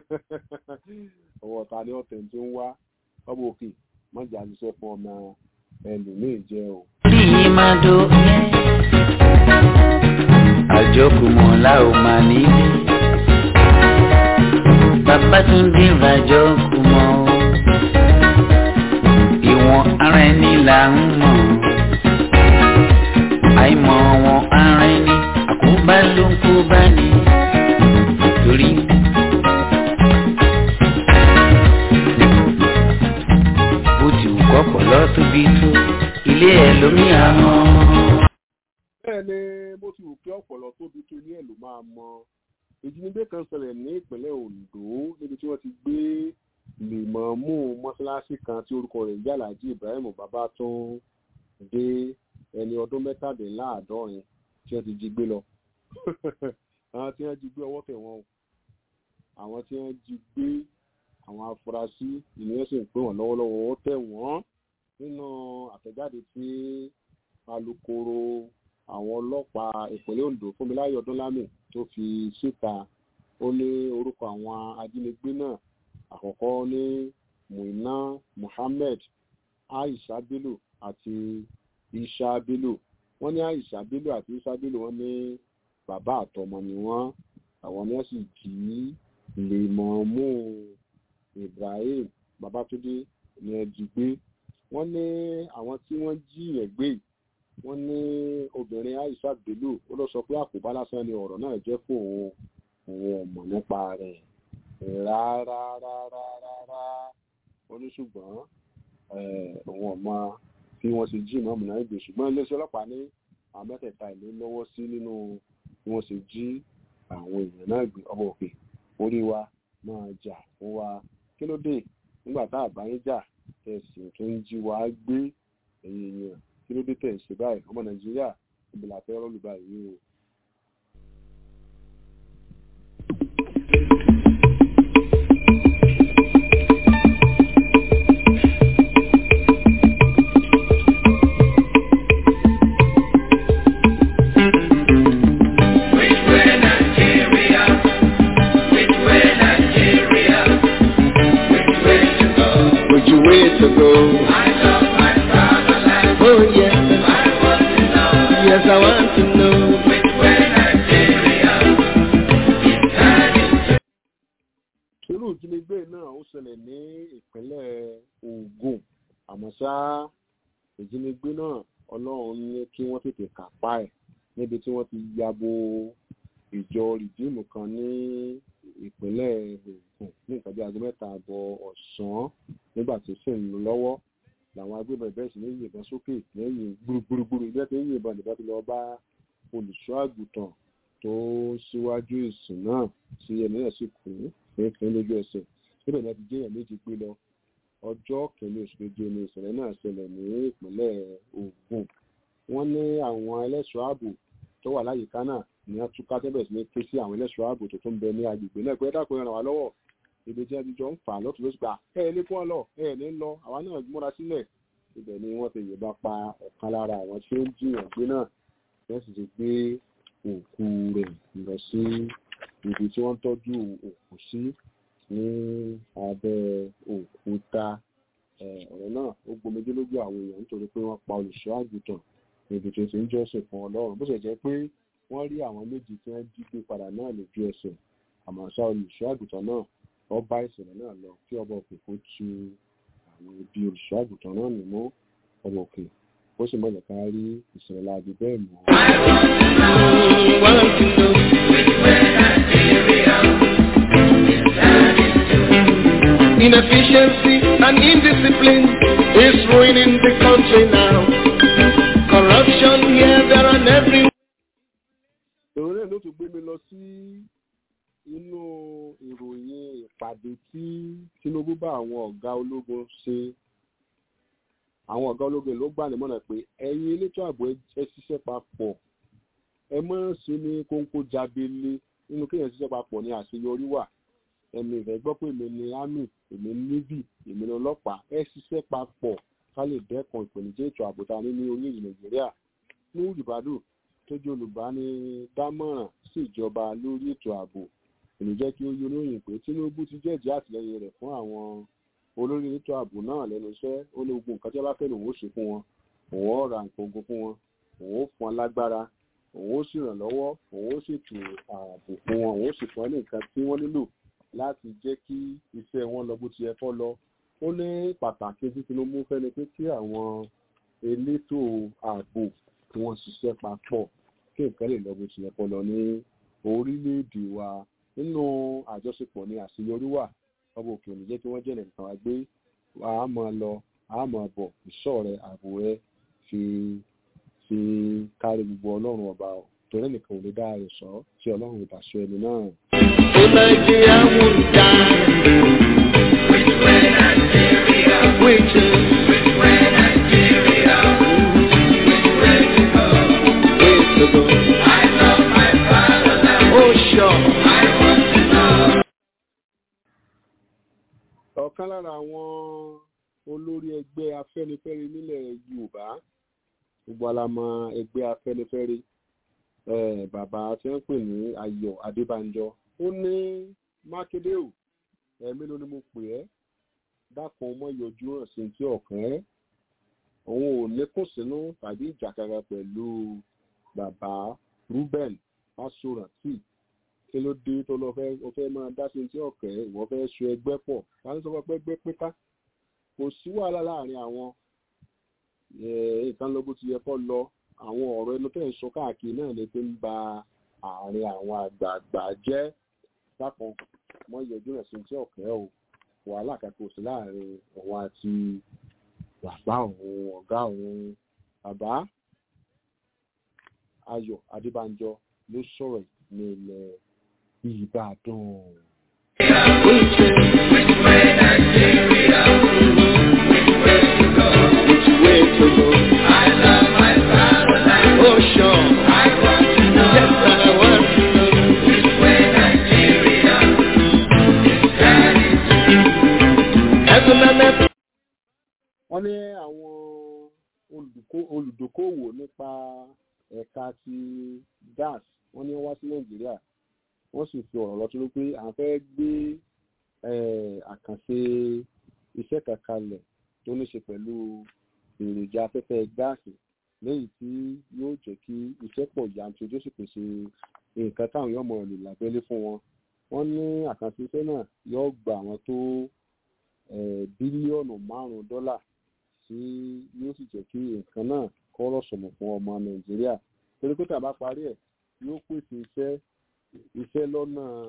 ọwọ́ ta ni ọ̀tẹ̀ tí ń wá ọmọ òkè mọ́jà ṣiṣẹ́ fún ọmọ ẹlòmíì jẹ́ o. Bí yín máa do àjọkùmọ̀ la ò máa nílé. Babátúndé ràjọkùmọ̀ ìwọ̀n ara ẹni là ń mọ̀. Àìmọ̀ wọn ara ẹni àkóbá ló ń kó bá ní. Torí bó ti wù kọ́pọ̀ lọ́ tóbi tó ilé ẹ̀ lómi àmọ́. bẹ́ẹ̀ ni bó ti wù kí ọ̀pọ̀lọ́ tóbi tó ilé ẹ̀ ló máa mọ ìjínigbé kan ṣẹlẹ̀ ní ìpínlẹ̀ ondo níbi tí wọ́n ti gbé lèmọ̀ọ́mù mọ́ṣáláṣí kan tí orúkọ rẹ̀ jẹ́ alhaji ibrahim babatunde ẹni ọdún mẹ́tàdínláàádọ́rin tí wọ́n ti jí gbé lọ àwọn tí wọ́n jí gbé ọwọ́ tẹ̀ wọ́n o àwọn tí wọ́n jí gbé àwọn afurasí ìnìyẹn sì ń pè wọ́n lọ́wọ́lọ́wọ́ ó tẹ̀ wọ́n nínú àtẹ̀jáde tí alūkkóró àwọn ọlọ́pàá ìpínlẹ̀ ondo fúnmiláyọ̀ ọdúnlámì tó fi síta ó ní orúkọ àwọn ajínigbé náà àkọ́kọ́ ní muina muhammed aisha bello àti isha bello wọ́n ní aisha bello àti isha bello wọ́n ní bàbá àtọmọ ni wọ́n àwọn ni wọ́n sì jí lèmọ̀ọ́mù ibrahim babatunde ní ẹ jí gbé wọ́n ní àwọn tí wọ́n jí yẹn gbé yìí wọ́n ní obìnrin aisha bello ó lọ sọ pé àkóbá lásán ni ọ̀rọ̀ náà jẹ́ fún òun òun ọ̀mọ̀ nípa rẹ̀ rárá rárá rárá ó ní ṣùgbọ́n òun ọ̀mọ bí wọ́n ṣe jí ìmọ̀ ọ̀mùnà ìgbè ṣùgbọ́n iléeṣẹ́ ọlọ́pàá ní àwọn mẹ́tẹ̀ẹ̀ta ìlú lọ́wọ́ sí nínú bí wọ́n ṣe jí àwọn èèyàn náà gbé ọmọ òkè orí wa máa jà fún wa kí ló dé nígbà tá a bá yín jà tẹ̀sí tó ń jí wa gbé ẹ̀yìn èèyàn kí ló dé tẹ̀ ṣe báyìí ọmọ nàìjíríà ìbìlà fẹ́ rọ́ọ̀lù báyìí o. Which way to go? Oh yes, yes I want to know. irú ìjínigbé náà ó ṣẹlẹ̀ ní ìpínlẹ̀ ogun àmọ́ ṣá ìjínigbé náà ọlọ́run ní kí wọ́n tètè kápá ẹ̀ níbi tí wọ́n ti yabo ìjọ rìdíìmù kan ní ìpínlẹ̀ Ògùn ní nǹkan bí aago mẹ́ta àbọ̀ ọ̀sán nígbà tó sì ń lọ lọ́wọ́ làwọn agbébọn ìbẹ̀rẹ̀ sí ní yìnbọn sókè lẹ́yìn gbúrúgbúrú ìbẹ́ tó ń yìnbọn ìbọn tó lọ bá olùṣọ́ àgùntàn tó síwájú ìsìn náà tí ẹni náà sì kú fínfín lójú ẹsẹ̀ síbẹ̀ náà ti jẹ́ èèyàn méjì gbé lọ ọjọ́ kìíní oṣù keje ni ìṣẹ̀lẹ̀ náà ṣẹlẹ̀ ní ìpínlẹ̀ Ògùn wọ́n ní àwọn ẹlẹ́ṣọ́ ààbò tó wà láyìíká náà ní wọ́n túká tẹ́bẹ̀ sí ní ké sí àwọn ẹlẹ́ṣọ́ ààbò tó tún bẹ ní agbègbè náà pé ẹ dákun ẹ ràn wá lọ́wọ́ ibi tí wọ́n ti jọ ń fà lọ́tún lóṣù gbà ẹ ẹ lé fún ọ lọ ẹ ẹ ní lọ àwa náà múra sílẹ̀ ibẹ̀ ni wọ́n ti yìnbọn pa ọ̀kan lára àwọn tí ó ń jiyàn gbé náà wọ́n sì ti gbé òkú rẹ̀ lọ sí ibi tí wọ́n ń tọ́jú òkú sí ní abẹ́ òkúta ọ̀rọ̀ náà ó gbomijé lójú àwọn èèyàn nítorí pé wọ́n pa olùṣọ́ àgùntàn níbi tó ti ń jọ́sìn fún ọlọ́run bó ṣe jẹ́ pé wọ́n rí àwọn méjì tí wọ́n jí gbé padà náà lójú ẹsẹ̀ àmọ́ ṣá olùṣọ́ àgùntàn náà wọ́n bá ìṣẹ̀lẹ̀ náà lọ kí ọba òkè kó tu àwọn ibi olùṣọ́ àgùntàn náà nínú ọba òkè ó sì mọ̀lẹ̀ ká rí ìṣẹ̀lẹ̀ láabi bẹ́ẹ̀ mọ́. Inefficiency and indiscipline is ruining the country now. Corruption here, there, and everywhere. èrò náà ló tún gbé mi lọ sí inú ìròyìn ìpàdé tí Tinubu bá àwọn ọ̀gá ológun ṣe àwọn ọ̀gá ológun ló gbà nímọ̀nà pé ẹ̀yin elétò ààbò ẹ ṣiṣẹ́ papọ̀ ẹ mọ̀ sí ní kóńkó jábélé nínú kéèyàn ṣiṣẹ́ papọ̀ ní àṣeyọrí wà ẹ̀mí ìfẹ́ gbọ́ pé èmi ni army èmi ni navy èmi ni ọlọ́pàá ẹ ṣiṣẹ́ papọ̀ ká lè dẹ́kun ìpèníjà ètò ààbò ta ní ní orílẹ̀ Nàìjíríà ní ìbàdàn tó jẹ́ olùbánidámọ̀ràn sí ìjọba lórí ètò ààbò èmi jẹ́ kí ó yọ lóyìn pé Tinubu ti jẹ́jẹ́ àtìlẹ́yìn rẹ̀ fún àwọn olórí ètò ààbò náà lẹ́nu iṣẹ́ ó ní ogun nǹkan tí wọ́n bá fẹ́ lòun ó ṣe fún wọn òun ó ra nǹkan ogun fún wọn òun ó fún wọn lágbára òun ó sì ràn lọ́wọ́ òun ó sì tù ààbò fún wọn òun ó sì fún wọn ní nǹkan tí wọ́n nílò láti jẹ́ kí iṣẹ́ wọn lọ bó ti yẹ kó lọ ó ní pàtàkì tí Tinubu fẹ́ ni pé kí àwọn elétò ààbò kí wọ́n ṣiṣẹ́ papọ̀ kí nǹkan lè lọ bó ti yẹ kó lọ ní orílẹ̀-èdè wa nínú àjọṣepọ̀ ní àṣeyọrí wà ọba òkè òní jẹ́ kí wọ́n jẹ́nà nǹkan wá gbé a máa lọ a máa bọ̀ ìṣọ́ rẹ ààbò rẹ fi fi kárí gbogbo ọlọ́run ọba torí nìkan ò lè dá rẹ̀ sọ tí ọlọ́run ìbá sọ ẹni náà. So Nigeria will die. Which way Nigeria? Which Which way Nigeria? Which way to go? Way to go. I love my fatherland. Oh sure. I want to know. ọ̀kan lára àwọn olórí ẹgbẹ́ afẹ́nifẹ́re nílẹ̀ yorùbá gbogbo alamọ ẹgbẹ́ afẹ́nifẹ́re eh, bàbá tí wọ́n pè ní ayọ̀ adébánjọ ó ní mákindé o ẹ̀mí ló ní mo pè ẹ́ dákun ọmọ yọjú hàn sí ti ọ̀kan ẹ́ òun ò lékún sínú tàbí ìjàkadà pẹ̀lú bàbá ruben fásórántì kí ló dé tó lọ fẹ́ o fẹ́ máa dá sí ti ọ̀kẹ́ ìwọ fẹ́ so ẹgbẹ́ pọ̀ láti sọ pé ẹgbẹ́ pípa kò sí wàhálà láàrin àwọn nǹkan lọ bó ti yẹ kó lọ àwọn ọ̀rọ̀ ẹnu tẹ̀ ń sọ káàkiri náà lè fi ń ba àárín àwọn àgbààgbà jẹ́ dákan mọ́ yọjú rẹ̀ sí ti ọ̀kẹ́ o wàhálà kankan sí láàrin òun àti bàbá òun ọ̀gá òun bàbá ayọ̀ adébánjọ ló sọ̀rọ̀ ní ilẹ̀ ìbàdàn. Which way Nigeria? Which way to go? Which way to go? I love my fatherland. Oh sure. I want to know. Yes, I want to know. Which way Nigeria? Heaven and earth. wọ́n ní àwọn olùdókó- olùdókòwò nípa ẹ̀ka ti gas wọ́n ní wọ́n wá sí nàìjíríà wọ́n sì fi ọ̀rọ̀ lọ́tún pé à ń fẹ́ gbé eh, àkànṣe iṣẹ́ kan kalẹ̀ tó ní ṣe pẹ̀lú èròjà afẹ́fẹ́ gáàsì lẹ́yìn tí yóò jẹ́ kí iṣẹ́ pọ̀ yanturu tó sì pèsè nǹkan táwọn yóò mọ̀ lò lábẹ́lé fún wọn wọ́n ní àkànṣe iṣẹ́ náà yóò gba àwọn tó eh, bílíọ̀nù márùn-ún dọ́là tí yóò sì jẹ́ kí nǹkan náà kọ́rọ̀ sọ̀mọ̀ fún ọmọ nàìjíríà torí pé tàbá parí ẹ̀ yóò pèsè iṣẹ́ iṣẹ́ lọ́nà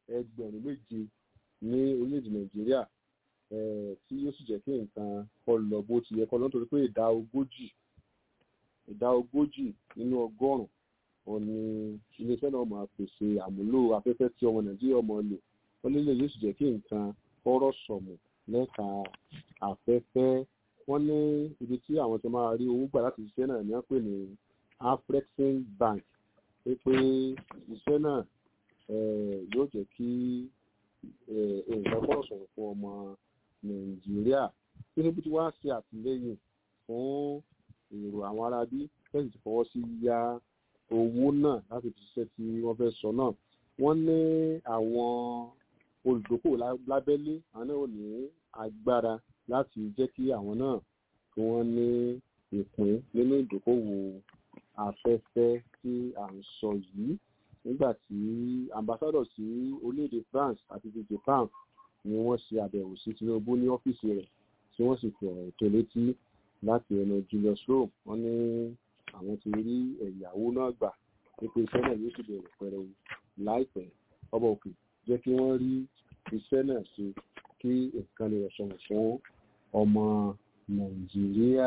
ẹgbẹ̀rún méje ní orílẹ̀-èdè nàìjíríà tí yóò sì jẹ́ kí nǹkan kọ́ lọ bó ti yẹ kọ́ lọ nítorí pé ìdá ogójì ìdá ogójì nínú ọgọ́rùn-ún wọn ni iléeṣẹ́ náà máa pèsè àmúlò afẹ́fẹ́ tí ọmọ nàìjíríà ọmọ lò wọ́n nílé yóò sì jẹ́ kí nǹkan kọ́rọ̀ sọ̀mù lẹ́ka afẹ́fẹ́ wọ́n ní ibi tí àwọn ti máa rí owó gbà láti ṣiṣẹ́ náà ní wọ́n pè ní afrexim bank pé pé iṣẹ́ náà yóò jẹ́ kí nǹkan kọ́rọ̀ sọ̀rọ̀ fún ọmọ nàìjíríà tinubu ti wá ṣe àtìlẹ́yìn fún èrò àwọn arábí fẹ́ẹ̀ ti fọwọ́ sí yá owó náà láti fi ṣiṣẹ́ tí wọ́n fẹ́ sọ náà wọ́n ní àwọn olùdókòwò lábẹ́lé àwọn náà ò ní agbára láti jẹ́ kí àwọn náà kí wọ́n ní ìpín nínú ìdókòwò afẹ́fẹ́ tí à ń sọ yìí nígbà tí ambassadọ̀ sí orílẹ̀-èdè France àti ti Japan ni wọ́n ṣe àbẹ̀wò sí Tinubu ní ọ́fíìsì rẹ̀ tí wọ́n sì fi ọ̀rọ̀ tó létí láti ẹnu Julius Rome wọ́n ní àwọn ti rí ẹ̀yàwó náà gbà nípa iṣẹ́ náà yóò sì bẹ̀rẹ̀ pẹ̀rẹ̀ láìpẹ́ ọba òkè jẹ́ kí wọ́n rí iṣẹ́ náà ṣe kí nǹkan lè rọ̀ṣọ̀rọ̀ fún ọmọ Nàìjíríà.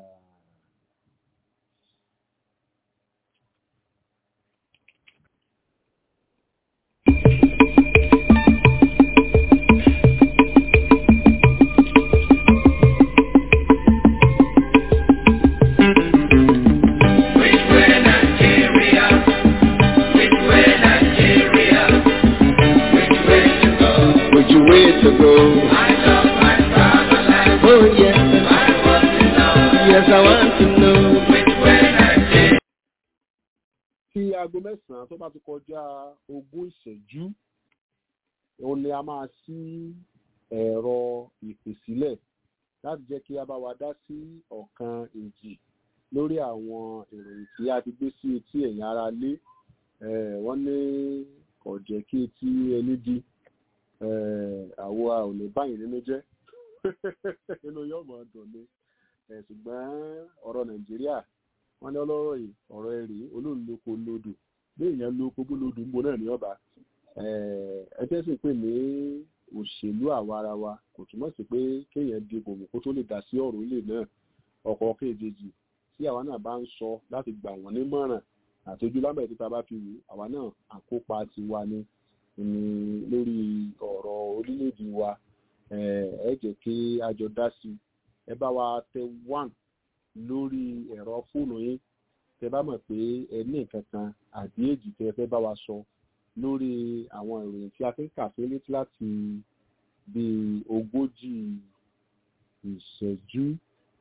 to go. I love my fatherland. Oh yes, I want to know yes I want to know. which way Nigeria. tí aago mẹ́sàn-án tó bá ti kọjá ogún ìṣẹ́jú òun ni a máa ṣí ẹ̀rọ ìpèsílẹ̀ láti jẹ́ kí a bá wa dá sí ọ̀kan èjì lórí àwọn ìròyìn tí a ti gbé sí etí ẹ̀yìn ara lé Eh, wọ́n ní kò jẹ́ kí etí ẹni di àwa ò lè báyìí nínú jẹ́ inú yóò mọ̀ dùn ni Eh, ṣùgbọ́n ọ̀rọ̀ nàìjíríà wọ́n ní ọlọ́rọ̀ yìí ọ̀rọ̀ ẹ̀rí olóńloko lodò bí èèyàn lóko bó lodò ń bo náà ní ọba ẹjẹ́ sì pè ní òṣèlú àwa ara wa kò túmọ̀ sí pé kéèyàn di bòmù kó tó lè dá sí ọ̀rọ̀ ilé náà ọkọ̀ kejì tí àwa náà bá ń sọ láti gbà wọ́n nímọ̀ràn àtọ́jú lábẹ́ títa bá fi wù àwa náà àkópa ti wa ni ní lórí ọ̀rọ̀ orílẹ̀-èdè wa ẹ jẹ́ kí a jọ dá sí ẹ bá wa tẹ one lórí ẹ̀rọ fóònù yín tẹ bá mọ̀ pé ẹ ní nǹkan kan àbí èjì tẹ fẹ́ bá wa sọ lórí àwọn ìròyìn tí a fi ń kà sí létí láti bí ogójì ìṣẹ́jú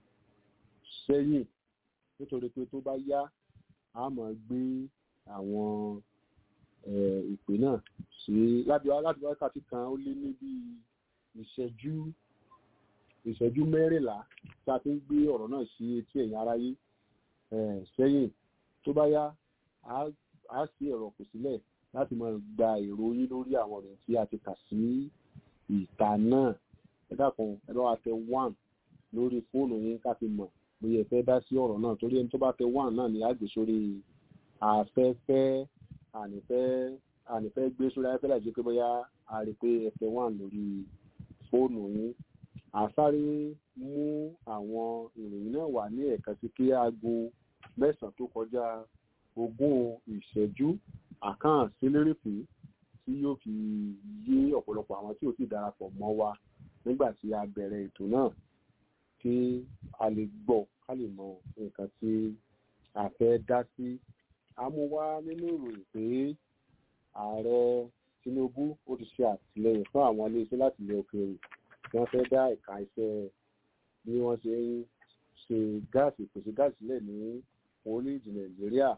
sẹ́yìn nítorí pé tó bá yá a máa gbé àwọn ìpè náà sí láti láti wákàtí kan ó lé ní bí ìṣẹ́jú ìṣẹ́jú mẹ́rìnlá tá a fi ń gbé ọ̀rọ̀ náà sí etí ẹ̀yìn aráyé sẹ́yìn tó bá yá a sí ẹ̀rọ kò sílẹ̀ láti máa gba èrò yín lórí àwọn ọ̀rọ̀ tí a ti kà sí ìta náà ẹ dákun ẹ lọ́wọ́ tẹ one lórí fóònù yín ká fi mọ̀ bóyá ẹ fẹ́ dá sí ọ̀rọ̀ náà torí ẹni tó bá tẹ one náà ni a gbé sórí afẹ́fẹ́ ànífẹ́ ànífẹ́ gbé sórí afẹ́fẹ́ láì jẹ́ pé bóyá a rí pé ẹ tẹ one lórí fóònù yín àsáré mú àwọn ìròyìn náà wà ní ẹ̀ka sí kí aago mẹ́sàn-án tó kọjá ogún ìṣẹ́jú àkáhàn sílérèfé tí yóò fi yé ọ̀pọ̀lọpọ̀ àwọn tí ò sì darapọ̀ mọ́ wa nígbà tí a bẹ̀rẹ̀ ètò náà kí a lè gbọ́ ká lè mọ nǹkan tí a fẹ́ dá sí. a mú wá nínú ìròyìn pé ààrẹ Tinubu ó ti ṣe àtìlẹyìn fún àwọn iléeṣẹ́ láti ilẹ̀ òkèèrè tí wọ́n fẹ́ dá ẹ̀ka iṣẹ́ bí wọ́n ṣe ń ṣe gáàsì ìpèsè gáàsì sílẹ̀ ní orílẹ̀-èdè Nàìjíríà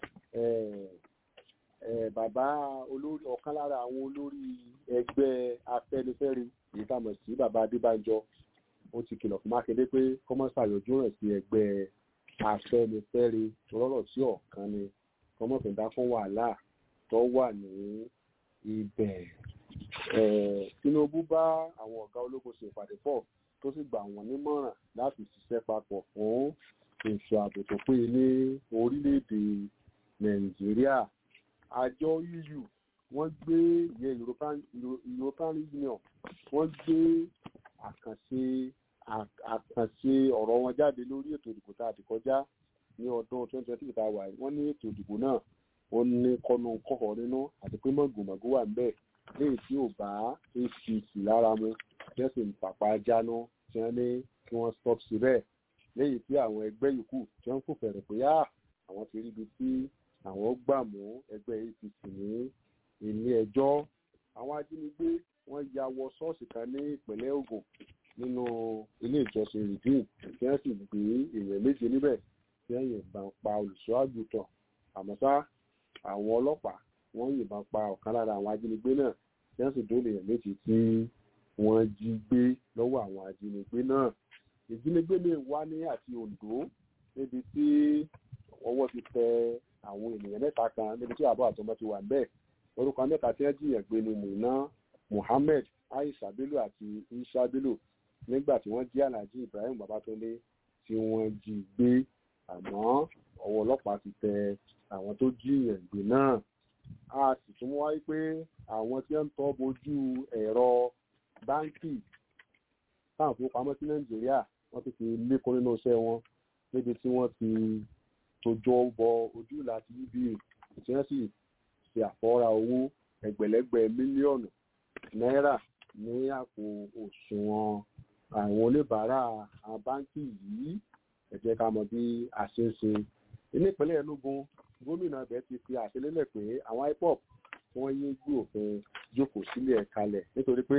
bàbá olórí ọ̀kan lára àwọn olórí ẹgbẹ́ Afẹ́nifẹ́re èyí tá a mọ̀ sí bàbá Adébánjọ ó ti kìlọ̀ fún Mákindé pé kọ́mọ́sà yọjú rẹ̀ sí ẹgbẹ́ Afẹ́nifẹ́re lọ́rọ̀ tí ọ̀kan ni kọ́mọ́fìdá fún wàhálà tó wà ní ibẹ̀. Tinubu bá àwọn ọ̀gá ológun ṣe ìpàdé pọ̀ tó sì gbà wọ́n nímọ̀ràn láti ṣiṣẹ́ papọ̀ fún ètò ààbò tó péye ní orílẹ̀-èdè Nàìjíríà àjọ EU wọ́n gbé ìyẹn European European Union wọ́n gbé àkànṣe àkànṣe ọ̀rọ̀ wọn jáde lórí ètò ìdìbò tá a ti kọjá ní ọdún twenty twenty tá a wà yìí wọ́n ní ètò ìdìbò náà ó ní kọ́nu kọ́kọ́ nínú àti pé mọ̀gòmọ̀gò wà ńbẹ̀ léyìí tí ò bá APC lára mu tí wọ́n sì ń pàpà jáná tí wọ́n ní kí wọ́n stop síbẹ̀ léyìí tí àwọn ẹgbẹ́ yòókù tí wọ́n ń fò fẹ̀rẹ̀ pé á àwọn ti ríbi tí àwọn gbà mú ẹgbẹ́ APC ní ilé ẹjọ́ àwọn ajínigbé wọ́n ya wọ ṣọ́ọ̀ṣì kan ní ìpínlẹ̀ Ògùn nínú ilé ìjọsìn rìdíìn tí wọ́n sì gbé èèyàn méje níbẹ̀ tí wọ́n yìnbọn pa olùṣọ́ àgùntàn àmọ́ ṣá àwọn ọlọ́pàá wọ́n yìnbọn pa ọ̀kan lára àwọn ajínigbé náà tí wọ́n sì dóòlù èèyàn méjì tí wọ́n jí gbé lọ́wọ́ àwọn ajínigbé náà ìjínigbé lè wá ní àti Oǹdó níbi tí ọwọ́ ti tẹ àwọn ènìyàn mẹ́ta kan níbi tí àbọ̀ àtọmọ ti wà níbẹ̀ orúkọ mẹ́ta tí wọ́n jiyàn gbé ni Mùná Muhammed Aisha Bello àti Isha Bello nígbà tí wọ́n jí Alhaji Ibrahim Babatunde tí wọ́n jí gbé àmọ́ ọwọ́ ọlọ́pàá ti tẹ àwọn tó jiyàn gbé náà a sì tún wáyé pé àwọn tí wọ́n ń tọ́ bojú ẹ̀rọ báńkì táwọn fowópamọ́ sí Nàìjíríà wọ́n ti fi lékún nínú iṣẹ́ wọn níbi tí wọ́n ti tójọ́ bọ ojú láti uba tí wọ́n sì ṣe àfọ́ra owó ẹgbẹ̀lẹ́gbẹ̀ mílíọ̀nù náírà ní àpò òṣùwọ̀n àwọn oníbàárà àwọn báńkì yìí ẹ jẹ́ ká mọ̀ bí a ṣe ń ṣe. nípínlẹ̀ Enugu gómìnà ibẹ̀ ti fi àṣelélẹ̀ pé àwọn IPOB wọ́n yé gbé òfin jókòó sílẹ̀ kalẹ̀ nítorí pé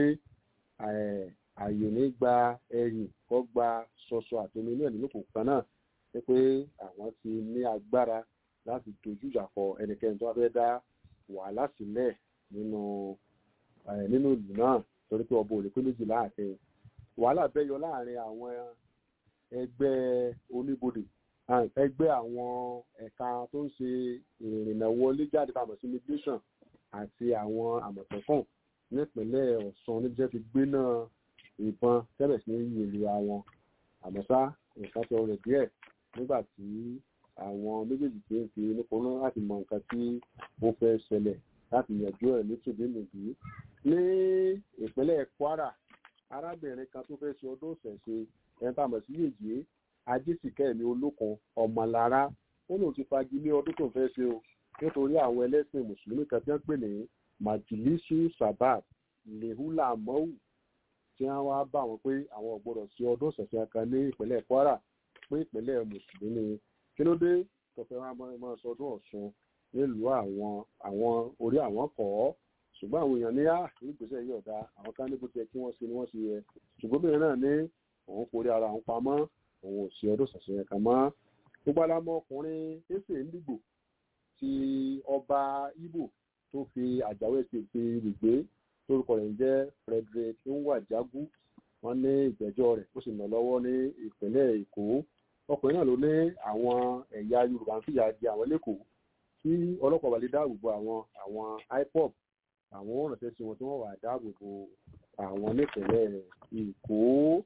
ààyè ní gba ẹ̀yìn kọ́ gba ṣọṣọ àtomi ní ẹ̀nínú kò kan náà ní pé àwọn ti ní agbára láti dojú ìjà kọ ẹnikẹ́ni tó wá fẹ́ dá wàhálà sílẹ̀ nínú nínú ìlú náà torí pé ọba òlè pé méjì láàfin wàhálà bẹ́ yọ láàrin àwọn ẹgbẹ́ oníbodè ẹgbẹ́ àwọn ẹ̀ka tó ń ṣe ìrìnnà wọlé jáde pàmò sí immigration àti àwọn àmọ̀tẹ́kùn nípínlẹ̀ Ọ̀ṣun níjẹ́ ti gbé náà ìbọn tẹ́lẹ̀ sí ní ìlú àwọn àmọ́ ṣá nǹkan tó rẹ̀ díẹ̀ nígbà tí àwọn méjèèjì tí ń fi nípa náà láti mọ nǹkan tí ó fẹ́ ṣẹlẹ̀ láti yanjú ẹ̀ ní tòbínúbí ní ìpínlẹ̀ Kwara arábìnrin kan tó fẹ́ ṣe ọdún ìṣẹ̀ṣe ẹni tá a mọ̀ sí yèyé ajésìkẹ́mi olókun ọmọlára ó lóun ti fagilé ọdún tó fẹ́ ṣe o nítorí àwọn ẹlẹ́sìn mùsùlùmí kan tí wọ́n pè ní majilisu sabat lehula mọ́wù tí wọ́n wá bá wọn pé àwọn ò gbọ́dọ̀ sí ọdún ìṣẹ̀ṣe kan ní ìpínlẹ̀ Kwara pé ìpínlẹ̀ mùsùlùmí kí ló dé tó fẹ́ wọn máa sọdún Ọ̀ṣun nílùú àwọn àwọn orí àwọn kọ́ ọ́ ṣùgbọ́n àwọn èèyàn ní á ìgbésẹ̀ yìí ọ̀dà àwọn kan ní bó ti yẹ kí wọ́n ṣe ni wọ́n ṣe yẹ ṣùgbọ́n bẹ́ẹ̀ náà ní òun forí ara òun pamọ́ òun ò sí ọdún ìṣẹ̀ṣe kan mọ́ gbogbo alámọ̀ ọkùnrin ẹsẹ̀ ńdìgbò ti ọba Ìgbò tó fi àjàwé ṣe ti rìgbé lórúkọ rẹ̀ ń jẹ́ Frederick Nwajagu wọ́n ní ìgbẹ́jọ́ rẹ̀ ó sì nà lọ́wọ́ ní ìpínlẹ̀ Èkó ọkùnrin náà ló ní àwọn ẹ̀yà Yorùbá ń fìyà jẹ àwọn lẹ́kọ̀ọ́ tí ọlọ́pàá wà lè dáàbò bo àwọn àwọn IPOB àwọn òrànṣẹ́ sí wọn tí wọ́n wà dáàbò bo àwọn nípìnlẹ̀ Èkó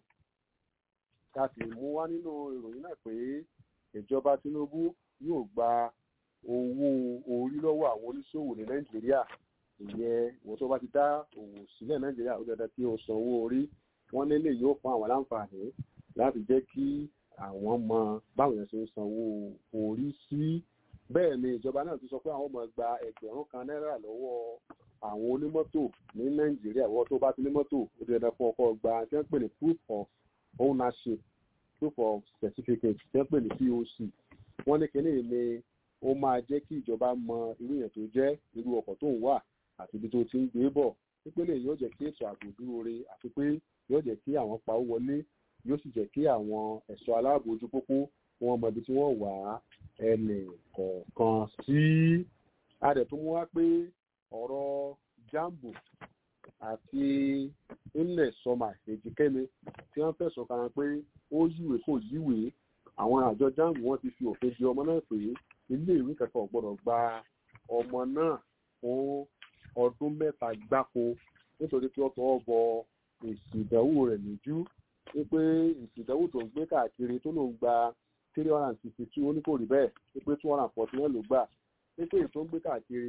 ká sì mú wá nínú ìròyìn náà pé ìjọba Tinubu yóò gba owó orí lọ́wọ́ àwọn oníṣòwò ní Nàìjíríà ìyẹn ìwọ tó bá ti dá òwò sílẹ̀ Nàìjíríà ó dandan kí o san owó orí wọ́n lélẹ̀ yóò fún àwọn láǹfààní láti jẹ́ kí àwọn mọ báwọn yẹn ṣe ń sanwó orí sí bẹ́ẹ̀ ni ìjọba náà ti sọ pé àwọn ọmọ gba ẹgbẹ̀rún kan náírà lọ́wọ́ àwọn onímọ́tò ní Nàìjíríà ìwọ tó bá ti ní mọ́tò ó ti dandan fún ọkọ gba tí wọ́n pè ní proof of ownership proof of certificate tí wọ́n pè ní POC wọ́n ní kíní ni ó máa jẹ́ kí ìjọba mọ irú èèyàn tó jẹ́ irú ọkọ̀ tó ń wà àti ibi tó ti ń gbé bọ̀ pípélé yóò jẹ́ kí ètò ààbò dúró re àti pé yóò jẹ́ kí àwọn pawó wọlé yóò sì jẹ́ kí àwọn ẹ̀ṣọ́ aláàbò ojú pópó wọn mọ ibi tí wọ́n wà ẹnì kọ̀ọ̀kan sí. adẹ̀ tó mú wá pé ọ̀rọ̀ jambo àti ilẹ̀ sọmà èjìkẹ́mi tí wọ́n fẹ̀sùn kan pé ó yíwèé kò yíwèé àwọn àjọ jambo wọn ti fi òfin di ọmọ náà pé ilé ìwé kẹ́kọ̀ọ́ gbọ́dọ̀ gba ọmọ náà fún ọdún mẹ́ta gbáko nítorí pé ó tọwọ́ bọ èsì ìdánwò rẹ̀ lójú wípé èsì ìdánwò tó ń gbé káàkiri tó ló ń gba three hundred and sixty two ó ní kò rí bẹ́ẹ̀ wípé two hundred and forty one ló gbà wípé èyí tó ń gbé káàkiri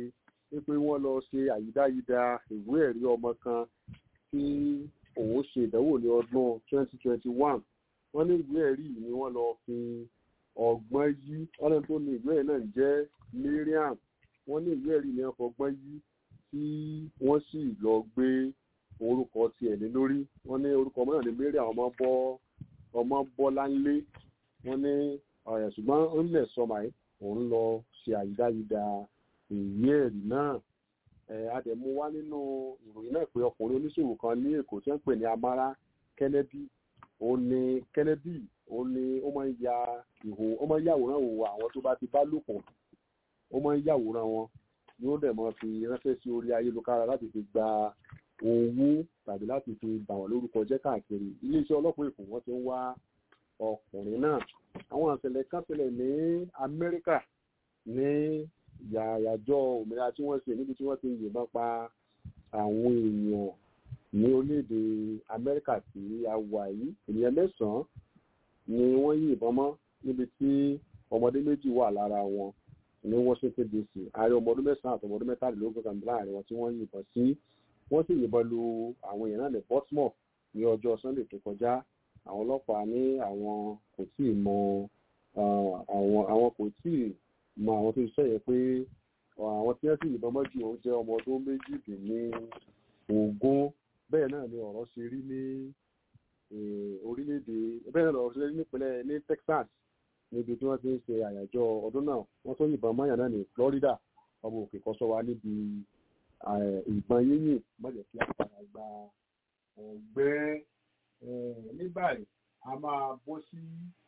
wípé wọ́n lọ ṣe àyídáyídá ìwé ẹ̀rí ọmọ kan tí òun ṣe ìdánwò ní ọdún 2021 wọ́n ní ìwé ẹ̀rí yìí ni wọ́n lọ fi ọgbọ́n yí ọ̀nà tó ní ìwé ẹ̀rí náà jẹ́ Miriam wọ́n ní ìwé ẹ̀rí ni wọ́n fọgbọ́n yí tí wọ́n sì lọ gbé orúkọ tiẹ̀ lé lórí wọ́n ní orúkọ ọmọ náà ní Miriam ọmọ bọ́ ọmọ bọ́láńlé wọ́n ní ọ̀rẹ́ ṣùgbọ́n ńlẹ̀ sọmọ ẹ̀ òun lọ ṣe àyídáyídá ìwé ẹ̀rí náà àdẹ̀mú wá nínú ìròyìn náà pé ọkùnrin oníṣòwò kan ní Èkó tí wọ́n ń pè ní Amara Kennedy òun ni Kennedy òun ni ó máa ń ya ìhò ó máa ń yàwòrán òwò àwọn tó bá ti bá lò pọ̀ ó máa ń yàwòrán wọn ni ó dẹ̀ máa fi ránṣẹ́ sí orí ayélujára láti fi gba owó tàbí láti fi bà wọ́n lórúkọ jẹ́ káàkiri iléeṣẹ́ ọlọ́pàá Èkó wọ́n ti ń wá ọkùnrin náà àwọn àṣẹlẹ̀ kan ṣẹlẹ̀ ní Amẹ́ríkà ní yàyàjọ́ òmìnira tí wọ́n ṣe níbi tí wọ́n ti yìnbọn pa àwọn èèyàn ní orílẹ̀-èdè Amẹ́ríkà tí a wà yìí ènìyàn mẹ́sàn-án ni wọ́n yìnbọn mọ́ níbi tí ọmọdé méjì wà lára wọn ní Washington DC ààrẹ ọmọ ọdún mẹ́sàn-án àti ọmọ ọdún mẹ́tàlélógún kan láàrin wọn tí wọ́n yìnbọn sí wọ́n sì yìnbọn lu àwọn èèyàn náà ní Baltimore ní ọjọ́ Sunday tó kọjá àwọn ọlọ́pàá ní àwọn kò tí ì mọ àwọn àwọn kò tí ì mọ àwọn tó ṣiṣẹ́ yẹn pé àwọn tí wọ́n sì yìnbọn mọ́jú òun jẹ́ ọmọ ọdún méjìdínní ogún bẹ́ẹ̀ náà ni ọ̀rọ̀ ṣe rí ní orílẹ̀-èdè bẹ́ẹ̀ náà lọ́rọ̀ ṣe rí nípínlẹ̀ ní Texas níbi tí wọ́n ti ń ṣe àyájọ́ ọdún náà wọ́n tó yìnbọn mọ́yàn náà ní Florida ọmọ òkè kọ́sọ́ wa níbi ìbọn yíyìn mọ́jẹ̀ kí a padà gba ọ̀gbẹ́ ní báyìí a máa bọ́ sí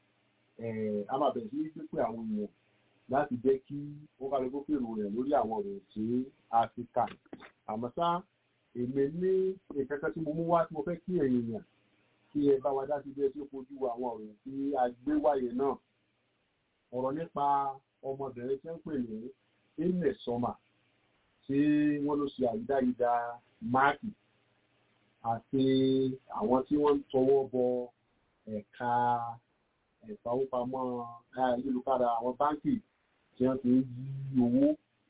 a máa bẹ̀rẹ̀ sí pípé àwọn èèyàn láti jẹ́ kí ó ká lóko fèrò rẹ̀ lórí àwọn ọ̀rọ̀ tí a ti kà àmọ́ ṣá èmi ní nǹkan kan tí mo mú wá tí mo fẹ́ kí ẹ̀yin yàn kí ẹ bá wa dá sí bí ẹ tí ó fojú àwọn ọ̀rọ̀ tí a gbé wáyé náà ọ̀rọ̀ nípa ọmọbìnrin tí wọ́n pè ní ilẹ̀ sọ́mà tí wọ́n ló ṣe àyídáyídá máàkì àti àwọn tí wọ́n ń tọwọ́ bọ ẹ̀ka ìfowópamọ́ ayélujára àwọn báńkì tí wọ́n ti ń yí owó.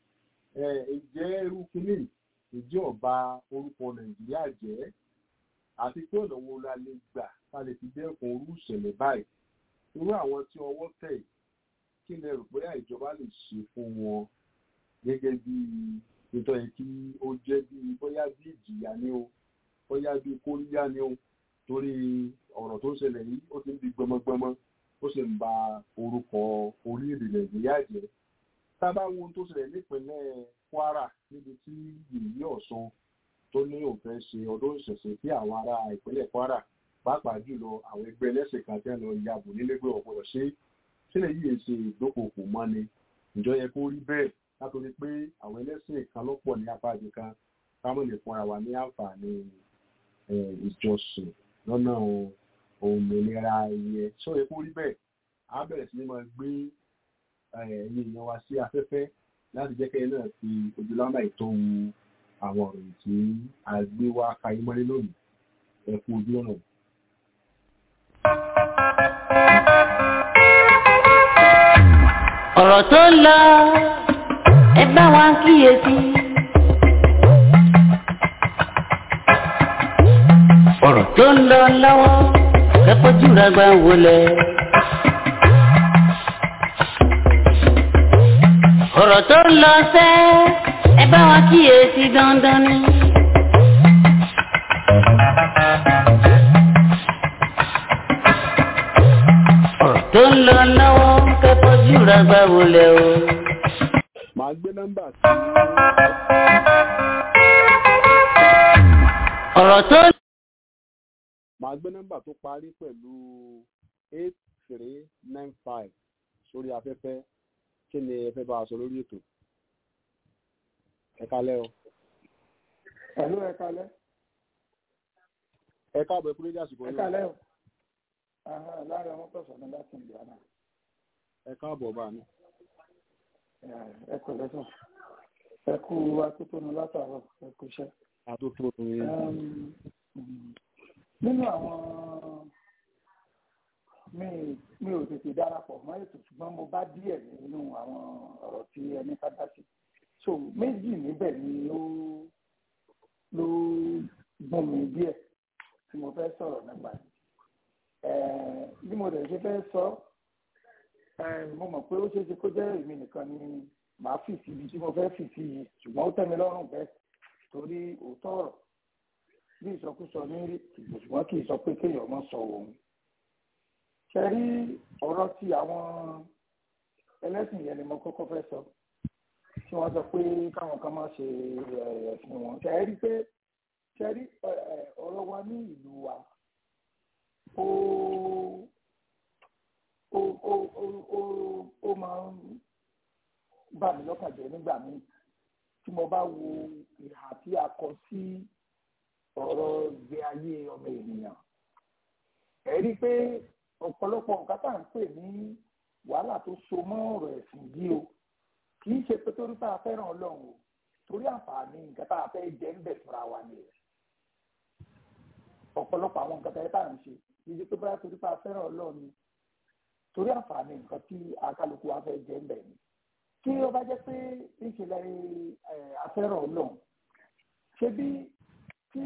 ǹjẹ́ irú kínní ìjọ ọba orúkọ nàìjíríà jẹ́ àti pé ọ̀nà wo la lè gbà ká lè fi dẹ́kun orú ìṣẹ̀lẹ̀ báyìí. irú àwọn tí ọwọ́ tẹ̀ kí lẹ rò pé ìjọba lè ṣe fún wọn gẹ́gẹ́ bí nítorí kí ó jẹ́ bí bóyá bí ìjìyà ni o bóyá bí kóríyá ni o torí ọ̀rọ̀ tó ń ṣẹlẹ̀ yìí ó ti ń di gbọmọgbọmọ ó sì ń ba orúkọ orílẹ̀-èdè nàìjíríà jẹ́ tá a bá wo ohun tó ṣẹlẹ̀ nípínlẹ̀ kwara níbi tí yìnyín ọ̀sán tó ní òun fẹ́ ṣe ọdún ìṣẹ̀ṣẹ̀ tí àwọn ará ìpínlẹ̀ kwara pàápàá jùlọ àwọn ẹgbẹ́ ẹlẹ́sìn kan tẹ́ lọ yabò nílẹ́gbẹ́ ọ̀pọ̀lọ̀ ṣe sílẹ̀ yìí ṣe ìdókòkò mọ́ni ìjọ yẹ kó rí bẹ́ẹ̀ látòrí pé àwọn ẹlẹ́sìn kan lọ́pọ̀ ní apá àdìkan káwọn lè fúnra wa ní àǹfààní ìjọsìn lọ́nà òmìnira ìyẹn tí ó yẹ kó rí bẹ́ẹ̀ á bẹ̀rẹ̀ sí ní máa gbé ẹ̀yin èèyàn wa sí afẹ́fẹ́ láti jẹ́ kẹ́yìn náà fi ojúlámà ìtọ́wu àwọn ọ̀rọ̀ tí a gbé wá kayé mọ́lé lónìí ẹ kú ojú ọ̀nà. ọ̀rọ̀ tó ń lọ ẹ bá wa kíyèsí. ọ̀rọ̀ tó ń lọ lọ́wọ́ kẹ́kọ̀ọ́jú rẹ̀ gbà wọlé. ọ̀rọ̀ tó ń lọ sẹ́ ẹ bá wa kíyèsí dandan ni. ọ̀rọ̀ tó ń lọ lọ́wọ́ kẹ́kọ̀ọ́jú rẹ̀ gbà wọlé o. màá gbé nọ́mbà sí ọ̀rọ̀ tó ń màá gbé nọ́mbà tó parí pẹ̀lú eight three nine five sórí afẹ́fẹ́ kí ni ẹ fẹ́ bá a sọ lórí ètò ẹ kálẹ́ o Ẹ̀lú ẹ kálẹ́. ẹ káàbọ̀ ẹ kúrò ní àsìkò Ẹ yìí kálẹ́ o. Aha, Lára wọn pẹ̀sọ̀ ní láti ìlú àná. ẹ káàbọ̀ bá mi. Ẹ kò lẹ́sọ̀. Ẹ kú atótónu látàárọ̀ ẹ kú iṣẹ́. àtúntò ní Ẹm, Nínú àwọn mi mi ò tètè darapọ̀ mọ́ ètò ṣùgbọ́n mo bá díẹ̀ nínú àwọn ọ̀rọ̀ tí ẹni ká dá sí. so méjì níbẹ̀ ni ó ló gbọ́n mi díẹ̀ tí mo fẹ́ sọ̀rọ̀ nípa ẹ̀ bí mo dẹ̀ ṣe fẹ́ sọ mo mọ̀ pé ó ṣeé ṣe kó jẹ́ èmi nìkan ni màá fì sí ibi tí mo fẹ́ fì sí yìí ṣùgbọ́n ó tẹ́ mi lọ́rùn bẹ́ẹ̀ torí òótọ́ ọ̀rọ̀ bí ìsọkúsọ ní rí ṣùgbọ́n kì í sọ pé kéèyàn mọ́ sọ òun ṣe rí ọ̀rọ̀ tí àwọn ẹlẹ́sìn yẹn ni mo kọ́kọ́ fẹ́ sọ tí wọ́n sọ pé káwọn kan máa ṣe ẹ̀sìn wọn ṣe rí pé ṣe rí ọ̀rọ̀ wa ní ìlú wa ó ó ó ó ó máa ń bà mí lọ́kàn jẹ́ nígbà míì tí mo bá wo ìhà tí a kọ sí ọ̀rọ̀ ìgbé ayé ọmọ ènìyàn ẹ rí i pé ọ̀pọ̀lọpọ̀ nǹkan tá à ń pè ní wàhálà tó so mọ́ ọ̀rọ̀ ẹ̀sìn yìí o kì í ṣe pé torí tá a fẹ́ràn ọlọ́run o torí àǹfààní nǹkan tá a fẹ́ jẹ́ ń bẹ̀ fúnra wa ni ọ̀pọ̀lọpọ̀ àwọn nǹkan tá a ń ṣe kì í ṣe pé bóyá torí tá a fẹ́ràn ọlọ́run ni torí àǹfààní nǹkan tí akálukú wa fẹ́ jẹ́ ń bẹ̀ ni tí ó bá jẹ́ pé ìṣẹ̀lẹ̀ afẹ́ràn ọlọ́run ṣe bí tí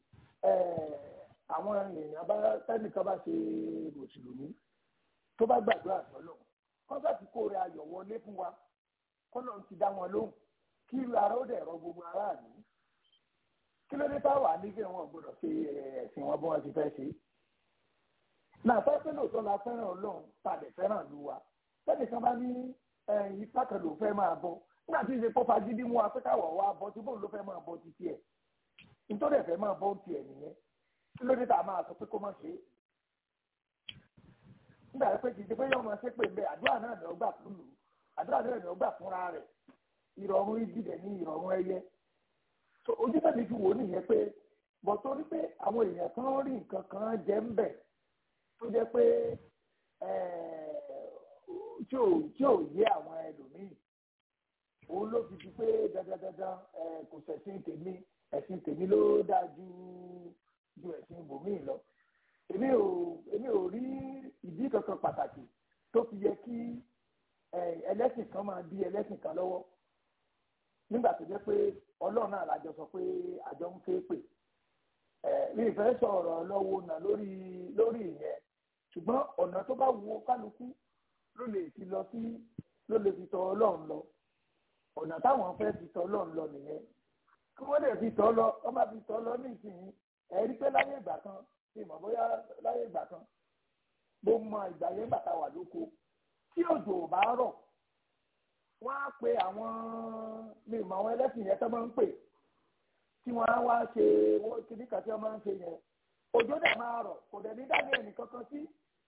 àwọn èèyàn bá tẹ́nìkan bá ṣe mùsùlùmí tó bá gbàdúrà sọ́lọ̀ kọ́sàtì kó rẹ ayọ̀ wọlé fún wa kọ́nà ti dá wọn lóhùn kí irú ara ó dẹ̀ rọ gbogbo aráàlú kí ló dé táwà ní kí wọn gbọdọ̀ ṣe ẹ̀sìn wọn bí wọ́n ti fẹ́ ṣe. náà fẹ́ pé lóòótọ́ la fẹ́ràn ọlọ́run tàbí fẹ́ràn lu wa tẹ́nìkan bá ní ipá kan ló fẹ́ máa bọ́ nígbà tí ìṣe kó fagídí mú wa pé káwọ̀ wá bọ́ tí bóun ló fẹ́ máa bọ́ títí ẹ̀ nítorí ẹ̀fẹ̀ máa bọ́ tiẹ̀ nìyẹn kí ló dé tá a máa sọ pé kó má ṣe é nígbà pé kì í ṣe pé yóò máa ṣe pé bẹ́ẹ̀ àdúrà náà ni ó gbà fún lù àdúrà náà ni ó gbà fúnra rẹ̀ ìrọ̀rùn ìdílé ní ìrọ̀rùn ẹyẹ so ojú tẹ̀lé fi wò ó nìyẹn pé bọ̀ torí pé àwọn èèyàn kan rí nǹkan kan jẹ́ ń bẹ̀ tó jẹ́ pé tí ò tí ò yé àwọn ẹlòmíì òun ló fi di pé dandandandan kò ṣẹ̀sìn tèmi ẹ̀sìn tèmi ló dáa ju ju ẹ̀sìn ibòmíì lọ èmi ò èmi ò rí ìdí kankan pàtàkì tó fi yẹ kí ẹlẹ́sìn kan máa di ẹlẹ́sìn kan lọ́wọ́ nígbà tó jẹ́ pé ọlọ́run náà lájọ sọ pé àjọ ń ké pè mi ìfẹ́ sọ̀rọ̀ lọ́wọ́ náà lórí lórí ìyẹn ṣùgbọ́n ọ̀nà tó bá wo kálukú ló lè fi lọ sí ló lè fi tọ ọlọ́run lọ ọ̀nà táwọn fẹ́ fi tọ ọlọ́run lọ nìyẹn kí wọ́n lè fi tọ́ lọ wọ́n bá fi tọ́ lọ nísìnyí ẹ̀rí pé láyé ìgbà kan ṣe mọ̀ bóyá láyé ìgbà kan mo mọ ìgbà yẹn bàtà wà lóko tí òjò ò bá rọ̀ wọ́n á pe àwọn mi mọ àwọn ẹlẹ́sìn yẹn tó máa ń pè tí wọ́n á wá ṣe kíní kan tí wọ́n máa ń ṣe yẹn òjò dẹ̀ máa rọ̀ kò dẹ̀ ní dání ẹnì kankan sí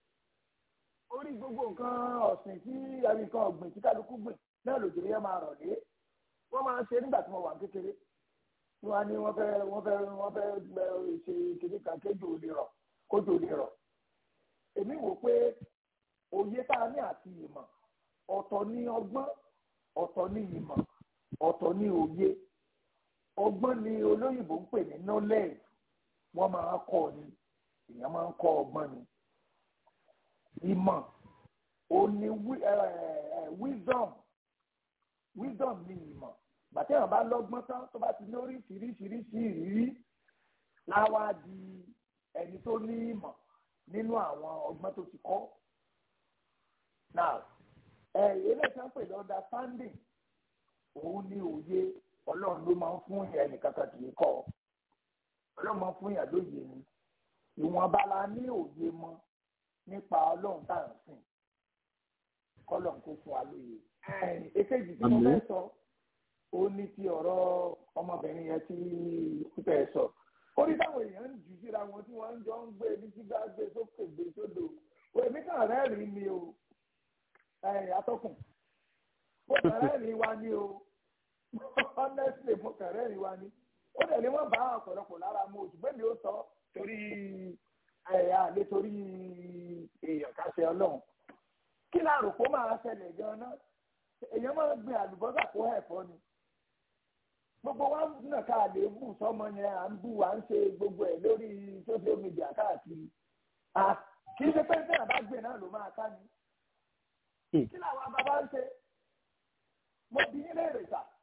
orí gbogbo nǹkan ọ̀sìn tí ẹnì nǹkan ọ̀gbìn tí kálukú gbìn náà lòjò yẹn máa rọ̀ dé wọ́n máa ń ṣe nígbà tí mo wà kékeré wọ́n á ní wọ́n fẹ́ wọ́n fẹ́ wọ́n fẹ́ ṣe kíní kan kéjò lè rọ̀ kójò lè rọ̀ èmi wò pé òye tá a ní àti ìmọ̀ ọ̀tọ̀ ní ọgbọ́n ọ̀tọ̀ ní ìmọ̀ ọ̀tọ̀ ní òye ọgbọ́n ni olóyìnbó ń pè ní knowledge wọ́n máa ń kọ́ ni èèyàn máa ń kọ́ ọgbọ́n ni ìmọ̀ ò ní wisdom wisdom ní ìmọ̀ gbàtẹ́yàn bá lọ́gbọ́n tán tó bá ti ní oríṣiríṣiríṣi ìrírí láwá di ẹni tó ní ìmọ̀ nínú àwọn ọgbọ́n tó ti kọ́ now eléyìí tí wọ́n pè ní understanding òun ni òye ọlọ́run ló máa ń fún yẹn nìkan kan kì í kọ́ ọlọ́run máa ń fún yẹn lóye ni ìwọ̀nba la ní òye mọ́ nípa ọlọ́run tá à ń sìn kọ́lọ́run kó fún wa lóye. èkejì tí mo fẹ́ sọ ó ní ti ọ̀rọ̀ ọmọbìnrin yẹn tí pípẹ́ sọ ó ní táwọn èèyàn ń jù síra wọn tí wọ́n ń jọ ń gbé ní sígbà gbé sókè gbé sódò èmi kàn rẹ́rìn-ín ni o atọ́kùn mo kàn rẹ́rìn-ín wa ni o honestly mo kàn rẹ́rìn-ín wa ni ó dẹ̀ ní wọ́n bá ọ̀pọ̀lọpọ̀ lára mu oṣù bẹ́ẹ̀ ni ó sọ torí ẹ̀yà lé torí èèyàn ká ṣe ọlọ́run kí láàrò kó máa ṣẹlẹ̀ gan-an èèyàn máa ń gbin àlùbọ́sà kó ẹ̀fọ́ ni gbogbo wa náà ká lè bù sọmọ yẹn à ń bù à ń ṣe gbogbo ẹ̀ lórí social media káàkiri kì í ṣe pé bẹ́ẹ̀ bá gbé náà ló máa ká ni kí làwọn bàbá ń ṣe mo bí yín léèrè sà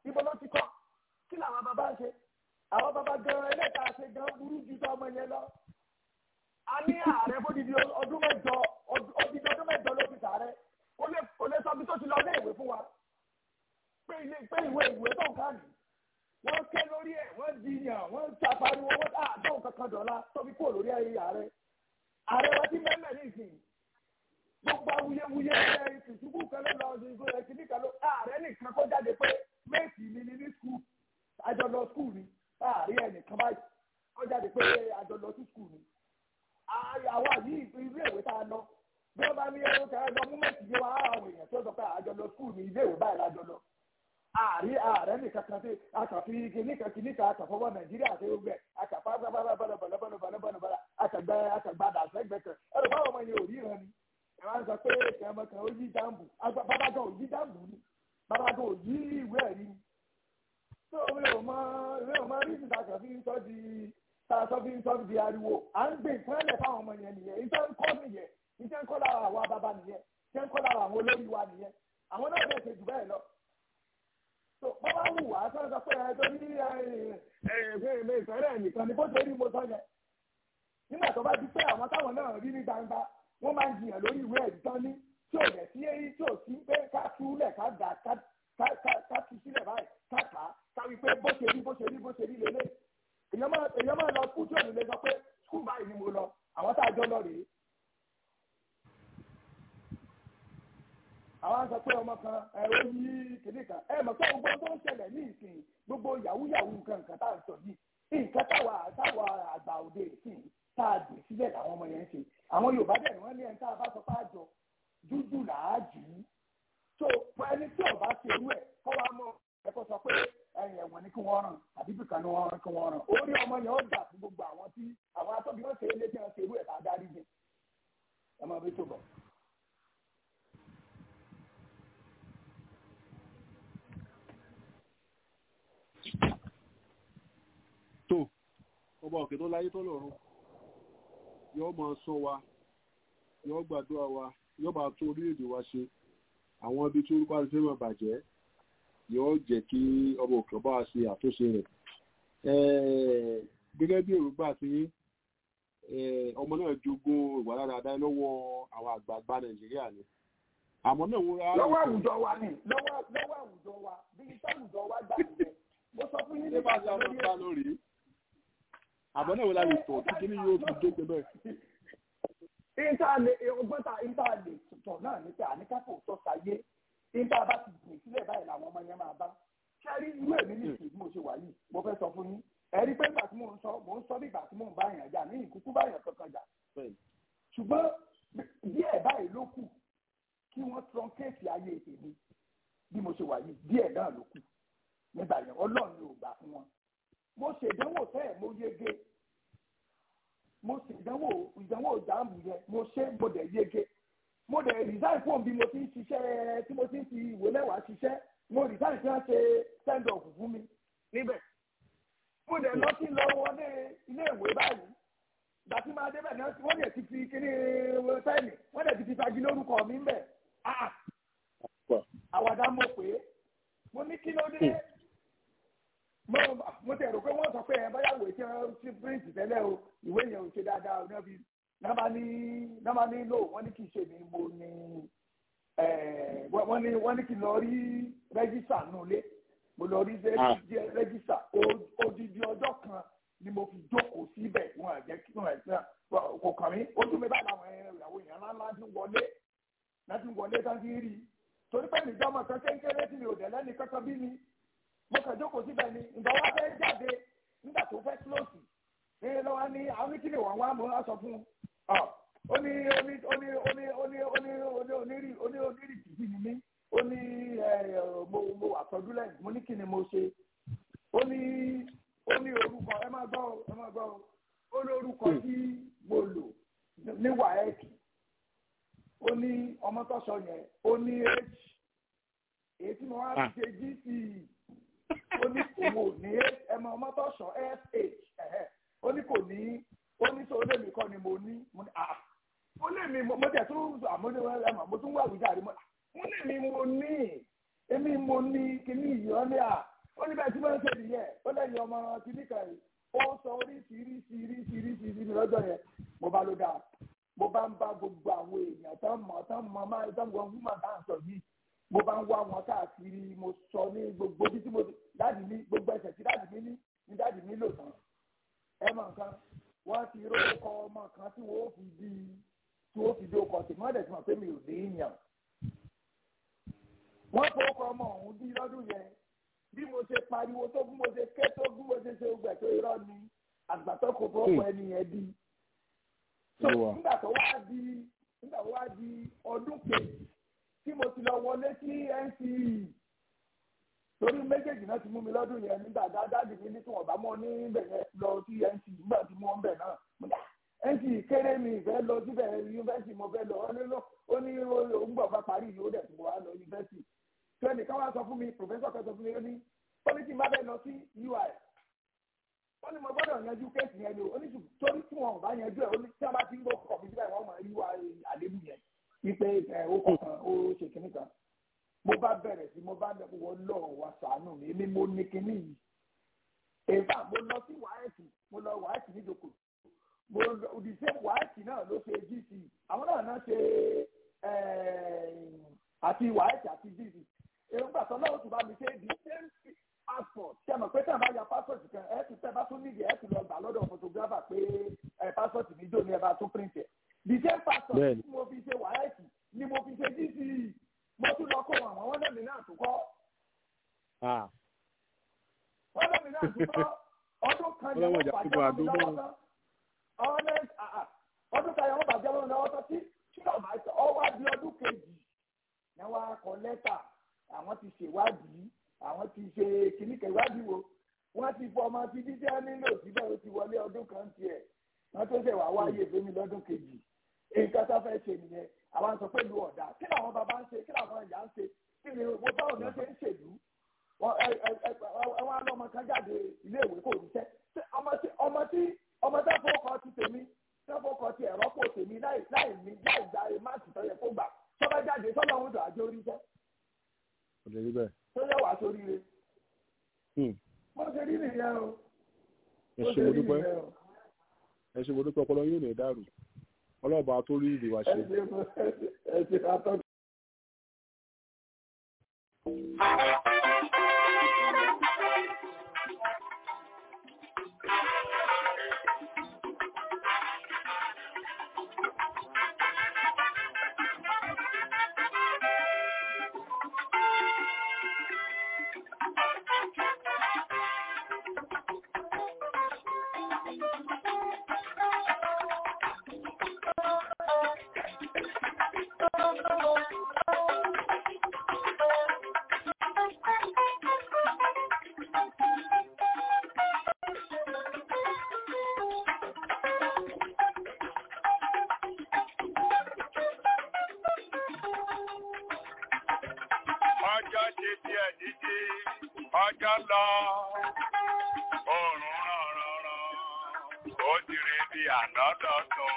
ibo ló ti kọ́ kí làwọn bàbá ń ṣe àwọn bàbá gan ẹlẹ́ta ṣe gan burú ju tó ọmọ yẹn lọ. a ní ààrẹ fódìdí ọdún mẹ́jọ odidi ọdún mẹ́jọ ló fi sàárẹ̀ kò lè kò lè sọ bí tó ti lọ ilé ìwé fún wa pé ilé pé ìwé ìwé tó ń ká nì wọ́n ké lórí ẹ̀ wọ́n jiyàn wọ́n ta pariwo wọ́n tà àdéhùn kankan dọ̀la tó fi kúrò lórí ayé ààrẹ ààrẹ wa ti mẹ́mẹ́ ní ìsìn gbogbo awuyewuye ẹ̀ ìtùtùkù kan ló lọ sí ìgò ẹ̀sìn nìkan ló ààrẹ nìkan kó jáde pé méèkì mi ni ní skul àjọlọ skul ni ààrẹ ẹnìkan báyìí kó jáde pé àjọlọ sí skul ni àwa yìí ilé ìwé tá a lọ bí wọ́n bá ní ẹ̀rọ kẹrẹ́ lọ mú méèkì yé wa àwọn èèyàn tó sọ pé àjọlọ skul ni ilé ìwé báyìí lájọlọ ààrẹ ààrẹ nìkan kan sí àkàfi kìnìkan kìnìkan àkàfọwọ́ nàìjíríà àti ogbẹ àkàfọ bọlọbọlọbọlọbọlọbọlọ àkàgbẹ àkàgbàdà àfẹgbẹ kan ẹrù báwọn ọmọ yẹn ò rí ìran ni ẹ máa ń sọ pé kẹmọ kan ó yí dáǹbù bàbá gan ò yí dáǹbù ni bàbá gan ò yí ìwé ẹ̀rí ni tó mi ò mọ mi ò mọ rí ìsìta kan fi ń sọ di sọ fi ń sọ di ariwo à ń gbé nǹkan lẹ̀ fáwọn ọmọ yẹn nìyẹn ìtẹ́ ń kọ́ nìyẹn ìtẹ́ ń kọ́ lára àwa bàbá nìyẹn ìtẹ́ ń kọ́ lára àwọn olórí wa nìyẹn àwọn náà bẹ̀ ṣe jù bẹ́ẹ̀ lọ tó bàbá wù wá sọ sọ pé ẹ tó ní ẹ ẹ ẹ ìfẹ́rẹ́ nìkan ni bó ṣe rí mo sọ yẹn nígbà tó bá di pé àwọn táwọn náà rí ní gbangba wọ́n máa ń jiyàn lórí ìwé ẹ̀rí tán ní tí ò yẹ sí èyí tí ò sí pé ká túlẹ̀ ká gà ká tú sílẹ̀ báyìí ká kà á ká wí pé bó ṣe rí bó ṣe rí bó ṣe rí lélẹ̀ èèyàn máa èèyàn máa lọ skul tí ò ní lè sọ pé skul báyìí ni mo lọ àwọn tá a jọ lọ rèé. àwọn á sọ pé ọmọ kan ẹ ó yí kìnní kan ẹ mọ̀ pé gbogbo tó ń ṣẹlẹ̀ ní ìsìn gbogbo yahoo yahoo nǹkan nǹkan tá à ń sọ yìí nǹkan táwa táwa àgbà òde ìsìn tá a dè sílẹ̀ làwọn ọmọ yẹn ń ṣe àwọn yorùbá dẹ̀ ni wọ́n ní ẹni tá a bá sọ pé àjọ dúdú là á jù ú tó ẹni tí ọba ṣe irú ẹ̀ kọ́ wa mọ̀ ẹ̀kọ́ sọ pé ẹ̀yìn ẹ̀wọ̀n ni kí wọ́n ràn àbí bìkan ni wọ́n ràn kí wọ́n ràn orí ọmọ yẹn ó dà fún gbogbo àwọn tí àwọn atọ́bí wọn ṣe é létí wọn ṣe irú ẹ̀ tá a dárí jẹ ẹ máa bí tó bọ̀. tó ọba òkè tó láyé tó lọ́run yóò máa sọ wa yóò gbàdúrà wa yóò bá tún orílẹ̀-èdè wa ṣe àwọn ibi tí orúkọ àti fẹ́ràn bàjẹ́ yóò jẹ́ kí ọba òkè ọba wa ṣe àtúnṣe rẹ̀ gẹ́gẹ́ bí èròǹgbà tí ọmọ náà jogún ìwà dáadáa lọ́wọ́ àwọn àgbààgbà nàìjíríà ni àmọ́ náà wọ́n rárá. lọ́wọ́ àwùjọ wa ni lọ́wọ́ àwùjọ wa bí iṣẹ́ àwùjọ wa gbà nìyẹn mo sọ fún yín nípa ìgbà lórí àbọ̀ náà wọ́n láyé tọ̀ tí kíní yóò fi dé pẹ́ bẹ́ẹ̀. ìntàlè ọgbọ́n ta ìntàlè tọ̀ náà ní pé àníkàfọ̀ tó sáyé ìntà bá ti gbìn sílẹ̀ báyìí làwọn ọmọ yẹn máa bá kẹ́rí irú èmi ní ìsìn mo ṣe wà yìí mo fẹ́ sọ fún yín ẹ̀rí pé ìgbà tí mò ń sọ mò ń sọ bí ìgbà tí mò ń bá yàn jà ní ìkúkú bá yàn kankan jà ṣùgbọ́n díẹ̀ báyìí ló kù kí wọ́n trunkéètì ayé tèmi bí mo ṣe wà yìí díẹ̀ náà ló kù nígbà yẹn ọlọ́run ló gbà fún wọn mo ṣèdánwò tẹ́ mo yege mo ṣèdánwò ìdánwò ìdáàmú yẹn mo ṣe mo dẹ̀ yege mo dẹ̀ resign fún bí mo ti ń ṣiṣẹ́ tí mo ti ń fi ìwé mẹ́wàá ṣiṣẹ́ mo resign tí wọ́n ṣe send off fún mi níbẹ̀ mo dẹ̀ lọ sí lọ wọlé ilé ìwé báyìí gbàtí máa débẹ̀ náà wọ́n dẹ̀ ti fi kíní pẹ́ẹ́nì wọ́n dẹ̀ ti fi fagi lórúkọ mi ń bẹ̀ àwàdà mo pè é mo ní kí ló dé mo mo tẹ̀ rò pé wọ́n sọ pé ẹ báyà wò tí wọ́n ti print tẹ́lẹ̀ o ìwé yẹn ò ṣe dáadáa o náà fi náà ní náà ní lò wọ́n ní kì í ṣe mi mo ní wọ́n ní wọ́n ní kì í lọ rí rẹ́gísà nulẹ̀ mo lọ rí rẹ́gísà odidi ọjọ́ kan ni mo fi jókòó síbẹ̀ wọn àjẹ́ kí wọn ẹ̀sìn kò kàn mí ojú mi báyìí àwọn ìyàwó èèyàn ńláńlá ti wọlé láti wọlé tán ti rí i torí pé nìjọ́ ọmọ kan kéńkéré tí mi ò dẹ̀ lẹ́ni kankan bí mi mo kàn jókòó síbẹ̀ ni ìdánwò fẹ́ jáde nígbà tó fẹ́ kílòsì ní lọ́wọ́ ní àwọn oníkìlì wọn wá mo sọ fún un ó ní ó ní ó ní ó ní ó ní ó ní ó ní onírì ó ní onírì tìbí ni mí ó ní mo mo àtọ́jú lẹ́yìn mo ní kí ni mo ṣe ó ní ó ní orúkọ ẹ máa gbọ́ ẹ máa gbọ́ ó ní orúkọ tí mo lò ní wàhẹ́ẹ̀kì ó ní ọmọ tó sọ yẹn ó ní h èyí tí mo wá fi ṣe gc ó ní òun ò ní ẹmọ ọmọ tó sọ fh ó ní kò ní ó ní sọ olè mi kọ́ ni mo ní mo ní ah ó lè mi mo tẹ̀ tún àmọ́ mo tún wà wíjà rí mo mo lè mi mo ní èmi mo ní kíní ìyọ́ ní à ó ní bẹ́ẹ̀ tí wọ́n ń ṣe nìyẹn ó lẹ́yìn ọmọ kìnnìkan yìí ó sọ oríṣiríṣi oríṣiríṣi ní lọ́jọ́ yẹn mo bá ló dáa mo bá ń bá gbogbo àwọn èèyàn tán mọ̀ tán mọ̀ máa tán gbọ́n fún màá tán sọ yìí mo bá ń wá wọn káàkiri mo sọ ní gbogbo bí tí mo dáàdì mi gbogbo ẹsẹ̀ tí dáàdì mi ní ní dáàdì mi lò tán ẹ mọ̀ nǹkan wọ́n ti rókọ ọmọ kan tí wọ́n fi di tí wọ́n fi di okọ̀ sí mọ́tẹ̀ tí wọ́n pé mi ò ní yàn wọ́n fọwọ́kọ ọmọ ọ̀hún bí lọ́dún yẹn bí mo ṣe pariwo tó bí mo ṣe ké tó bí mo ṣe ṣe ogbẹ tó irọ́ ni àgbàtọ́ kò fọwọ́kọ ẹni yẹn bí. so nígbà tó wá di nígbà tó wá di ọdún kejì tí mo ti lọ wọlé sí NCE torí méjèèjì náà ti mú mi lọ́dún yẹn nígbà dáadáa mi ní tí wọ́n bá mọ́ níbẹ̀ yẹn lọ sí NCE nígbà tí mo ń bẹ̀ náà mo dá NCE kéré mi ìfẹ́ lọ síbẹ̀ yunifásitì mo fẹ́ lọ ó ní òun gbọ̀ bá parí yìí ó dẹ̀ tó wá lọ yunifásitì tí ẹnìkan wá sọ fún mi pòfẹ́sọ̀ kan sọ fún mi ó ní pọ́lítì má bẹ́ẹ̀ lọ sí UI ó ní mo gbọ́dọ̀ yanjú kéèsì yẹn ni ó ní torí tí wọn ò bá yanjú ẹ̀ ó ní tí wọ́n bá ti ń gbọ́ kọ̀ mí síbẹ̀ wọ́n mọ̀ UI àlébù yẹn wípé ẹ̀ ó kọ̀ọ̀kan ó ṣe kínní kan mo bá bẹ̀rẹ̀ sí mo bá wọ lọ́ọ̀ wá sàánù mi èmi mo ní kínní yìí èèfà mo lọ sí wáyẹ̀tì mo lọ wáyẹ̀tì níjòkó mo òdìsẹ́ wáyẹ̀tì náà ló ṣe GC àwọn náà náà ṣe àti wáyẹ̀tì àti GC èròǹgbà tó lọ́wọ́ tó bá mi ṣe the same passport ṣe mọ̀ pé tí a bá ya passport kan ẹ̀ tún tẹ́ bá tún nídìí ẹ̀ tún lọ gbà lọ́dọ̀ photographer pé ẹ̀ passport mi dò ní ẹ̀ bá tún print ẹ̀ the same passport tí mo fi ṣe wáyẹ̀tì ni mo fi ṣe GC mo tún lọ kó àwọn wọ́n lẹ́mìí náà tún kọ́ wọ́n lẹ́mìí náà tún kọ́ ọdún kan ní wọ́n bàjẹ́ wọn lọ́wọ́ tán ọdún kan ní wọ́n bàjẹ́ wọn lọ́wọ́ tán tí tí ọwọ́ di ọdún kejì ní wọ́n á kọ lẹ́tà àwọn ti ṣèwádìí àwọn ti ṣe kìnnìkan ìwádìí wo wọ́n ti fọ ọmọ tí jíjẹ́ nílò síbẹ̀ ó ti wọlé ọdún kan tiẹ̀ wọ́n tó ṣe wá wáyé fún mi lọ́dún kejì nǹkan tó fẹ́ ṣe nìyẹn àwọn sọ pé lu ọ̀dà kí làwọn bàbá ń ṣe kí làwọn ìyá ń ṣe kí ni wo báwọn ní wọ́n ṣe ń ṣèlú wọ́n á lọ́mọ kan jáde iléèwé kò ríṣẹ́ ọmọ tí ọmọ tó fọkọ ti tèmi tó fọkọ ti ẹ̀rọ pò tèmi láì láì ní láì gba máàkì tó yẹ kó gbà tó bá jáde sọ́dọ̀ ń dùn àjọ oríṣẹ́ kò lè rí bẹ́ẹ̀. tó yẹ wàá sórí rẹ. mo ṣe rí nìyẹn o. ẹ ṣe mo dúpẹ́ ẹ ṣe mo dúpẹ́ ọpọlọ yóò lè dàrú ọlọ́ọ̀bà tó rí ìdìwà ṣe. ẹ ṣe atọ́. ọjọ́ ṣe díẹ̀ dídí ọjọ́ lọ oòrùn ràn ràn ràn ó ti rí bí àná dọ̀tun.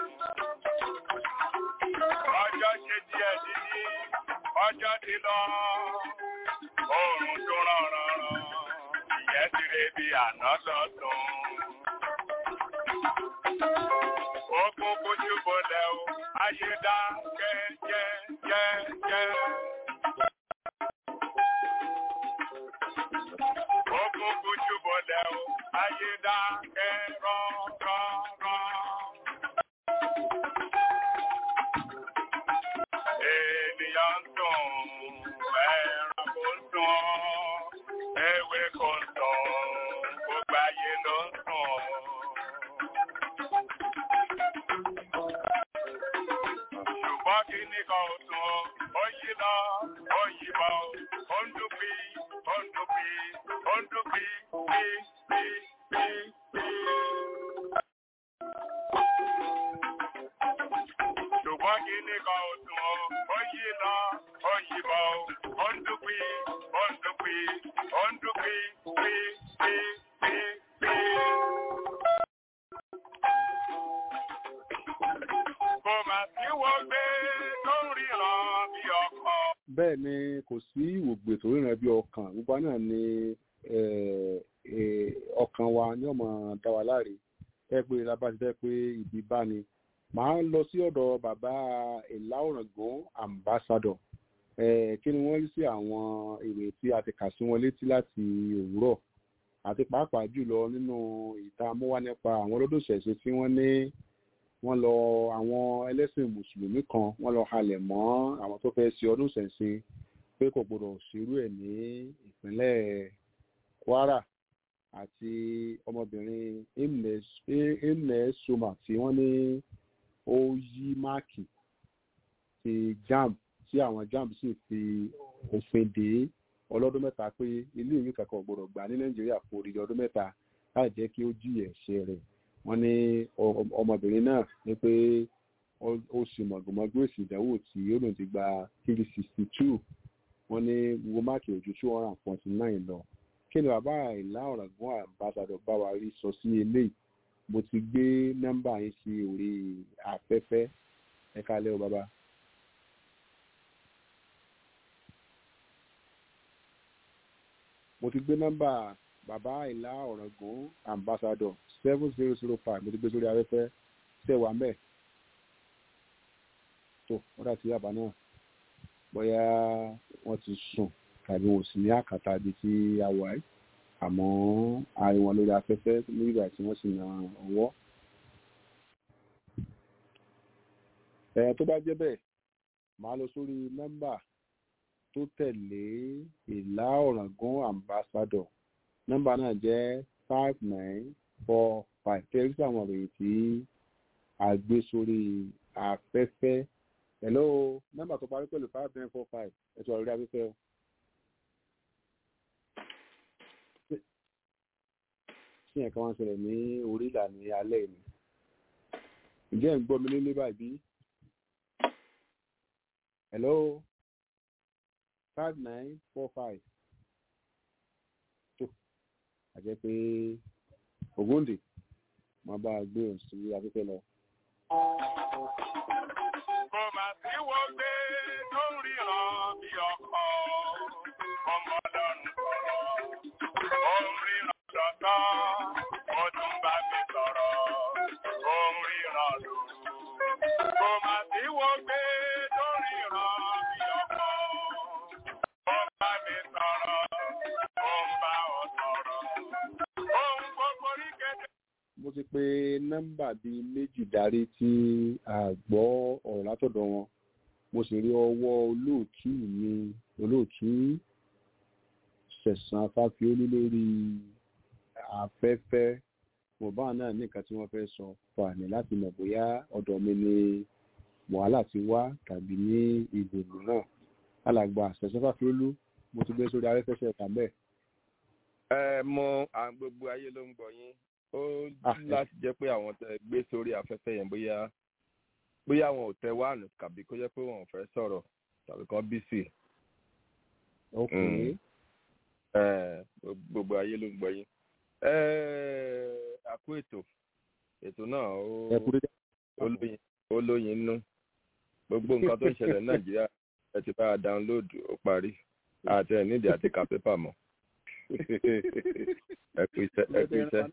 ọjọ́ ṣe díẹ̀ dídí ọjọ́ ti lọ oòrùn tó ràn ràn ràn ìyẹn ti rí bí àná dọ̀tun. Ogun kò ṣubú lẹ̀ o, ayé dá jẹ́ jẹ́ jẹ́ jẹ́. Ogun kojú bọ̀lẹ̀ o, ayé dákẹ́ rọ́rọ́rọ́. Ènìyàn ń sùn, ẹranko ń sùn, ewé kò ń sùn, gbogbo ayé ló ń sùn. Ṣùgbọ́n kí ni kan ò sùn, ó yí lọ, ó yí bọ̀, ó ń dúpí, ó ń dúpí, ó ń dúpí, pí, pí, pí, pí. Ṣùgbọ́n kí ni kan ò sùn, ó yí lọ, ó yí bọ̀, ó ń dúpí, ó ń dúpí, ó ń dúpí, pí, pí, pí, pí. Kò mà sí wọ́n gbé tó ń ríran bí ọkọ. bẹ́ẹ̀ ni kò sí ìwògbè tó ríran bí ọkàn gbogbo náà ni eh, eh, ọkàn wa ní ọmọ dá wa láre ẹ pé lábá ti fẹ́ pé ibi bá ni màá lọ sí ọ̀dọ̀ bàbá ìlàwọ̀ràngún ambassador eh, kí ni wọ́n rí sí àwọn ìwé tí a ti kà sí wọn létí láti òwúrọ̀ àti pàápàá jùlọ nínú ìta amúwá nípa àwọn olódòṣẹ̀ṣe tí wọ́n ní wọ́n lọ àwọn ẹlẹ́sìn mùsùlùmí kan wọ́n lọ halẹ̀ mọ́ àwọn tó fẹ́ ṣe ọdún ṣẹ̀ṣin pé kò gbọdọ̀ ṣerú ẹ̀ ní ìpínlẹ̀ kwara àti ọmọbìnrin imnes soma tí wọ́n ní ó yí máàkì ti jam tí àwọn jam sì fi òfin dè é ọlọ́dún mẹ́ta pé ilé ìwé kankan ò gbọdọ̀ gbà ní nàìjíríà fún odidi ọdún mẹ́ta láì jẹ́ kí ó jí ẹ̀ṣẹ̀ rẹ̀ wọ́n ní ọ- ọmọbìnrin náà ní pé ó- ó sì mọ̀gbọ̀mọ́gbé èsì ìdánwò tí ó lòun ti gba three sixty two wọ́n ní wo máàkì ojú two hundred and forty nine lọ kí ni bàbá ìlà ọ̀ràngún àbáṣadọ̀ bá wa rí sọ sí eléyìí mo ti gbé nọ́mbà yín sí orí afẹ́fẹ́ ẹ kálẹ́ o bàbá. mo ti gbé nọ́mbà bàbá ìlà ọ̀ràngún ambassador seven zero zero five mo ti gbé sórí afẹ́fẹ́ tẹ̀ wá mẹ́ tó wọ́n dà sí yàbá náà bóyá wọ́n ti sùn tàbí wọn ò sì ní àkàtà ibi tí a wà yìí àmọ́ àárín wọn lórí afẹ́fẹ́ nígbà tí wọ́n sì na ọwọ́. ẹ̀ tó bá jẹ́ bẹ́ẹ̀ màá lọ sórí nọ́mbà tó tẹ̀lé ìlà ọ̀ràngún ambassador nọ́mbà náà jẹ́ five nine four five tẹ́lẹ̀ sí àwọn ìròyìn tí a gbé sórí afẹ́fẹ́ hello nọ́mbà tó parí pẹ̀lú five nine four five ẹ̀tọ́ àrírí afẹ́fẹ́ o. sí ẹ̀ka wọn ṣẹlẹ̀ ní orí ìlà ní alẹ́ yìí ǹjẹ́ ẹ̀ ń gbọ́ mi nílé báyìí bí? hello five nine four five tó àjẹ́ pé ògúndì máa bá a gbé òun sí afẹ́fẹ́ lọ. Kò mà sí wo gbé tó ń ríran bí ọkọ. Ọmọ lọ́run sọ̀rọ̀. Ó ń ríran lọ́tọ́. Ó tún bá mi sọ̀rọ̀. Ó ń ríran lò. Kò mà sí wo gbé tó ń ríran bí ọkọ. Ó bá mi sọ̀rọ̀. Ó ń bá ọ sọ̀rọ̀. Ohun gbogbo rí kéde. mo ti pe nọ́mbà bíi méjì darí tí a gbọ́ ọ̀rọ̀ látọ̀dọ̀ wọn mo sì rí ọwọ́ olóòtú mi olóòtú sẹ̀sán fáfiólú lórí afẹ́fẹ́ mọ̀bá náà ní nǹkan tí wọ́n fẹ́ sọ fààní láti mọ̀ bóyá ọ̀dọ̀ mi ni wàhálà ti wá tàbí ní ìgbèlú náà alàgbà sẹ̀sán fáfiólú mo ti gbé sórí afẹ́fẹ́ ṣẹ̀ka bẹ́ẹ̀. ẹ mọ àwọn gbogbo ayé ló ń gbọ́ yín ó Ah, láti jẹ́ pé àwọn tẹ gbé sórí afẹ́fẹ́ yẹn bóyá bóyá wọn ò tẹ wáànù tàbí kó jẹ́ pé wọn ò fẹ́ sọ̀rọ̀ tàbí kan bí sí ok Mm. ẹ gbogbo ayé ló ń gbọ́ yín ẹ àkó ètò ètò náà ó ẹ kú dédé. ó lóyin ó lóyin nú gbogbo nǹkan tó ń ṣẹlẹ̀ ní nàìjíríà ẹ ti bá a dáńlóòdù ó parí àti ẹ̀ nídìí àti ka pépà mọ́ ẹ kú iṣẹ́ ẹ kú iṣẹ́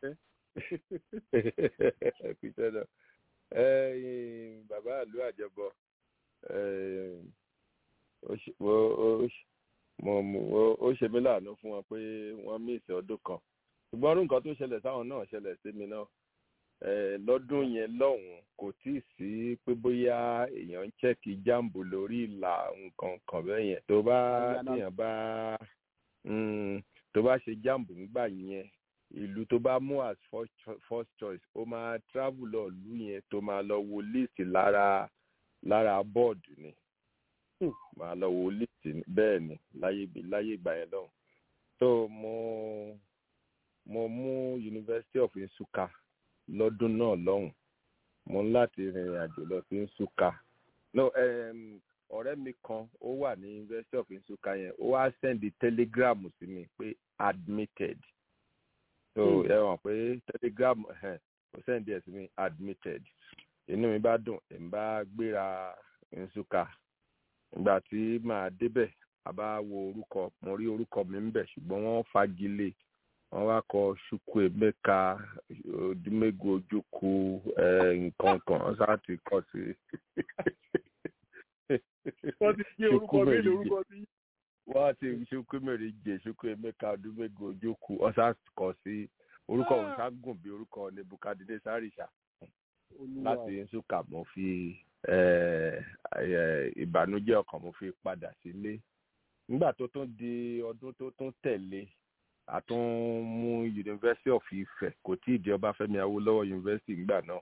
ẹ kú iṣẹ́ náà ẹ̀yin bàbá àlú àjẹbọ eh, ó ṣe- ó- ó ṣe- mo- mo- ó- ó ṣe mí láàánú fún wọn pé wọ́n míìsì ọdún kan ṣùgbọ́n ọdún kan tó ṣẹlẹ̀ sáwọn náà ṣẹlẹ̀ sí mi náà Eh, lọ́dún yẹn lọ́hùn-ún kò tí ì sí pé bóyá èèyàn ń chẹ́kì jáàmbù lórí ìlà nǹkan kan bẹ́ẹ̀ yẹn tó bá Ẹ̀yà náà. téèyàn bá mm, tó bá ṣe jáàmbù nígbà yẹn ìlú tó bá mú as first cho- first choice ó máa travel lọ ìlú yẹn tó máa lọ wo list lára lára bọ́ọ̀dù ni Hmm. máa lọ wo list ni- bẹ́ẹ̀ ni láyé ìgbà- láyé ìgbà yẹn lọ́hùn tó mo mo mú University of Nsukka lọ́dún náà lọ́hùn mo ń láti rìnrìn àjò lọ sí Nsukka no um, ọ̀rẹ́ mi kan ó wà ní University of Nsukka yẹn ó wá sẹ́ndì telegram sí mi pé admitted so Hmm. ẹ hàn pé telegram ẹ̀hẹ́n, ó sẹ́ndì ẹ̀ sí mi admitted inú mi bá dùn èmi bá gbéra Nsukka ìgbà tí màá débẹ̀ a bá wo orúkọ mo rí orúkọ mi ń bẹ̀ ṣùgbọ́n wọ́n fagilé wọ́n wá kọ ṣukwu emeka odumego ojukwu nǹkan kan wọ́n sá ti kọ sí. wọ́n ti gbé orúkọ mi lórúkọ sí. wọ́n ti ṣukwu mèrè jẹ ṣukwu emeka odumego ojukwu wọ́n sá kọ sí orúkọ òun sá gùn bí orúkọ nebukadine sáríṣà láti nsúkà mo fi ìbànújẹ́ ọkàn mo fi padà sílé nígbà tó tún di ọdún tó tún tẹ̀lé a tún mú university of ife kò tí ì di ọbáfẹ́mi awólọ́wọ̀ university nígbà náà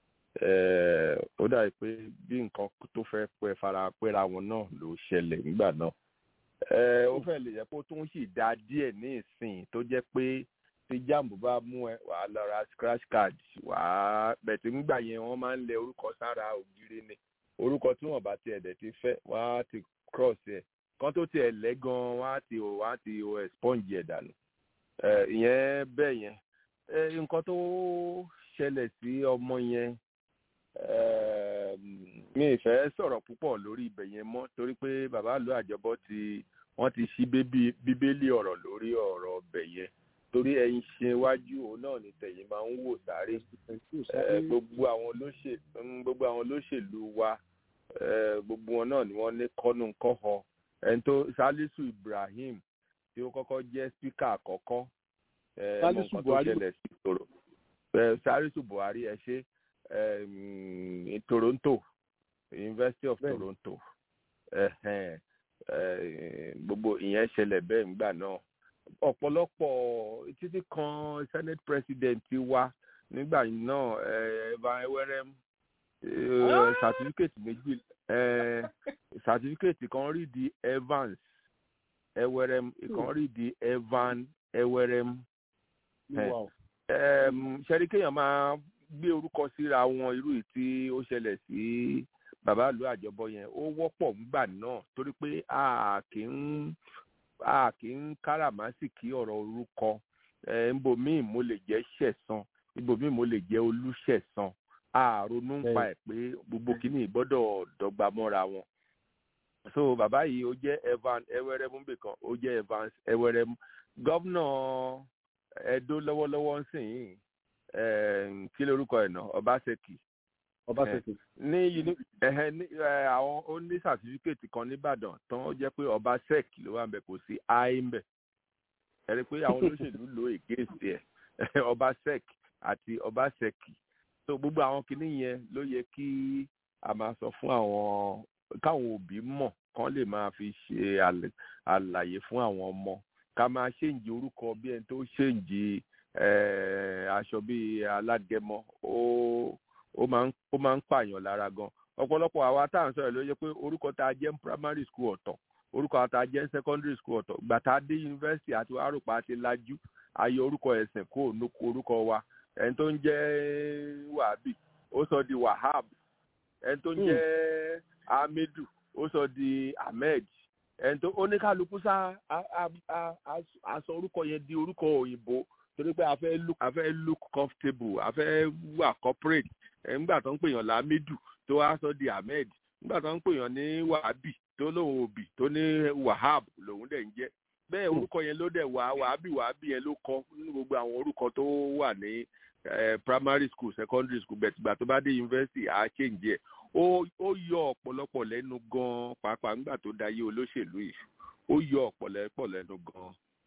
ó dàbí pé bí nǹkan tó fẹ́ pẹ́ fara pẹ́ra wọn náà ló ṣẹlẹ̀ nígbà náà ó fẹ́ lè yẹ kó tún sì dá díẹ̀ ní ìsìn tó jẹ́ pé tí jambu bá mú ẹ wàá lọ ra scratch card wàá bẹ̀tẹ̀ nígbà yẹn wọ́n máa ń lẹ orúkọ sára ògiri ni orúkọ tí wọ́n bá tiẹ̀ dẹ̀ ti fẹ́ wọ́n á ti cross ẹ̀ kan tó tiẹ̀ lẹ́ gan wọ́n á ti wọ́n á ti sponge ẹ̀ dànù ìyẹn bẹ́ẹ̀ yẹn nǹkan tó ṣẹlẹ̀ sí ọmọ yẹn mi ì fẹ́ sọ̀rọ̀ púpọ̀ lórí ibẹ̀ yẹn mọ́ torí pé bàbá àlọ́ àjọbọ ti wọ́n ti ṣí bíbélì ọ̀rọ̀ lórí ọ̀rọ̀ ọbẹ̀ yẹn torí ẹyin ṣe iwájú òun náà ní tẹ̀yìn máa ń wò sáré gbogbo àwọn olóṣèlú gbogbo àwọn olóṣèlú wa gbogbo wọn náà ni wọ́n ní kọ́nù kọ́họ ẹni tó salisu ibrahim tí ó kọ́kọ́ jẹ́ spíkà àkọ́kọ́ mọ nǹkan tó ṣẹlẹ̀ sí tòrò salisu buhari ẹ ṣe toronto university of toronto gbogbo ìyẹn ṣẹlẹ̀ bẹ́ẹ̀ nígbà náà ọ̀pọ̀lọpọ̀ títí kan senate president wa nígbà náà evan ewerem certificate méjì certificate kan rí di evans ewerem kan rí di evan ewerem ṣẹ́rí kéèyàn máa gbé orúkọ síra wọn irú yìí tí ó ṣẹlẹ̀ sí bàbá ìlú àjọbọ yẹn ó wọ́pọ̀ nígbà náà torí pé a kì í a kì í káràmásìkí ọ̀rọ̀ orúkọ ibòmíì mo lè jẹ́ ṣẹ̀san ibòmíì mo lè jẹ́ olúṣẹ̀san a ronú ń pa ẹ̀ pé gbogbo kìíní gbọ́dọ̀ dọ́gba mọ́ra wọn. so bàbá yìí ó jẹ́ evan eweremu bìkan ó jẹ́ evans eweremu gọ́vnà edo lọ́wọ́lọ́wọ́ ń sìn yìí kí lorúkọ ẹ̀ náà ọbaṣẹ́kì ọbaṣẹ́kì ní àwọn ó ní sàtífíkètì kan nìbàdàn tán jẹ́ pé ọba sec ló wà ń bẹ kò sí i ń bẹ ẹ rí i pé àwọn olóṣèlú lo ègéèsì ẹ ọba sec àti ọba sec so gbogbo àwọn kinní yẹn ló yẹ kí a máa sọ fún àwọn káwọn òbí mọ̀ kán lè máa fi ṣe àlàyé fún àwọn ọmọ ká máa ṣèǹjì orúkọ bí ẹni tó ṣèǹjì aṣọ bíi alágẹmọ ó ó máa ń ó máa ń pààyàn lára gan ọ̀pọ̀lọpọ̀ àwa tá à ń sọ̀rọ̀ ló yẹ pé orúkọ tá a jẹ́ ní primary school ọ̀tọ̀ orúkọ tá a jẹ́ ní secondary school ọ̀tọ̀ gbà tá a dé university àti arúpa àti lajú ayé orúkọ ẹ̀sìn kó onúkọ orúkọ wa ẹni tó ń jẹ́ wàhábì ó sọ di wahab ẹni tó ń jẹ́ hamidu ó sọ di ahmed ẹni tó oníkàlùkù sá aṣọ orúkọ yẹn di orúkọ òyìnbó torí pé a fẹ́ look a fẹ́ look comfortable a fẹ́ wà corporate nígbà tó ń pèèyàn lámídù tó wá sọ di ahmed nígbà tó ń pèèyàn ní wàhábì tó lóun òbí tó ní wahab lòun dẹ̀ ń jẹ́ bẹ́ẹ̀ orúkọ yẹn ló dẹ̀ wá wàhábì wàhábì yẹn ló kọ́ nínú gbogbo àwọn orúkọ tó wà ní primary school secondary school bẹ̀ẹ̀ tìgbà tó bá dé university á change ẹ̀ ó yọ ọ̀pọ̀lọpọ̀ lẹ́nu gan pàápàá nígbà tó dayé olóṣèlú yìí ó yọ ọ̀pọ̀lọpọ̀ lẹ́nu gan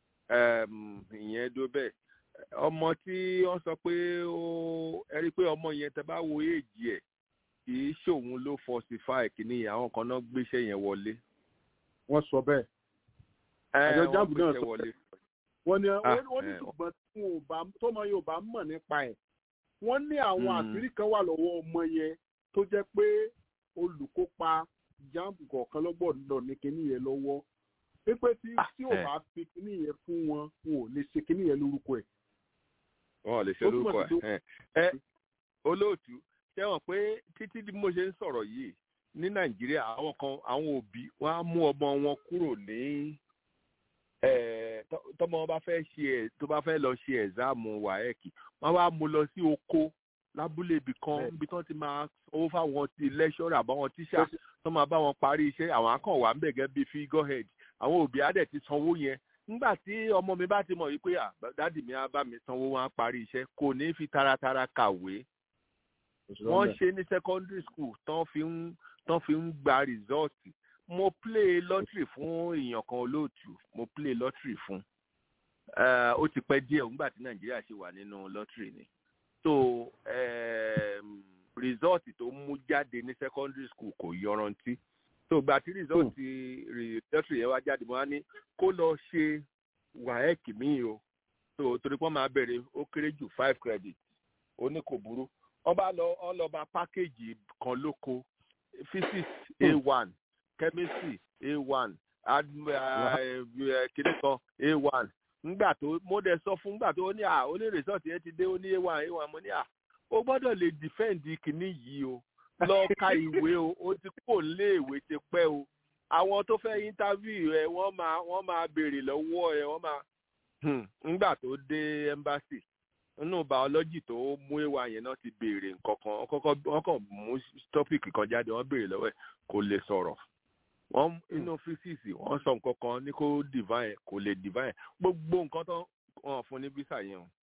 ìyẹn dó bẹ́ẹ̀ ọmọ tí wọ́n sọ pé ó ẹ rí i pé ọmọ yẹn tẹ bá wo èjì ẹ̀ kì í ṣòun ló falsify kìíní àwọn kan náà gbéṣẹ́ yẹn wọlé. wọ́n sọ bẹ́ẹ̀. àjọ jáàbù náà sọ wọlé. wọ́n ní wọ́n ní ṣùgbọ́n tí wọn ò bá tọ́mọ yẹn ò bá mọ̀ nípa ẹ̀ wọ́n ní àwọn àṣírí kan wà lọ́wọ́ ọmọ yẹn tó jẹ́ pé olùkópa jáàbù kọ̀ọ̀kan lọ́gbọ̀dọ̀ ní kinní yẹn lọ́wọ́ pípé tí tí ò bá fi kinní yẹn fún wọn wọn ò lè ṣe kinní yẹn lórúkọ ẹ̀. wọn ò lè ṣe lórúkọ ẹ̀ ẹ olóòtú ṣẹ́wọ̀n pé títí bí mo ṣe ń sọ̀rọ̀ yìí ní nàìjíríà àwọn kan àwọn òbí wọn á mú ọmọ wọn kúrò ní tọmọ wọn bá fẹ́ ṣe ẹ tó bá fẹ́ lọ ṣe ẹ̀záàmù wáẹ́ẹ̀kì wọn wá mú lọ sí oko lábúlé ibì kan níbi tí wọ́n ti máa owó fáwọn ti lẹ́ṣọ́rà àbáwọn tíṣà tó máa bá wọn parí iṣẹ́ àwọn akàn wà ń bẹ̀ gẹ́gẹ́ bíi figurehead àwọn òbí á dẹ̀ ti sanwó yẹn nígbà tí ọmọ mi bá ti mọ̀ wípé dádì mi á bá mi sanwó wọn á parí iṣẹ́ kò ní fi taratara kàwé wọ́n ṣe ní secondary school tán fi ń tán fi ń gba result mo play lottery fún èèyàn kan olóòtú mo play lottery fún ó ti pẹ́ díẹ̀ nígbà tí nàìjíríà ṣe wà nínú lottery ni so um, result tó mú jáde ní secondary school kò yọrantí so gba tí result lottery yẹn wá jáde mo wá ní kó lọ ṣe waec míì o so torí pé wọ́n máa bẹ̀rẹ̀ ó kéré jù five credit ó ní kò burú wọ́n bá lọ wọ́n lọ bá pákéjì kan lóko physics a one chemistry a one kìnìún kan a one ngbà tó mo dẹ̀ sọ fún ngbà tó ní à ó ní result yẹn ti dé ó ní a one a one mo ní à ó gbọ́dọ̀ lè defend kìnìún yìí o lọ ka ìwé o ó ti kó lé ìwé ti pẹ́ o àwọn tó fẹ́ interview ẹ wọ́n máa wọ́n máa béèrè lọ́wọ́ ẹ wọ́n máa ngbà tó dé embassy nínú biology tó mú ewa yẹn náà ti béèrè nǹkan kan wọ́n kàn mú topic kan jáde wọ́n béèrè lọ́wọ́ ẹ̀ kò lè sọ̀rọ̀ wọ́n inú physics wọ́n sọ nǹkan kan ní kó divine kò lè divine gbogbo nǹkan tó wọ́n fún ní visa yẹn o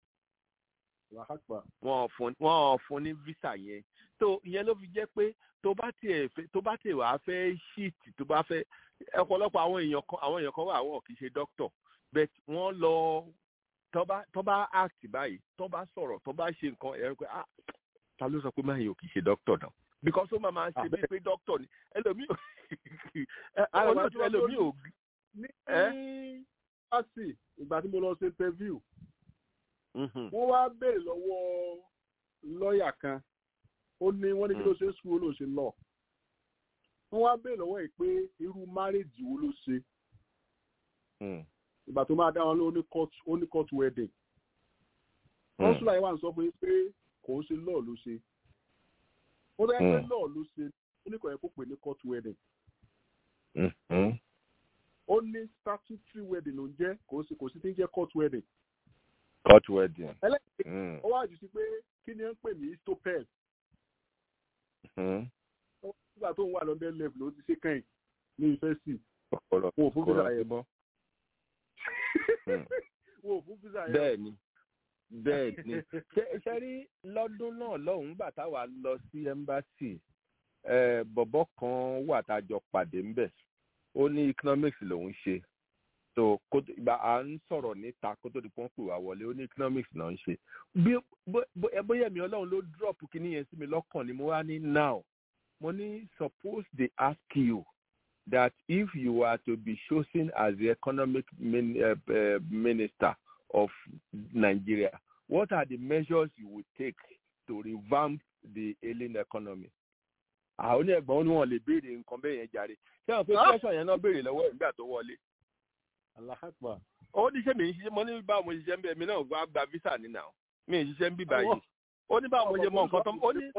wọ́n fún wọ́n fún ní visa yẹn tó ìyẹn ló fi jẹ́ pé tó bá tiẹ̀ fẹ́ tó bá tiẹ̀ wàá fẹ́ shit tó bá fẹ́ ọ̀pọ̀lọpọ̀ àwọn èèyàn kan àwọn èèyàn kan wà wọ́n kì í ṣe doctor but wọ́n lọ tọ́ba tọ́ba act báyìí tọ́ba sọ̀rọ̀ tọ́ba ṣe nǹkan ẹ̀rọ pé ah ta ló sọ pé máa yẹ ò kì í ṣe doctor náà because ó máa máa ṣe bíi pé doctor ni ẹlòmíì ò olóòtú ẹlòmíì ò. ní fásitì ìgbà tí mo lọ ṣe interview wọ́n wá béèrè lọ́wọ́ lọ́ọ̀yà kan ó ní wọ́n ní kí ló ṣe ń sùn ó ló ṣe lọ wọ́n wá béèrè lọ́wọ́ ẹ̀ pé irú márèjì wo ló ṣe ìgbà tó máa dá wọn ló ní court wedding kọ́ńsùlà yìí wà ń sọ fún yín pé kò ń ṣe lọ́ọ̀ ló ṣe ó dẹ́ pé lọ́ọ̀ ló ṣe ó ní kò yẹ kó pè ní court wedding ó ní statutory wedding ló ń jẹ́ kò sí kò sí tí ń jẹ́ court wedding. court wedding. ẹlẹ́yìn ó wá jù sí pé kí ni ó ń pè ní histopel. nígbà tó ń wà lọ́dẹ level ló ti ṣe kẹ́yìn ní yunifásitì wọn ò fún visa yẹn mọ́ wọn ò fún visa yẹn. bẹ́ẹ̀ni bẹ́ẹ̀ni ṣe rí lọ́dún náà lọ́hùnún gbà táwa lọ sí embassy bọ̀bọ̀ kan wà tá a jọ pàdé ńbẹ̀ ó ní economics lòún ṣe so ìgbà à ń sọ̀rọ̀ níta kó tó di pọ́n pè wá wọlé ó ní economics náà ń ṣe bí bóyá mi ọlọ́run ló drop kíní yẹn sí mi lọ́kàn ni mo wá ní now mo ní suppose they ask you that if you are to be chosen as the economic min, uh, uh, minister of Nigeria what are the measures you would take to revamp the ailing economy àwọn oníẹ̀gbọ́n ó ní wọn lè béèrè nǹkan bẹ́ẹ̀ yẹn jàre ṣé wọn pé question yẹn náà béèrè lọ́wọ́ ìgbà tó wọlé. alahakpa. ó ní ṣé mi ń ṣiṣẹ́ mo ní báwo mo ṣiṣẹ́ ń bẹ̀ mí náà wá gba visa ní náà mi ń ṣiṣẹ́ ń bí báyìí ó ní báwo mo ṣe mọ nǹkan tó ó ní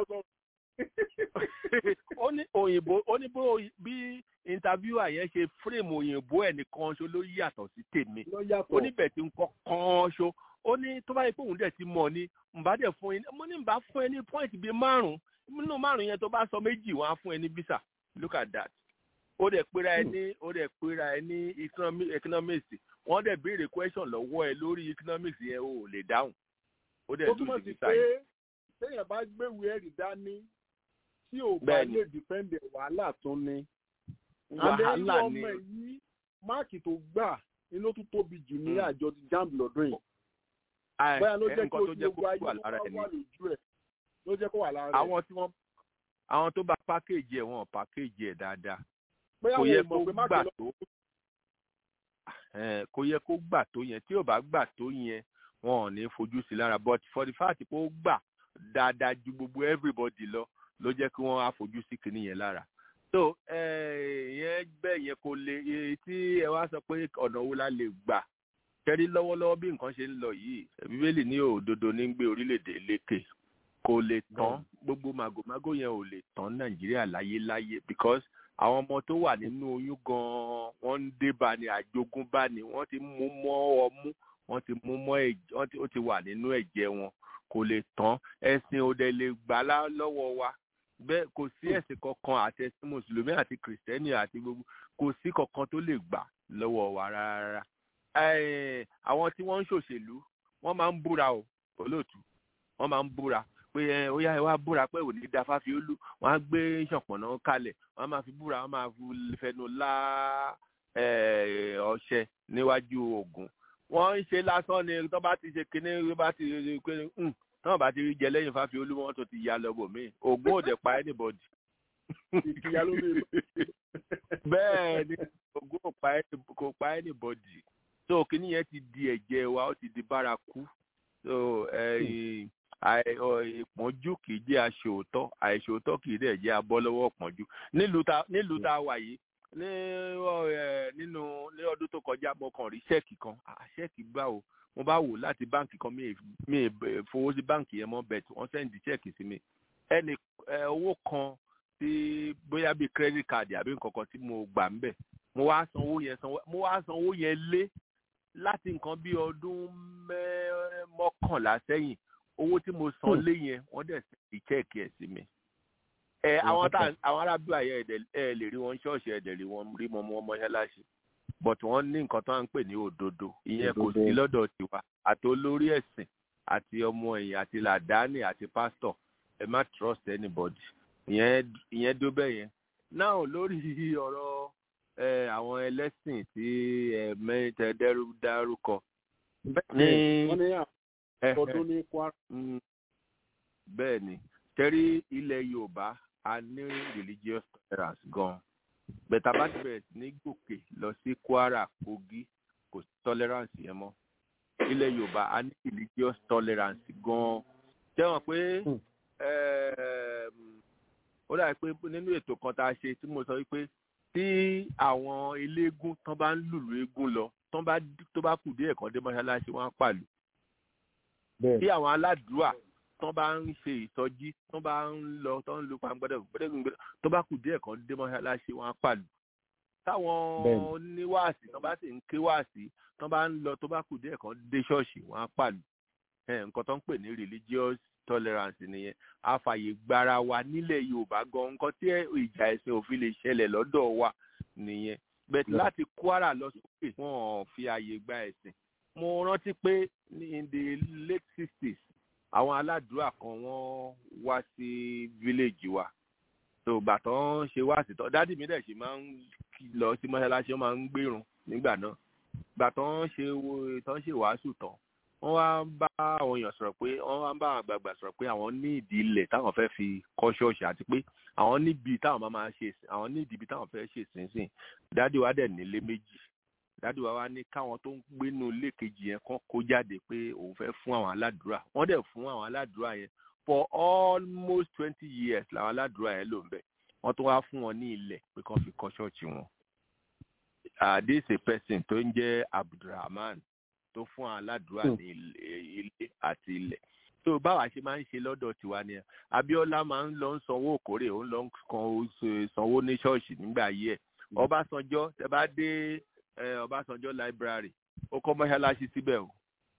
ó ní òyìnbó ó ní bí interviewer yẹn ṣe frame òyìnbó ẹ̀ nìkan ṣo ló yàtọ̀ sí tèmi ó ní bẹ̀ tí ń kọ́ kán ṣo ó ní tó bá yẹ pé òun dẹ̀ ti mọ̀ ni ǹbá dẹ̀ fún ẹ mo ní ǹbá fún ẹ ní point bíi márùn-ún nínú márùn yẹn tó bá sọ méjì wọn á fún ẹ ní visa look at that ó dẹ̀ pera ẹ ní ó dẹ̀ pera ẹ ní economics wọ́n dẹ̀ béèrè question lọ́wọ́ ẹ lórí economics yẹn o ò lè dáhùn ó dẹ̀ lù sí visa yẹn. téèyàn bá gbéwèé ẹ̀rí dání tí ò bá lè dìpẹ́ndẹ̀ wàhálà tó ní. wàhálà ni ọmọ yìí máàkì tó gbà inú tó tóbi jù ní àjọ jamb lọ́dún yìí. bóyá ló jẹ́ kí ojú ogun ayé wà lójú ẹ̀ ló jẹ́ kó wà lára rẹ̀. àwọn tí wọ́n àwọn tó bá pákéjì ẹ̀ wọ́n pákéjì ẹ̀ dáadáa bóyá kò wọn yẹ ò kó mọ̀ pé má gbà kẹ́ lọ. tó Eh, kò yẹ kó gbà tó yẹn tí ò bá gbà tó yẹn wọn ò ní fojú sí lára but for the fact pé ó gbà dáadáa ju gbogbo everybody lọ ló jẹ́ kí wọ́n á fojú sí kinní yẹn lára so eh, ìyẹn bẹ́ẹ̀ yẹn kò lè èyí tí ẹ wá sọ pé ọ̀nà wo la lè gbà kẹ́rí lọ́wọ́lọ́wọ́ bí nǹkan ṣe ń lọ yìí bíbélì ní òdodo ní gbé orílẹ̀-èdè lékè kò lè tán gbogbo màgòmágó yẹn ò lè tán nàìjíríà láyéláyé because àwọn ọmọ tó wà nínú oyún gan-an wọ́n ń débà ní àjogúnbá ni wọ́n ti mú mọ́ ọmú wọ́n ti mú mọ́ ẹ̀jẹ̀ wọ́n ti ó ti wà nínú ẹ̀jẹ̀ wọn kò lè tán ẹ̀sìn òde lè gbà lá lọ́wọ́ wa bẹ́ẹ̀ kò sí ẹ̀sìn kankan àti ẹ̀sìn mùsùlùmí àti kìrìsìtẹ́nì àti gbogbo kò sí kankan tó lè gbà lọ́wọ́ wa rárá Eh, àwọn tí wọ́n ń ṣòṣèlú wọ́n máa ń búra o olóòtú wọ́n máa ń búra pé ẹ ó yá ẹ wá búra pé òní da fáfiólú wọ́n á gbé ṣọ̀pọ̀nà kalẹ̀ wọ́n á máa fi búra wọ́n máa fi fẹnu lá eh, ọṣẹ níwájú Ògún wọ́n ń ṣe lásán ni tó bá ti ṣe kinní tó bá ti ṣe pé "Hmm, tó bá ti rí jẹ lẹ́yìn fáfiólú wọn tó ti ya lọ́bọ̀ míì Ògún ò dẹ̀ pa anybody ìkìyà ló lè lọ. bẹ́ẹ̀ ni Ògún ò pa any- kò pa anybody so kinní yẹn ti di ẹ̀jẹ̀ wa ó ti di bárakú so eh, àì- ọ- ìpọ́njú kì í jẹ́ aṣòótọ́ àìṣòótọ́ kì í dẹ̀ jẹ́ abọ́ lọ́wọ́ ìpọ́njú nílùú ta nílùú tá a wà yìí ní ọ, ẹ, nínú ní ọdún tó kọjá mo kàn rí ṣẹ́ẹ̀kì kan Ah, ṣẹ́ẹ̀kì gbà o mo bá wò láti báǹkì kan mi ì- mi ì bẹ̀- fowó sí báǹkì yẹn mọ́ bẹ̀t wọ́n sẹ́ǹdì ṣẹ́ẹ̀kì sí mi ẹnì ẹ, owó kan tí bóyá bíi credit card àbí nǹkan kan tí mo gbà ń bẹ̀ mo wá san owó yẹn san mo wá san owó yẹn lé láti nǹkan bí ọdún mẹ́- mọ́kànlá sẹ́yìn owó tí mo san lé yẹn wọ́n dẹ̀ sì chẹ́ẹ̀kì ẹ̀ sí mi. ẹ àwọn tá àwọn arábíà yẹn ẹ̀dẹ̀ ẹ lè rí wọn ṣọ́ọ̀ṣì ẹ̀dẹ̀ rí wọn rí mọ́ wọn mọ́ṣáláṣí but wọ́n ní nǹkan tó ń pè ní òdodo ìyẹn kò sí lọ́dọ̀ tiwa àti olórí ẹ̀sìn àti ọmọ ẹ̀yìn àti làdáni àti pásítọ̀ ẹ má trust anybody ìyẹn ìyẹn dó bẹ́ẹ̀ yẹn náà lórí ọ̀rọ̀ ẹ àwọn ẹlẹ́sìn tí ẹ mẹ́tẹ dẹ́rù dárúkọ ní wọ́n ní ẹ- ọdún ní Kwara. Mm, bẹ́ẹ̀ ni tẹ́rí ilẹ̀ yorùbá a ní religious tolerance gan bẹ̀tà bá ti bẹ̀rẹ̀ sí ní gòkè lọ sí kwara kogi kò sí tolerance yẹn mọ́ ilẹ̀ yorùbá a ní religious tolerance gan tẹ́wọ̀n pé ẹm, ó dàbí pé nínú ètò kan tá a ṣe tí mo sọ wípé tí àwọn eléégún tán bá ń lùlù eégún lọ tán bá tó bá kù díẹ̀ kan dé mọ́ṣáláṣí wọn á pàlù tí àwọn aládùúà tán bá ń ṣe ìsọjí tán bá ń lọ tán ń lu pàǹgbọ́dọ̀ gbọ́dọ̀ tó bá kù díẹ̀ kan dé mọ́ṣáláṣí wọn á pàlù táwọn Bẹ́ẹ̀ni. oníwàásì tán bá sì ń ké wàásì tán bá ń lọ tó bá kù díẹ̀ kan dé ṣọ́ọ̀ṣì wọn á pàlù ẹ, nǹkan tó ń pè ní religious tolerance nìyẹn àfààyè gbára wa nílẹ̀ yorùbá gan nǹkan tí ìjà ẹ̀sìn òfin lè ṣẹlẹ̀ lọ́dọ̀ wa nìyẹn bẹ́ẹ̀ Yeah. láti kwara lọ sókè wọn ò fi ààyè gba ẹ̀sìn mo rántí pé ní in the late sixties àwọn aládùúrà kan wọ́n wá sí village wa tó gbà tán ṣe wá sí tán dádì mi dẹ̀ ṣe máa ń lọ sí mọ́ṣáláṣí wọ́n máa ń gbérun nígbà náà gbà tán ṣe wo- tán ṣe wàásù tán wọ́n wá ń bá àwọn èèyàn sọ̀rọ̀ pé wọ́n wá ń bá àwọn àgbààgbà sọ̀rọ̀ pé àwọn ní ìdí ilẹ̀ táwọn fẹ́ fi kọ́ ṣọ́ọ̀ṣì àti pé àwọn níbi táwọn máa máa ṣe ìsìn- àwọn ní ìdíbi táwọn fẹ́ ṣe ìsinsìn dádì wa dẹ̀ nílé méjì dádì wa wá ní káwọn tó ń gbénu ilé kejì yẹn kán kó jáde pé òun fẹ́ fún àwọn aládùúrà wọ́n dẹ̀ fún àwọn aládùúrà yẹn for almost twenty years làwọn aládùúrà yẹn lò ń bẹ̀ wọ́n tún wá fún wọn ní ilẹ̀ pé kán fi kọ́ ṣọ́ọ̀ṣì wọn. Ah, this is a person tó ń jẹ́ abdulrahman tó fún àwọn aládùúrà ní ilé ilé àti ilẹ̀ tó báwa ṣe máa ń ṣe lọ́dọ̀ tiwa ni abiola máa ń lọ ń sanwó òkórè ó ń lọ ń kan oṣù sanwó ní ṣọ́ọ̀ṣì nígbà yí ẹ̀ ọbásanjọ́ tẹ bá dé eh, ọbásanjọ́ library ó kọ́ mọ́ṣáláṣí síbẹ̀ o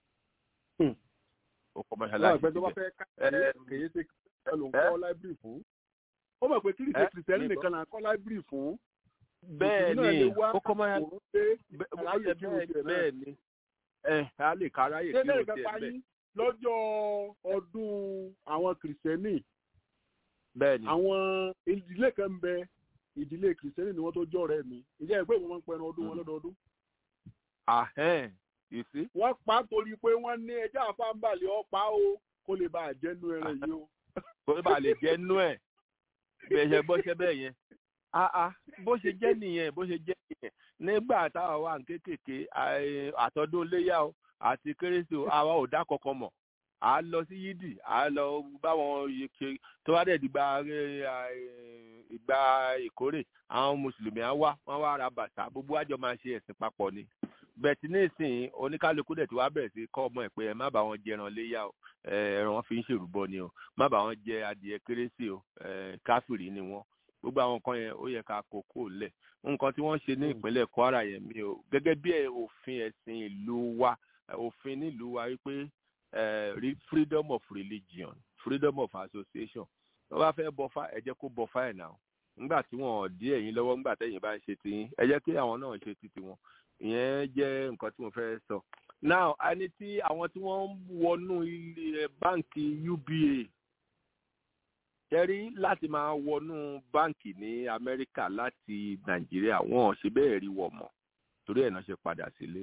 ó kọ́ Wọ́n mọ́ṣáláṣí àgbẹ̀ tó bá síbẹ̀ fẹ́ káàkiri Eh, kèye ṣe kìrìsìtẹ́nì ló ń kọ́ láìbírì fún. Ó mọ̀ pé kí ṣe Eh, kìrìsìtẹ́nì mi nìkan là ń kọ́ láìbírì fún. bẹ́ẹ̀ Mùsùlùmí náà ni lè wá ó kọ́ mọ́ṣáláṣí òun dé bẹ́ẹ̀ aráyè kí o tiẹ̀ náà. bẹ́ẹ̀ ni ẹ a lè káráyè Ṣé kí o lẹ́yìn tiẹ̀ kápá bẹ́ẹ̀ yín lọ́jọ́ ọdún àwọn kìrìsìtẹ́nì bẹ́ẹ̀ ni àwọn ìdílé kan ń bẹ ìdílé kìrìsìtẹ́nì ni wọ́n tó jọ́ ọ̀rẹ́ mi ìjẹ́ ìpé ìwọ̀n máa ń pẹran ọdún wọn lọ́dọọdún. ahẹ́n you see wọ́n pa á torí pé wọ́n ní ẹjọ́ àfáǹbàlẹ̀ ọ̀pá o kó lè bá àjẹnú ẹran yìí o. kó bá lè jẹ́ nú ẹ̀ bẹ́ẹ̀ ṣe bọ́ ṣe bẹ́ẹ̀ yẹn ah ah bó ṣe jẹ́ nìyẹn bó ṣe jẹ́ nìyẹn nígbà táwa wà ní kékèké àì- àtọ́dún léyà o àti kérésì o àwa ò dá kankan mọ̀ à á lọ sí yídì à á lọ báwọn yẹ ṣe tó bá dẹ̀ dìgbà ẹ, àì, ìgbà ìkórè àwọn mùsùlùmí á wá wọ́n wá ra bàtà gbogbo àjọ máa ṣe ẹ̀sìn papọ̀ ni bẹ̀tì nísìnyí oníkálukú dẹ̀ tí wàá bẹ̀rẹ̀ sí kọ́ ọmọ ẹ̀ pé ẹ má bá wọn jẹran léyà o ẹ, ẹran wọn fi ń ṣèrúbọ ni o má bá wọn jẹ adìẹ kérésì o ẹ, káfìrí ni wọn gbogbo àwọn nǹkan yẹn ó yẹ ká kókó lẹ̀ nǹkan tí wọ́n ṣe ní ìpínlẹ̀ kwara yẹn mi o gẹ́gẹ́ bí ẹ- òfin ẹ̀sìn ìlú wa òfin nílùú wa wípé freedom of religion freedom of association wọ́n bá fẹ́ bọ́fá ẹ jẹ́ kó bọ́fá ẹ̀ náà nígbà tí wọ́n dí ẹ̀yin lọ́wọ́ nígbà tẹ̀yin bá ń ṣe tiyín ẹ jẹ́ kí àwọn náà ṣe ti tiwọn ìyẹn jẹ́ nǹkan tí mo fẹ́ sọ. now a ní tí àwọn tí wọ́n ń wọnú ilé báǹkì uba tẹ́rí láti máa wọnú báǹkì ní amẹ́ríkà láti nàìjíríà wọn ò ṣe bẹ́ẹ̀ rí wọ̀ mọ́ torí ẹ̀ náà ṣe padà sílé.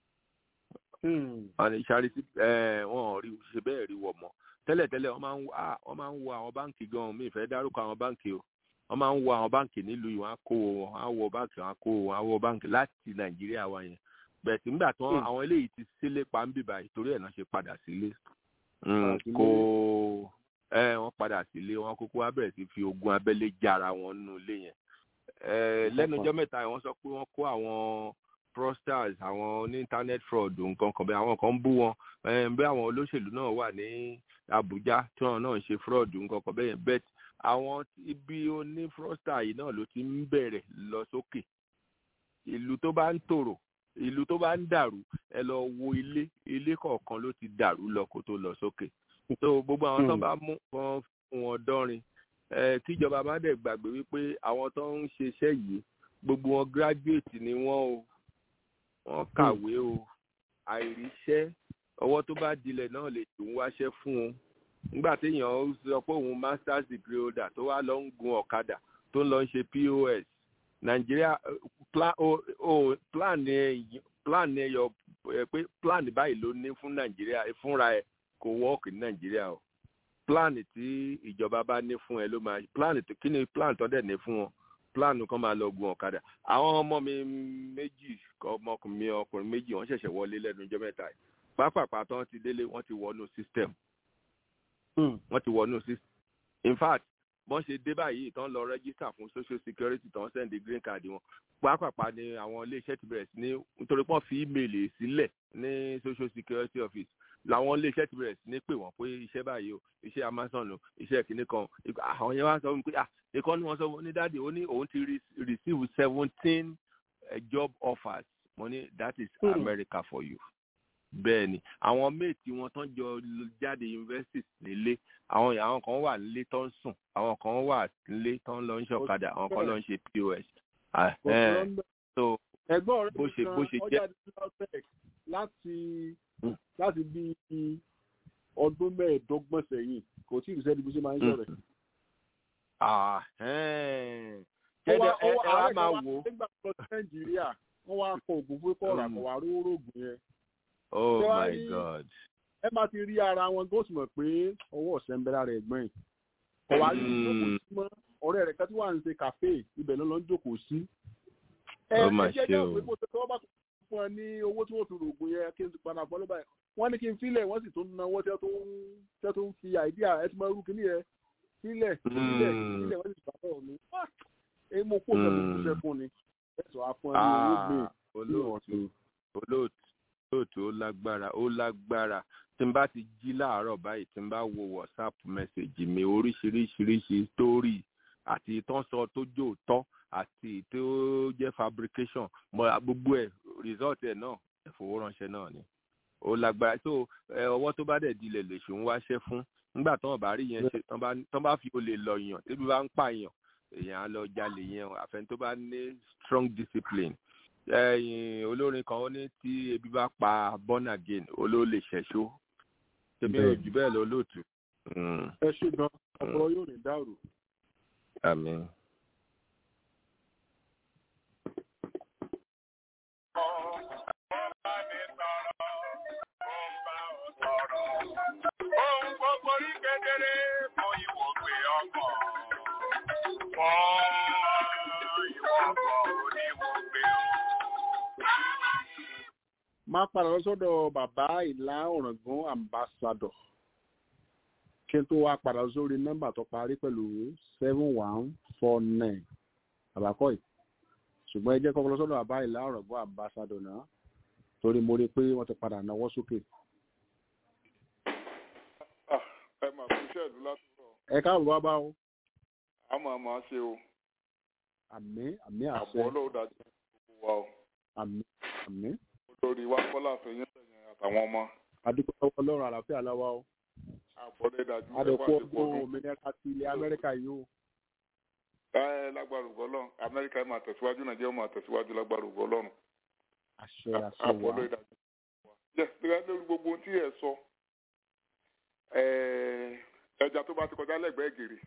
wọn ní charity wọn ò rí ṣe bẹ́ẹ̀ rí wọ̀ mọ́ tẹ́lẹ̀tẹ́lẹ̀ wọ́n máa ń wọ́n máa ń wo àwọn báǹkì gan-an mi ìfẹ́ dárúkọ àwọn báǹkì o wọ́n máa ń wo àwọn báǹkì nílùú yìí wọ́n á kó wọn á wọ báǹkì wọ́n á kó wọn á wọ báǹkì láti nàìjíríà wa yẹn bẹ́ẹ̀ tí nígbà tí wọ́n àwọn eléyìí ti sílé pa ń bìbà torí ẹ̀ náà ṣe padà sílé kó ẹ wọ́n padà sílé wọ́n kúkú wá bẹ̀rẹ̀ sí fi ogun abẹ́lé jára wọn nínú ilé yẹn lẹ́nu ọjọ́ mẹ́ta wọ́n sọ pé wọ́n kó àwọn fraudsters àwọn ní internet fraud nǹkan kan bẹ́ẹ̀ àwọn kan ń bú wọn bí àwọn olóṣèlú náà wà ní Àbújá tí wọn náà ń ṣe fraud nǹkan kan bẹ́ẹ̀ bẹ́ẹ̀ àwọn ibi oní fraudster yìí náà ló ti ń bẹ̀rẹ̀ lọ sókè ìlú tó bá ń tòrò ìlú tó bá ń dàrú ẹ lọ wo ilé ilé kọ̀ọ̀kan ló ti dàrú lọ kó tó lọ sókè so gbogbo àwọn tó bá mú wọn fún wọn dánrin ẹ kíjọba má dẹ̀ gbàgbé wípé àwọn tó ń ṣiṣẹ́ yìí gbogbo wọn graduate ni wọ́n o wọ́n kàwé o àìríṣẹ́ ọwọ́ tó bá dilẹ̀ náà lè tún wáṣẹ́ fún un nígbà téèyàn sọ pé òun masters degree holder tó wá lọ ń gun ọ̀kadà tó ń lọ ń ṣe pos nàìjíríà plan plan plan ẹyọ pé plan báyìí ló ní fún nàìjíríà fúnra ẹ kò wọ́ọ̀kì ní nàìjíríà o plan tí ìjọba bá ní fún ẹ ló máa plan kí ni plan tó dẹ̀ ní fún wọn plan kan máa lọ gun ọ̀kadà àwọn ọmọ mi méjì ọmọkùnrin mi ọkùnrin méjì wọ́n ṣẹ̀ṣẹ̀ wọlé lẹ́nu ọjọ́ mẹ́ta yìí pápápá tán ti délé wọ́n ti wọnú system wọ́n ti wọnú system in fact wọ́n ṣe dé báyìí tán lọ register fún social security tán send the green card wọn pápápá ni àwọn iléeṣẹ́ ti bẹ̀rẹ̀ sí ní nítorí pọ́n fi email sílẹ̀ ní social security office làwọn iléeṣẹ́ ti bẹ̀rẹ̀ sí ní pè wọ́n pé iṣẹ́ báyìí o iṣẹ́ amazon o iṣẹ́ kìíní kan àwọn yẹn wá sọ fún mi pé ah ìkan ni wọ́n sọ fún ní dáàdi ó ní òun ti receive seventeen job offers mo ní that is hmm. America for you bẹ́ẹ̀ ni àwọn méètì wọn tán jọ jáde university nílé àwọn àwọn kan wà nílé tó ń sùn àwọn kan wà nílé tó ń lọ ń ṣọ̀kadà àwọn kan lọ ń ṣe pos. so ẹ̀gbọ́n bó ṣe bó ṣe jẹ́ láti láti bí ọdún mẹ́ẹ̀ẹ́dọ́gbọ̀n sẹ́yìn kò tí ì sẹ́ni bí ṣe máa ń sọ̀rọ̀ kẹ́dẹ̀ ẹ wá máa wò ó. nígbà tó nàìjíríà wọ́n wá kọ ògùn fún kọ́ọ̀rọ̀ àkọ́wá rówó rògùn yẹn oh my god. ẹ máa ti rí ara wọn góòsì mọ̀ pé ọwọ́ ọ̀sẹ̀ ń bẹ lára ẹ̀gbọ́n yìí ọ̀wá rí ìjókòó sí mọ́ ọ̀rẹ́ rẹ̀ kẹ́tí wà ń ṣe kàfé ibẹ̀ ló lọ ń jókòó sí. ẹ ẹ jẹ́ jẹ́ òpin kó tọ́ bá fún ẹ ní owó tí wọ́n fi rògùn yẹn kí n ti padà bọ́ ló báyìí wọ́n ní kí n filẹ̀ wọ́n sì tún náwó tẹ́ tó ń fi àìdíà ẹ ti máa rú kíní yẹn sílẹ̀ sílẹ̀ sílẹ̀ wọ́n sì gbà bọ̀ mí. ẹ mo kó sẹ́kùn kó sẹ́kùn ni ẹ sọ afọ́n ní owó gbé olóòtú olóòtú lóòótọ́ ó lágbára ó lágbára tí n bá ti jí láàárọ̀ báyìí tí n bá wo whatsapp message mi oríṣiríṣiríṣi story àti ìtàn sọ tó jò tọ́ àti tó jẹ́ fabrication mọ gbogbo ẹ̀ result ẹ̀ náà ẹ̀fowóránṣẹ́ náà ni ó lágbára tó ọwọ́ tó bá dẹ̀ dilẹ̀ lè ṣe ń wáṣẹ́ fún nígbà tí wọ́n bá rí yẹn ṣe tán bá fi olè lọ yàn tẹ́bí bá ń pààyàn èèyàn á lọ jalè yẹn àfẹn tó bá ní strong discipline ẹyin olórin kan ó ní tí ebi bá pa born again olóò lè ṣẹṣó tẹbi ojú bẹ́ẹ̀ lọ lóòtú. ẹ ṣe gan ọpọlọ yóò ní dàrú. àmín. Ohun gbogbo rí kedere fún ìwògbé ọkọ̀. Fún ìwọ̀kọ̀ oníwògbé o máa padà lọ sọ́dọ̀ bàbá ìlà ọ̀ràngún ambassador kí n tó wá padà sórí nọ́mbà tó parí pẹ̀lú seven one four nine àbákọ́ yìí ṣùgbọ́n ẹ jẹ́ kọ́kọ́ lọ sọ́dọ̀ bàbá ìlà ọ̀ràngún ambassador náà torí mo rí i pé wọ́n ti padà náwó sókè. ẹ mà fún iṣẹ́ ìlú látọ̀rọ̀. ẹ káàbọ̀ bá bá o. a máa máa ṣe o. àmín àmín àṣẹ. àbọ̀ ọlọ́run dájú gbogbo wa o. àmín àmín olórí wa kọ́lá àfẹ́yìn sẹ̀yìn àtàwọn ọmọ adúpẹ́ lọ́wọ́ ọlọ́run àlàáfíà láwa o àbọ̀dé dájú adẹ̀kú ọdún òmìnira ti ilẹ̀ amẹ́ríkà yìí o. ẹ lágbára ògbọ́ ọlọ́run amẹ́ríkà máa tẹ̀síwájú nàìjíríà máa tẹ̀síwájú lágbára ògbọ́ ọlọ́run àṣẹ àṣẹ wa àbọ̀dé dájú. yes gẹ́gẹ́ lórí gbogbo ohun tí ẹ sọ ẹ, ẹja tó bá ti kọjá lẹ́gbẹ̀ẹ́ gèrè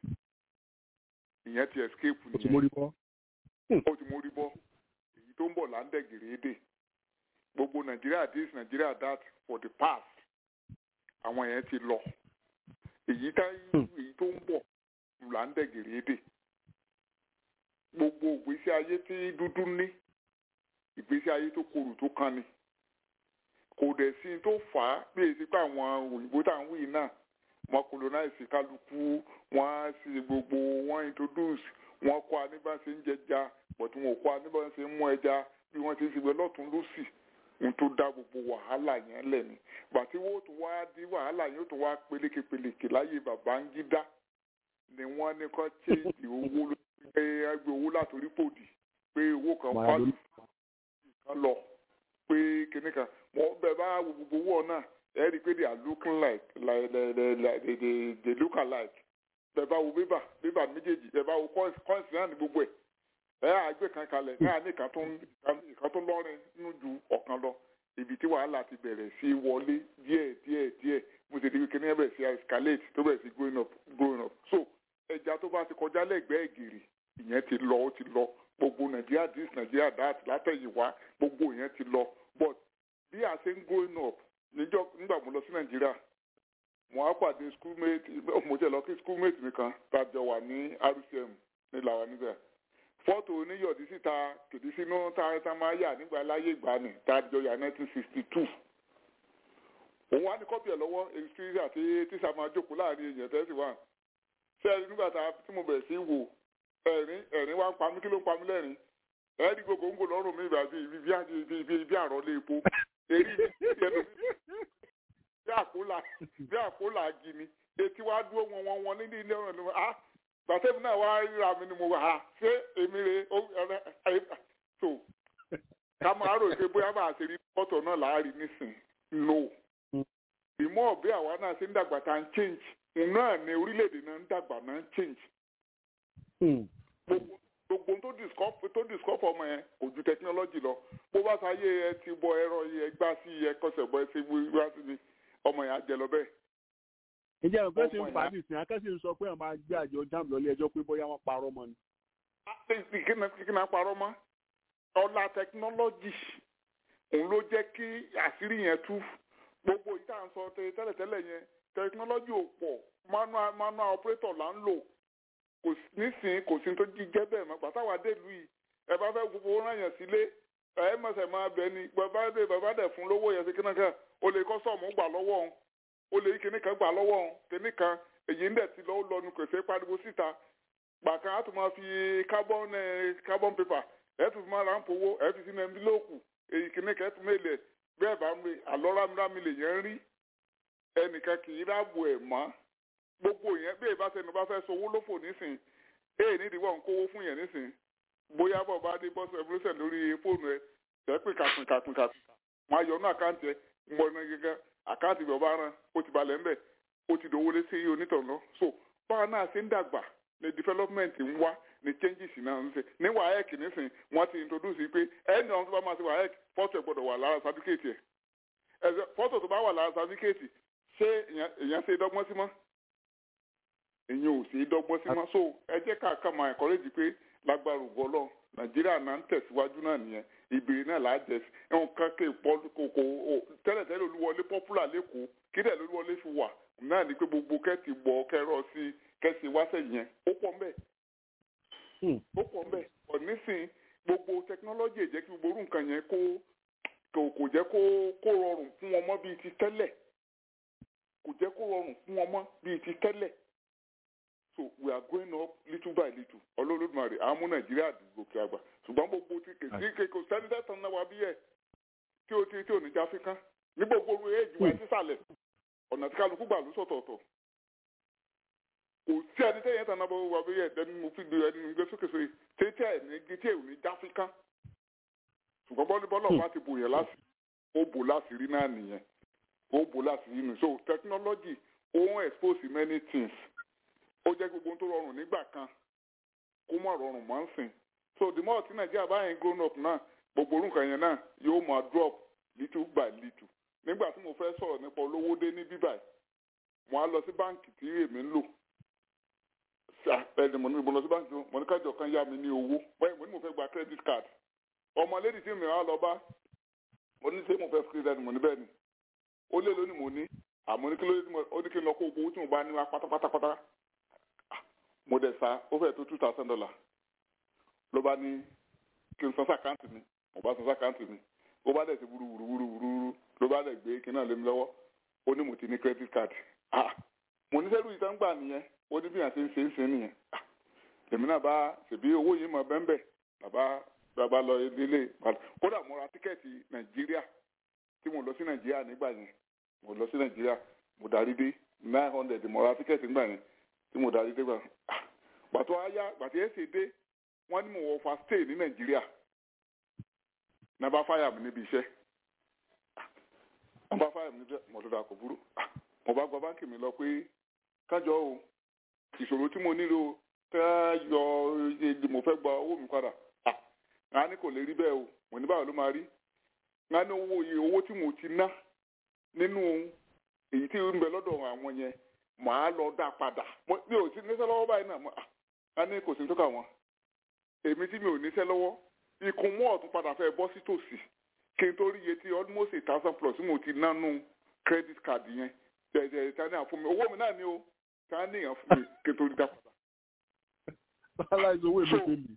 ìyẹn ti escape o ti nìyẹn mórí bọ́. ó ti mórí bọ́ èyí tó ń bọ̀ là ń dẹ̀ gèrè èdè gbogbo nàìjíríà this nàìjíríà that for the past àwọn yẹn ti lọ èyí tá èyí tó ń bọ̀ là ń dẹ̀ gèrè èdè gbogbo ìgbésí ayé tí dúdú ní ìgbésí ayé tó korò tó kan ni kò dẹ̀ sí tó fà á bí èsì pé àwọn òyìnbó tá à ń wí náà wọn colonize kálukú wọn á ṣe gbogbo wọn introduce wọn kọ́ aníbàṣe ń jẹja but wọn ò kọ́ aníbàṣe ń mú ẹja bí wọ́n ti ń ṣe lọ́tún lọ́sì ohun tó dá gbogbo wàhálà yẹn lẹ̀ ni bàtí wọ́n tún wá di wàhálà yẹn ó tún wá pelékepeléke láyé Babangida ni wọ́n ní kọ́ chéèjì owó ló pé ẹgbẹ́ owó látòrí pòdì pé owó kan fálù kan lọ pé kinní kan wọ́n bẹ̀ bá wo gbogbo owó náà ẹ rí i pé they are looking like like they they they they they look alike bẹ̀ bá wo bébà bébà méjèèjì bẹ̀ bá wo coins náà ní gbogbo ẹ̀ ẹ àgbẹ̀ kan kalẹ̀ náà ní ìkan tó ń ìkan tó lọ́rin nínú ju ọ̀kan lọ ibi tí wàhálà ti bẹ̀rẹ̀ sí wọlé díẹ̀ díẹ̀ díẹ̀ mo ti di pé kíní ẹ bẹ̀rẹ̀ sí escalate tó bẹ̀rẹ̀ sí growing up growing up so ẹja tó bá ti kọjá lẹ́gbẹ̀ẹ́ gèrè ìyẹn ti lọ ó ti lọ gbogbo nàìjíríà this nàìjíríà that látẹ̀yìnwá gbogbo ìyẹn ti lọ but bí a ṣe ń growing up níjọ́ nígbà mo lọ sí nàìjíríà mo á pàdé schoolmate mo jẹ́ lọ kí schoolmate mi kan tàjọ wà ní rcm ní làwọn níbẹ̀ fọ́tò oníyọ̀dí síta kìdí sínú tá máa yà nígbà láyé ìgbàanì tàjọ yà 1962 òun wá ní kọ́pì ẹ̀ lọ́wọ́ èyí àti tíṣà máa jókòó láàrin èèyàn tẹ́sí wà ṣé ẹni nígbà tí mo bẹ̀rẹ̀ sí wò ẹ̀rín ẹ̀rín wá ń pa mí kí ló ń pa mí lẹ́rìn ẹ̀ẹ́dì gbogbo ń gò lọ́rùn mi ìbàdí bí àrọ́lé epo èrí mi ti ẹnu bí àkólà bí àkólà gini etí wá dúró wọn wọn wọn nídìí ilé ọ̀rọ̀ ni wọn ah gbàtẹ́mi náà wá ríra mi ni mo wà á ṣé èmi rè é so ká máa rò pé bóyá bá a ṣe rí fọ́tò náà láàrin nísìn no ìmọ̀ bí àwa náà ṣe ń dàgbà tá ń change náà ni orílẹ̀-èdè náà ń dàgbà náà ń change gbogbo tó discover tó discover ọmọ yẹn kò ju technology lọ bó bá sáyé ẹ ti bọ ẹ̀rọ yẹ gbá sí ẹ kọsẹ̀ bọ ẹ ṣe wá sí ni ọmọ yẹn á jẹ lọ bẹ́ẹ̀. ǹjẹ́ ìpè sí ń fa nìsín akẹ́sì ń sọ pé àwọn máa gbé àjọ jam lọ ilé ẹjọ́ pé bóyá wọ́n parọ́ mọ́ ni. kí ni a parọ́ mọ́ ọlá technology òun ló jẹ́ kí àṣírí yẹn tú gbogbo ìta ń sọ tẹ́lẹ̀tẹ́lẹ̀ yẹn technology ò pọ̀ manual manual operator là ń lò kò nísìnyí kò sí tó jíjẹ́ bẹ́ẹ̀ mọ́ pàtàwà délùú yìí ẹ bá fẹ́ gbogbo rán yẹn sílé ẹ mọ̀sẹ̀ máa bẹ ni bàbá dé bàbá dẹ̀ fún lówó yẹn sí kíní kan o lè kọ́ sọ̀mù gbà lọ́wọ́ òun o lè kíní kan gbà lọ́wọ́ òun kíní kan èyí ń dẹ̀ ti lọ́wọ́ lọ́nu kò sí pariwo síta gbà kan á tún máa fi carbon carbon paper ẹ tún fi máa ra ń powó ẹ fi sínú ẹnbílóòkù èyí kíní kan ẹ tún mélèé bẹ́ẹ̀ bá mi àlọ́ rámírámí lè yẹn rí ẹnìkan kì í ráàbò ẹ̀ mọ́ gbogbo yẹn bí ìbá sẹnu bá fẹ́ sowó lófò nísìn èyí nídìí wọn kówó fún yẹn nísìn bóyá bọ̀ bá dé bọ́sù ẹ̀fúrúsẹ̀ lórí fóònù ẹ tẹ́pì kàpìn kàpìn kàpìn wọn á yọ ọ́nà àkáǹtì ẹ ń bọ̀ iná gẹ́gẹ́ àkáǹtì bẹ̀ ọba rán ó ti balẹ̀ ńbẹ̀ ó ti dòwó lé sí onítàn lọ so báwa náà ṣe ń dàgbà ní development ń wá ní changes náà ń ṣe ní waec nísìn wọn ti introduce pé ẹni ọ̀hún tó bá máa ṣe waec fọ́tò ẹ̀ gbọ́dọ̀ wà lára certificate ẹ̀ fọ́tò tó bá wà lára certificate ṣé èèyàn ṣe dọ́gbọ́n sí mọ́ èyàn ò sí dọ́gbọ́n sí mọ́ so ẹ jẹ́ ká ká máa encourage pé lágbára ògbọ́lọ́ nàìjíríà náà ń tẹ̀síwájú náà nìyẹn ìbèrè náà là á jẹ ẹ̀hún kankan ìpọ́ kòkò tẹ́lẹ̀tẹ́lẹ̀ olúwọlé popular lẹ́kọ̀ọ́ kí dẹ̀ olúwọlé fi wà náà ni pé gbogbo kẹ́ẹ̀tì gbọ́ kẹ́rọ sí kẹ́sì wáṣẹ̀ yẹn ó pọ̀ mbẹ́ ó pọ̀ mbẹ́ ọ̀ nísìn gbogbo technology jẹ́ kí gbogbo orú nǹkan yẹn kó kò jẹ́ kó kó rọrùn fún wọn mọ́ bíi ti tẹ́lẹ̀ kò jẹ́ kó rọrùn fún wọn mọ́ bíi ti tẹ́lẹ̀ so we are going up little by little ọlọ́lọ́dúnmarè àmú nàìjíríà gòkè àgbà ṣùgbọ́n gbogbo ti kèsì kéko sẹ́ńtẹ́tàn náà wà bí ẹ̀ tí o ti tí o ní já fíkán ní gbogbo orí èjì wa sísàlẹ̀ ọ̀nà tí kálukú gbà ló sọ̀tọ̀ọ̀tọ̀ kò sí ẹni tẹ́yẹ̀ tàn náà bọ́ wà bí ẹ̀ ẹni mo fi gbé ẹni gbé sókè sóyè tètè ẹ̀ ní gé tí ẹ̀ ò ní já fíkán ṣùgbọ́n bọ́lí bọ́lọ̀ bá ti bò yẹn láti ó bò láti rí náà nìyẹn ó bò láti inú so technology ó ń expose many things ó jẹ́ gbogbo ohun tó rọrùn nígbà kan kó má rọrùn mọ́ ń sìn so the more tí nàìjíríà bá yẹn grown up náà gbogbo orúkọ yẹn náà yóò máa drop little by little nígbà tí mo fẹ́ sọ̀rọ̀ nípa olówó dé ní bíbáyìí mo á lọ sí báǹkì tí èmi ń lò ẹni mo ní mo lọ sí báńkì mo ní kájọ kan yá mi ní owó báyìí mo ní mo fẹ́ gba credit card ọmọ lady tí mi wá lọ bá mo ní ṣé mo fẹ́ credit mo ní bẹ́ẹ̀ ni ó lé lónìí mo ní àmọ́ ní kí ló dé tí mo ó ní kí n lọ kó owó tí mo bá ní wá pátápátápátá mo dẹ̀ sa ó fẹ́ tó two thousand dollar ló bá ní kí n san sàkáǹtì mi mo bá san sàkáǹtì mi ó bá dẹ̀ ti wúru wúru wúru wúru ló bá dẹ̀ gbé kí náà lé mi lọ́wọ́ ó ní mo ti ní credit card ah mo ní sẹ́rù ìtàn gbà nìyẹn ó ní bí àti ń ṣe ń ṣe nìyẹn èmi náà bá ṣèbí owó yìí mọ bẹ́ńbẹ́ bàbá bàbá lọ ilé kódà mo ra tíkẹ́ẹ̀tì nàìjíríà tí mo lọ sí nàìjíríà nígbà yẹn mo lọ sí nàìjíríà mo darí dé nine hundred mo ra tíkẹ́ẹ̀tì nígbà yẹn tí mo darí dé gbà gbàtọ́ ayá gbàtí ẹ̀ ṣe dé wọ́n ní mo wọ fa stay ní nàìjíríà náà bá fáyà mi níbi iṣẹ́ wọ́n bá fáyà mi níbi iṣẹ́ mo tó dà kò burú mo bá gba báńkì mi lọ pé kájọ o ìṣòro tí mo nílò ká yọ èdè mo fẹ́ gba owó mi padà ńlá ní kò lè rí bẹ́ẹ̀ o mo ní báwo ló máa rí ńlá ní owó iye owó tí mo ti ná nínú èyí tí ń bẹ lọ́dọ̀ àwọn yẹn màá lọ dá padà mi ò sí níṣẹ́ lọ́wọ́ báyìí náà ńlá ní kò sí tó kà wọ́n èmi tí mi ò níṣẹ́ lọ́wọ́ ikùn mọ́ ọ̀tún padà fẹ́ bọ́ sí tòsí kí n tó rí iye tí almost a thousand plus mo ti ná nù credit card yẹn jẹjẹ tani àfún mi owó mi náà ni o tani èèyàn fún mi kí n tó rí dá padà. bàálà ìṣòwò èmi ṣe lì.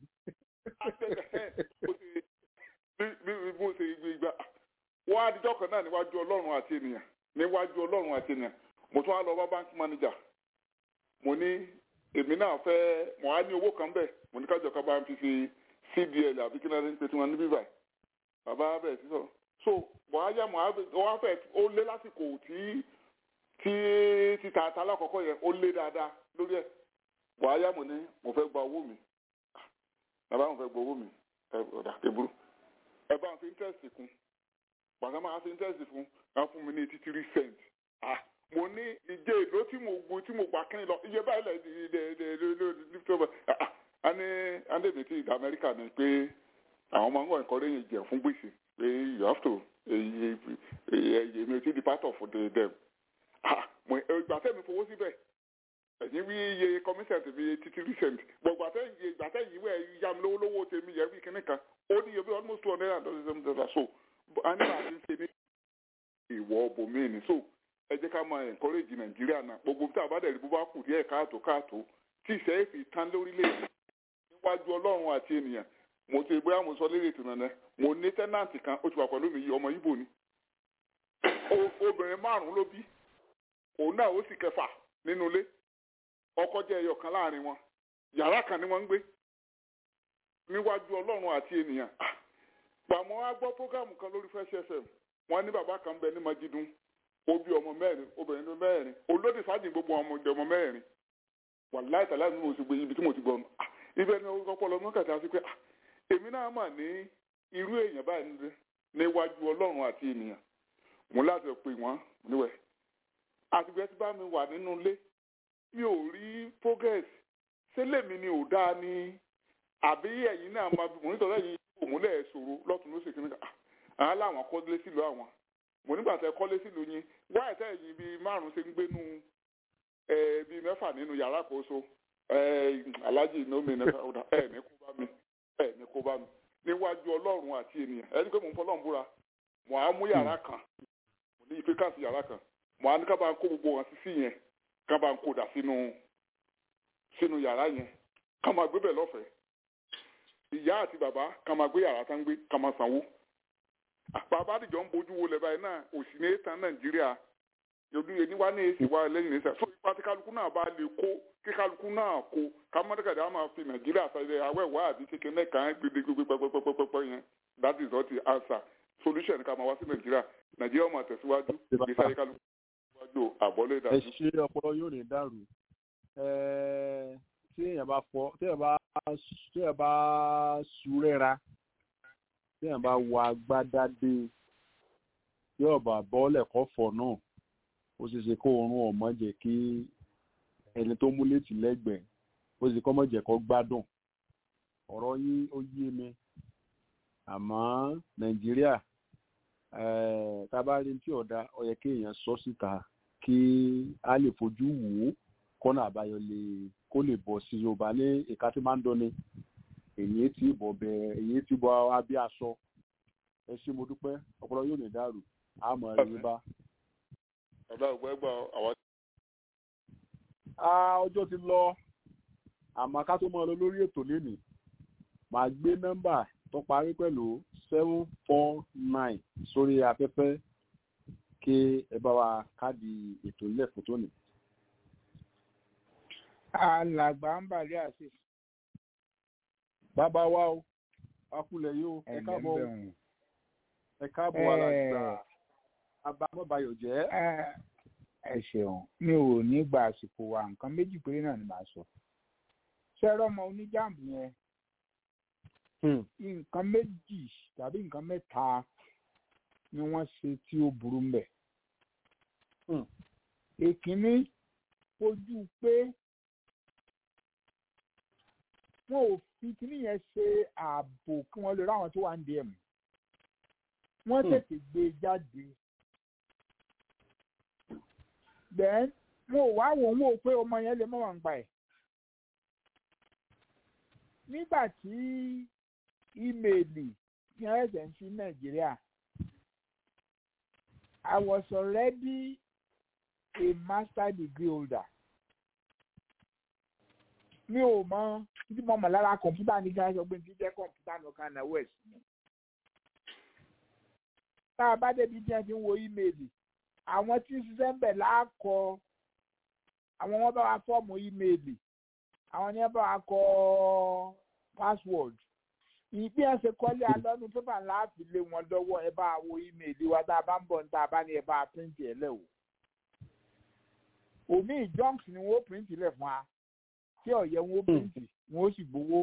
bí mo ṣe gbà wọ́n á dijọ́ kan náà níwájú ọlọ́run àti ènìyàn níwájú ọlọ́run àti ènìyàn mo tún á lọ bá bank manager mo ní èmi náà fẹ́ mo á ní owó kan bẹ́ẹ̀ mo ní kájọ kan bá ń fi ṣe cdl àbí kí náà ń pè tí wọ́n ní bíbá bàbá bẹ́ẹ̀ sísọ so mo á yá mo á fẹ́ ó lé lásìkò tí tí títa ata alákọ̀ọ́kọ́ yẹn ó lé dáadáa lórí ẹ̀ wàá mo ní mo fẹ́ gba owó mi bàbá mo fẹ́ gba owó mi ẹ ọ̀dà kébúrú ẹ bá ń fi interest kún bàtà máa fi interest fún ẹ fún mi ní eighty three cent ah mo ní ìjẹ èlò tí mo gbó tí mo gbà kí lọ iye báyìí lẹ de de de de lift over ah a ní andébè tí ìdá amẹ́ríkà ni pé àwọn máa ń wọ̀ ẹ̀kọ́ lẹ́yìn ìjẹ̀ fún gbèsè pé you have to èyí èyí èmi ò tí di part of the dem mo ìgbà tẹ́ mi fowó síbẹ̀ ẹ̀yìn wí iye commissioner mi eighty three cent gbọ̀gbà tẹ́ iye ìgbà tẹ́ yìí wẹ̀ ya mi lówó lówó tèmi yẹ wí kíní kan ó ní iye bí almost two hundred and thirty seven dollars so a ní àti ṣe ní ìwọ bòmíìnì so ẹ jẹ́ ká máa encourage nàìjíríà náà gbogbo tí a bá dẹ̀rí bó bá kù díẹ̀ káàtó káàtó tí ìṣẹ́ èfì tán lórílẹ̀‐èdè níwájú ọlọ́run àti ènìyàn mo ti bóyá mo sọ lérè tìǹà náà mo ní tẹ́nàntì kan ó ti wà pẹ̀lú mi yìí ọmọ ibo ni obìnrin márùn-ún ló bí òun náà ó sì kẹfà nínú ilé ọkọ jẹ ẹyọ kan láàrin wọn yàrá kan ni wọn ń gbé níwájú ọlọ́run àti ènìyàn pàmò á gbọ́ prógámù kan lórí Fresh FM wọn ní bàbá kan bẹ ní Majidun ó bí ọmọ mẹ́rin obìnrin ní mẹ́rin olódì sáàjì gbogbo ọmọ ìjọ ọmọ mẹ́rin wàláì tàlá mi ò sì gbé ibi tí mo ti gbọ́ ibẹ̀ ni ọpọlọ mọ kàtà sí pé èmi náà mà ní irú èèyàn báyìí níwájú ọlọ́run àti ènìyàn mo láti pè wọ́n níwẹ̀ àtìgbẹ́ tí bá mi wà nínú ilé mi ò rí progress ṣé lèmi ni ò dáa ni àbí ẹ̀yin náà máa bí mo nítorí ẹ̀yin kò múlẹ̀ ṣòro lọ́tún ló ṣe kí nígbà àwọn làwọn kọ́lé sílùú àwọn mo nígbà tẹ kọ́lé sílùú yín wáyé tẹ́ ẹ̀yin bíi márùn ṣe ń gbénu bíi mẹ́fà nínú yàrá àkóso alájì inómi ẹ̀ ní kó bá mi ẹ̀ ní kó bá mi níwájú ọlọ́run àti ènìyàn ẹni pé mò ń fọlọ́run búra mo á mú yàrá kan mo ní ife káàsì yàrá kan mo á ní ká bá ń kó gbogbo wọn sí sí yẹn ká bá ń kó dà sínú sínú yàrá yẹn ká máa gbé bẹ̀ lọ́fẹ̀ẹ́ ìyá àti bàbá ká máa gbé yàrá tá ń gbé ká máa sanwó bàbá àdìjọ ń bójú wo lẹ́bàá yìí náà òsì ní ètàn nàìjíríà yòdú yẹn ní wá ní èsì wá lẹ́yìn ní sẹ́ so ipa tí kálukú náà bá lè kó kí kálukú náà kó ká mọ́tàkàdé á máa fi nàìjíríà sáré awẹ́wà àti kékeré kan gbégbégbé pẹ́pẹ́pẹ́pẹ́ yẹn that is not the answer solution ká máa wá sí nàìjíríà nàìjíríà máa tẹ̀síwájú ìsáyé kálukú tẹ̀síwájú àbọ̀lé ẹ ṣe ọpọlọ yóò ní dàrú tí èèyàn bá fọ tí èèyàn bá tí èèyàn bá súrẹ́ra tí èèyàn bá wọ agbádá dé yóò bá bọ́ọ̀lẹ̀ kọ́ fọ̀ náà ó ṣeé ṣe kó oorun ọ̀mọ́ jẹ́ kí ẹni tó mú létí lẹ́gbẹ̀ẹ́ ó sì kọ́ mọ́ jẹ́ kó gbádùn ọ̀rọ̀ yín ó yé mi àmọ́ nàìjíríà tá a bá rí tí ọ̀dà ó yẹ kí èèyàn sọ síta kí a lè fojú wò ó kọ́nà àbáyọ lè kó lè bọ̀ sí yorùbá ní ìka tí máa ń dọ́ni èyí tí bọ̀ bẹ èyí tí bọ̀ abí aṣọ ẹ ṣé mo dúpẹ́ ọpọlọ yóò ní dàrú àmọ́ ẹ̀yìn bá. ọ̀dà ògbẹ́ gbọ́ àwọn. ọjọ́ ti lọ àmọ́ ká tó máa lọ lórí ètò lénìí màá gbé nọ́mbà tó parí pẹ̀lú seven four nine sórí afẹ́fẹ́ kí ẹ bá wa káàdì ètò ilé ẹ̀kọ́ tó ní. alàgbà ń bàlẹ́ àṣẹ. bàbá wa o akulẹ̀ yìí o ẹ káàbọ̀ ẹ káàbọ̀ alàgbà abamọ́bayọ̀ jẹ́. ẹ ṣeun mi ò ní gba àsìkò wa nǹkan méjì péré náà ni màá sọ. ṣẹ́rọ̀ ọmọ oníjàmbù yẹn nǹkan méjì tàbí nǹkan mẹ́ta ni wọ́n ṣe tí ó burú ń bẹ̀. èkínní ojú pé wọn ò fi kíní yẹn ṣe ààbò kí wọ́n lè ráwọn tó wà ń dẹ̀ mú. wọ́n tètè gbé e jáde. then wọn ò wá wò ń wò pé ọmọ yẹn lè mọ̀ wọ́n gbà ẹ̀. nígbà tí ímeèlì ní ẹsẹ̀ ń fi nàìjíríà I was already a master degree holder mi ò mọ títí mo mọ̀ lára kọ̀ǹpútà ní gáàsì ọgbẹ́ tí jẹ́ kọ̀ǹpútà nìkan náà west tá a bá débi tí wọ́n ti ń wo ímeèlì àwọn tí ń ṣiṣẹ́ ń bẹ̀ láàkọ àwọn wọn bá wa fọ́ọ̀mù ímeèlì àwọn ni wọ́n bá wa kọ password ìgbé ẹsẹ kọ́lé alọ́nu pépà ńlá fi lé wọn lọ́wọ́ ẹ bá wo ímeèlì wa tá a bá ń bọ̀ níta bá ní ẹ bá píríǹtì ẹ lẹ̀ o. òmí junks ni wọ́n píríǹtì lẹ̀ fún wa tí ọ̀yẹ́ wọn píríǹtì wọn ó sì gbowó.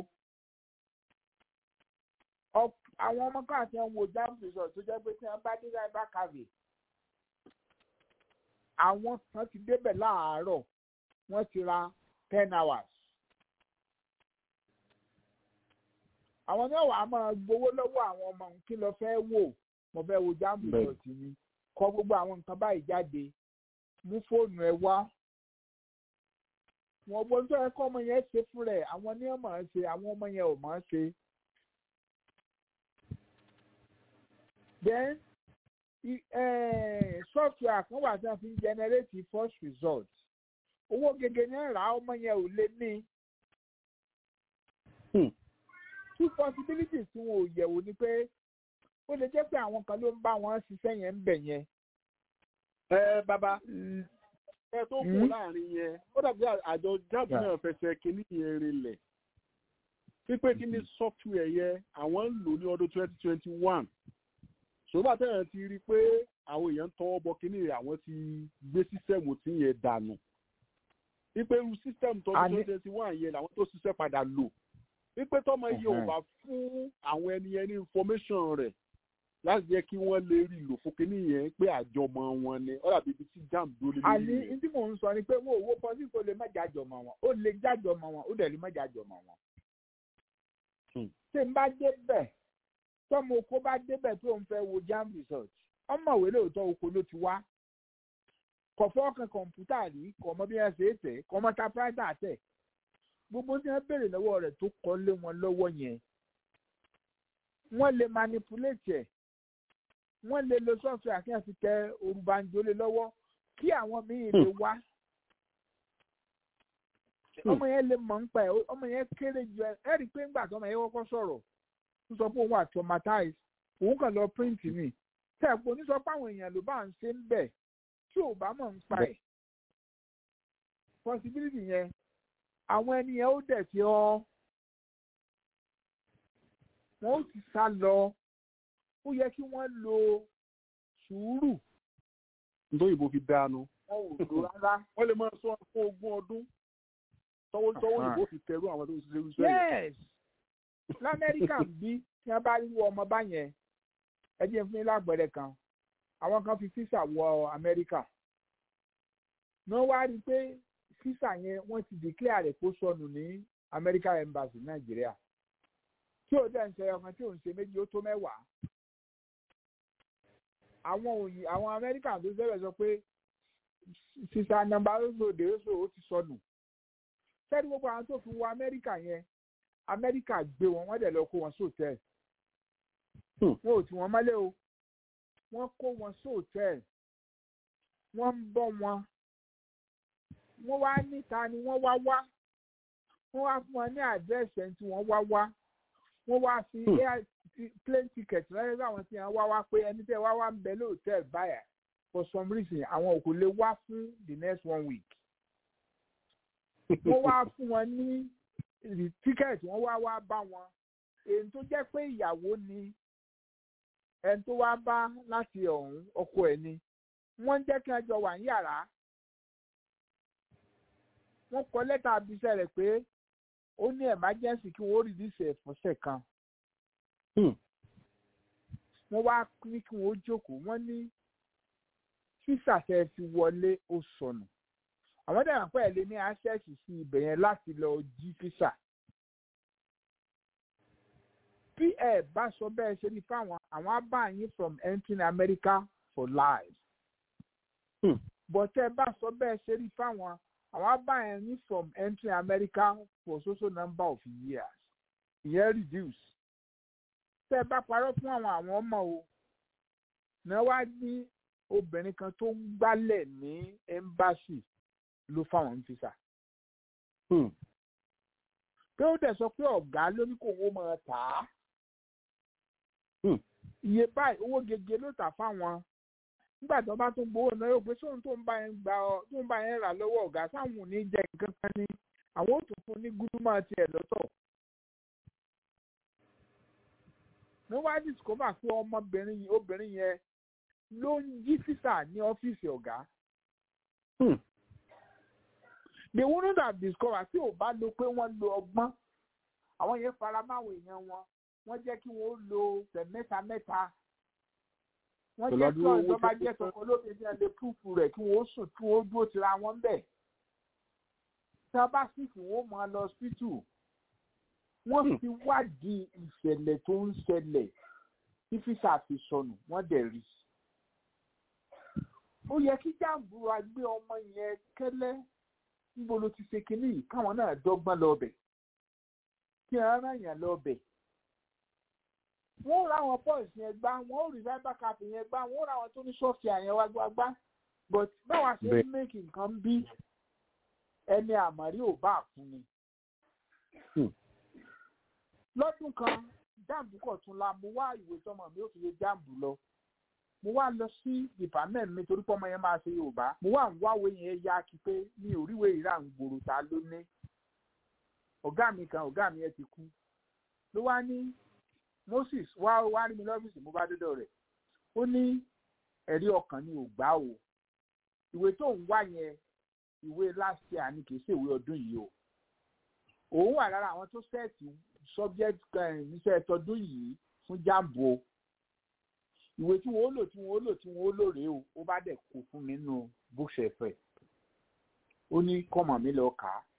àwọn ọmọ kan àti ẹ̀wọ̀n jam resort tó jẹ́ pé tí wọ́n bá dé cyber cafe àwọn kan ti débẹ̀ láàárọ̀ wọ́n ti ra ten hours. àwọn náà wàá máa gbowó lọ́wọ́ àwọn ọmọ kí lọ fẹ́ wò mo fẹ́ wo jáàmù ìdọ̀tí mi kọ gbogbo àwọn nǹkan báyìí jáde mú fóònù ẹ wá wọn gbọ́n tó yẹ kọ́ ọmọ yẹn ṣe fún rẹ̀ àwọn ní ọmọ ṣe àwọn ọmọ yẹn ò mọ̀ ṣe. then software kan wà tí wọ́n fi ń generate first result owó gẹ́gẹ́ ní ra ọmọ yẹn ò lé ní two possibilities tí wọn ò yẹ̀wò ni pé ó lè jẹ́ pé àwọn kan ló ń bá wọn ṣiṣẹ́ yẹn ń bẹ̀ yẹn. ẹ bàbá ẹ tó kù láàrin yẹn ó dàbí àjọ jáde náà fẹsẹ̀ kínní yẹn rinlẹ̀ pípé kí ni software yẹn àwọn ń lò ní ọdún twenty twenty one ṣùgbọ́n àtẹ̀yàn ti rí i pé àwọn èèyàn ń tọwọ́ bọ kínní rẹ̀ àwọn ti gbé sísẹ́mù tí yẹn dànù pípé irú sísẹ́mù tọdún twenty twenty one yẹn làwọn tó ṣiṣẹ́ padà lò wípé tọmọ yìí ò bá fún àwọn ẹni yẹn ní information rẹ̀ láti jẹ́ kí wọ́n lè rí lò fún kínní yẹn pé àjọmọ wọn ni ọ̀rọ̀ àbí ibi tí jam dúró lé lórí àní tí mò ń sọ ni pé wọn ò wo pọ́sí kò lè má jájọmọ wọn ó lè jájọmọ wọn ó dẹ̀ lè má jájọmọ wọn. ṣé n bá débẹ̀ tọ́mọ oko bá débẹ̀ tó ń fẹ́ wo jam result ọmọwé lóòótọ́ oko ló ti wá kọ̀fọ́ kan kọ̀ǹpútà rí kọ̀mọ́ bí wọ́n ṣe é tẹ̀ kọ̀mọ́ ta pírátà tẹ̀ gbogbo tí wọn béèrè lọ́wọ́ rẹ̀ tó kọ lé wọn lọ́wọ́ yẹn wọ́n lè manipulate ẹ̀ wọ́n lè lo software kí wọ́n fi tẹ orúbanjolè lọ́wọ́ kí àwọn míì lè wá ọmọ yẹn lè mọ̀ nípa ẹ̀ ọmọ yẹn kéré ju ẹ ẹ rí i pé ńgbà tó ọmọ yẹn kọ́kọ́ sọ̀rọ̀ ń sọ pé òun wà traumatized òun kàn lọ print ni tẹ̀pọ̀ ní sọ pé àwọn èèyàn ló bá ń ṣe ń bẹ̀ tí ò bá mọ̀ nípa ẹ̀ possibility yẹn àwọn ẹni yẹn ó dẹ̀ ti ọ́ wọ́n ó ti sá lọ ó yẹ kí wọ́n lo sùúrù. nítorí ìbò fi dáanu. wọn ò lò rárá. wọ́n lè máa sọ fún ogún ọdún tọwọ́ tọwọ́ ìbò fi tẹ̀rù àwọn tó ń ṣiṣẹ́ irúṣẹ́ yẹn. yes lamẹ́ríkà ń bí tí wọ́n bá rí ọmọ báyẹn ẹ jẹ́ fún yín lágbẹ̀rẹ̀ kan àwọn kan fi físà wọ amẹ́ríkà wọ́n wá rí i pé físà yẹn wọ́n ti declare rẹ̀ kó sọnù ní american embassy nàìjíríà tí ò dẹ̀ ń ṣe ọkàn tí ò ń ṣe méjì ó tó mẹ́wàá àwọn òyìn àwọn amẹ́ríkà tó bẹ̀rẹ̀ sọ pé sísá nọ́mbà oṣù dèrèsò ó ti sọnù sẹ́ni gbogbo àwọn tó fi wọ amẹ́ríkà yẹn amẹ́ríkà gbé wọn wọ́n dẹ̀ lọ kó wọn sóòtẹ́ẹ̀lì wọn ò tí wọ́n mọ́lé o wọ́n kó wọn sóòtẹ́ẹ̀lì wọ́n ń bọ́ wọn wọ́n wá níta ni wọ́n wá wá wọ́n wá fún wọn ní àdírẹ́sì ẹni tí wọ́n wá wá wọ́n wá fi air plane ticket lọ́yẹ́ sáwọn tí wọ́n wá wá pé ẹni tẹ́ wá wá ń bẹ lóòtẹ́ẹ̀lì báyà for some reason àwọn kò lè wá fún the next one week wọ́n wá fún wọn ní ticket wọ́n wá wá bá wọn èyí tó jẹ́ pé ìyàwó ni ẹni tó wá bá láti ọ̀hún ọkọ ẹ̀ ni wọ́n ń jẹ́ kí wọ́n jọ wà ní yàrá wọ́n kọ lẹ́tà abiṣẹ́ rẹ̀ pé ó ní emergency kí wọ́n release ẹ̀ fọ́sẹ̀ kan wọ́n wá ní kí wọ́n jókòó wọ́n ní sísàtẹ̀ fi wọlé ó sọnù àwọn dàgbà pẹ́ lé ní access sí ibẹ̀ yẹn láti lọ jí físà bí ẹ bá sọ bẹ́ẹ̀ ṣe ní fáwọn àwọn abáyín from entering America for life but ẹ bá sọ bẹ́ẹ̀ ṣe ní fáwọn àwọn abáyín from entering America for so so number of years ìyẹn reduce tẹ́ ẹ bá parọ́ fún àwọn àwọn ọmọ o náà wá ní obìnrin kan tó ń gbálẹ̀ ní embassy ló fáwọn físà. pé ó dẹ̀ sọ pé ọ̀gá ló ní kó owó máa tà á. iye báyìí owó gègé ló tà fáwọn nígbà tó bá tún gbowó náà yóò pé sóhun tó ń bá yẹn gbà ọ tó ń bá yẹn rà lọ́wọ́ ọ̀gá sáwọn ò ní jẹ nǹkan kan ní àwọn ò tún fún ní gúdúmọ̀ tiẹ̀ lọ́tọ̀. mo wá discover pé ọmọbìnrin obìnrin yẹn ló ń jí físà ní ọ́fíìsì ọ̀gá. they wouldn't have discovered tí ò bá lo pé wọ́n lo ọgbọ́n àwọn yẹn fara máwọn èèyàn wọn wọ́n jẹ́ kí wọ́n lo tẹ̀ mẹ́ta mẹ́ta wọ́n jẹ́ kí ọ̀dọ́ bá jẹ́ tọkọ lóde ní ẹlẹ́ púpù rẹ̀ kí wọ́n sùn kí wọ́n dúró tira wọn bẹ̀. tí wọ́n bá sì fún wọn máa lọ hospital wọ́n fi wádìí ìṣẹ̀lẹ̀ tó ń ṣẹlẹ̀ tí físà fi sọnù wọ́n dẹ̀ rí i ó yẹ kí jàǹbùrà gbé ọmọ yẹn kẹ́lẹ́ níbo ló ti ṣe kínní yìí káwọn náà dọ́gbọ́n lọ́bẹ̀ kí ara yàn lọ́bẹ̀. wọ́n ra àwọn pọ́ọ̀sì yẹn gbá wọ́n ò rí cyber cap yẹn gbá wọ́n ra àwọn tó ní sọ́ọ̀fì àyẹn wá gbá gbá but báwa ṣe ń make nǹkan bí ẹni àmọ́rí ò bá fún ni. lọ́dún kan jáàmù kọ̀tún la mo wá ìwé tọmọ mi ò fi lè jáàmù lọ mo wá lọ sí department mi torí pé ọmọ yẹn máa ṣe yorùbá mo wá ń wáwé yẹn yá kí pé mi ò ríwèé ìrà ń gbòòrò ta ló ní ọ̀gá mi kan ọ̀gá mi yẹn ti kú ló wá ní moses wá wá rí mi lọ́fíìsì mo bá dọ́dọ̀ rẹ̀ ó ní ẹ̀rí ọkàn ni ò gbá o ìwé tó ń wá yẹn ìwé last year ni kì í ṣe ìwé ọdún yìí o òun wà lára àwọn tó sẹ́ẹ̀tì subject níṣẹ́ tọdún yìí fún jambo ìwé tí wọn ó lò tí wọn ó lò tí wọn ó lò rèé o ó bá dẹ̀ kó fún mi nínú bookshelf ẹ̀ ó ní kọ́mọ̀ mi lọ kà á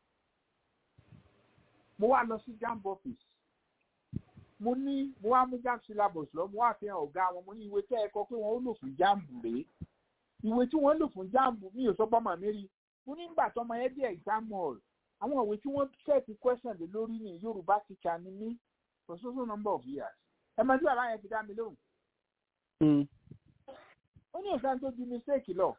mo wá lọ sí jamb office mo ní mo wá mú jamb syllabus lọ mo wá fi hàn ọ̀gá wọn mo ní ìwé tẹ́ ẹ kọ pé wọ́n ó lò fún jamb rèé ìwé tí wọ́n lò fún jamb mi ò sọ pọ́nmọ̀ mi rí mo ní nígbà tọmọ ẹ dé exam hall àwọn ìwé tí wọ́n set question lé lórí ní yorùbá teacher ni mí for so so number of years ẹ mọ tí bàbá yẹn fi dá mi lóhùn ó ní nǹkan tó ju mistake lọ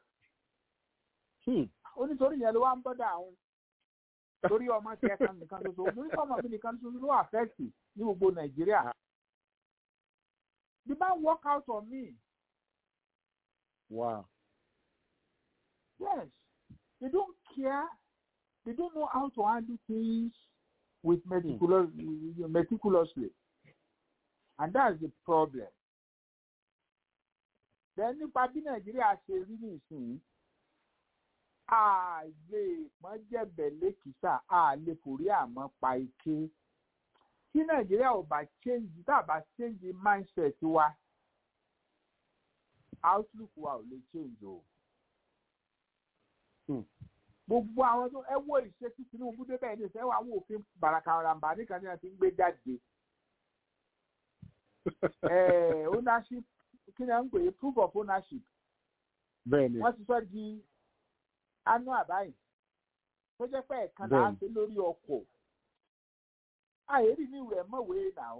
ó nítorí yẹn ló wá ń bọ́dà àwọn torí ọmọ tí ẹ kan nìkan ṣoṣo mo ní kọ́mọ mi nìkan ṣoṣo ló affect ní gbogbo nàìjíríà the man work out on me. Wow. Yes, they don't care. They don't know how to handle things with meticulous, hmm. meticulously, and that's the problem then nípa bí nàìjíríà ṣe rí nìsín a lè pọ́n jẹ̀bẹ̀ lẹ́kìsà a lè forí àmọ́ pa ike tí nàìjíríà ò bá change tá a bá change mindset wa outlook wa ò lè change o. gbogbo àwọn tó ẹ wo ìṣe tí Tinubu débẹ̀ ní ìfẹ́ wa àwọn òfin bàràkàràmbà nìkan ní àti ń gbé jáde. ownership kí ni à ń pè é proof of ownership. bẹ́ẹ̀ni wọ́n ti sọ di annual báyìí tó jẹ́ pé ẹ̀kan náà ṣe lórí ọkọ̀ àyèrí ní ìwé mọ̀wé náà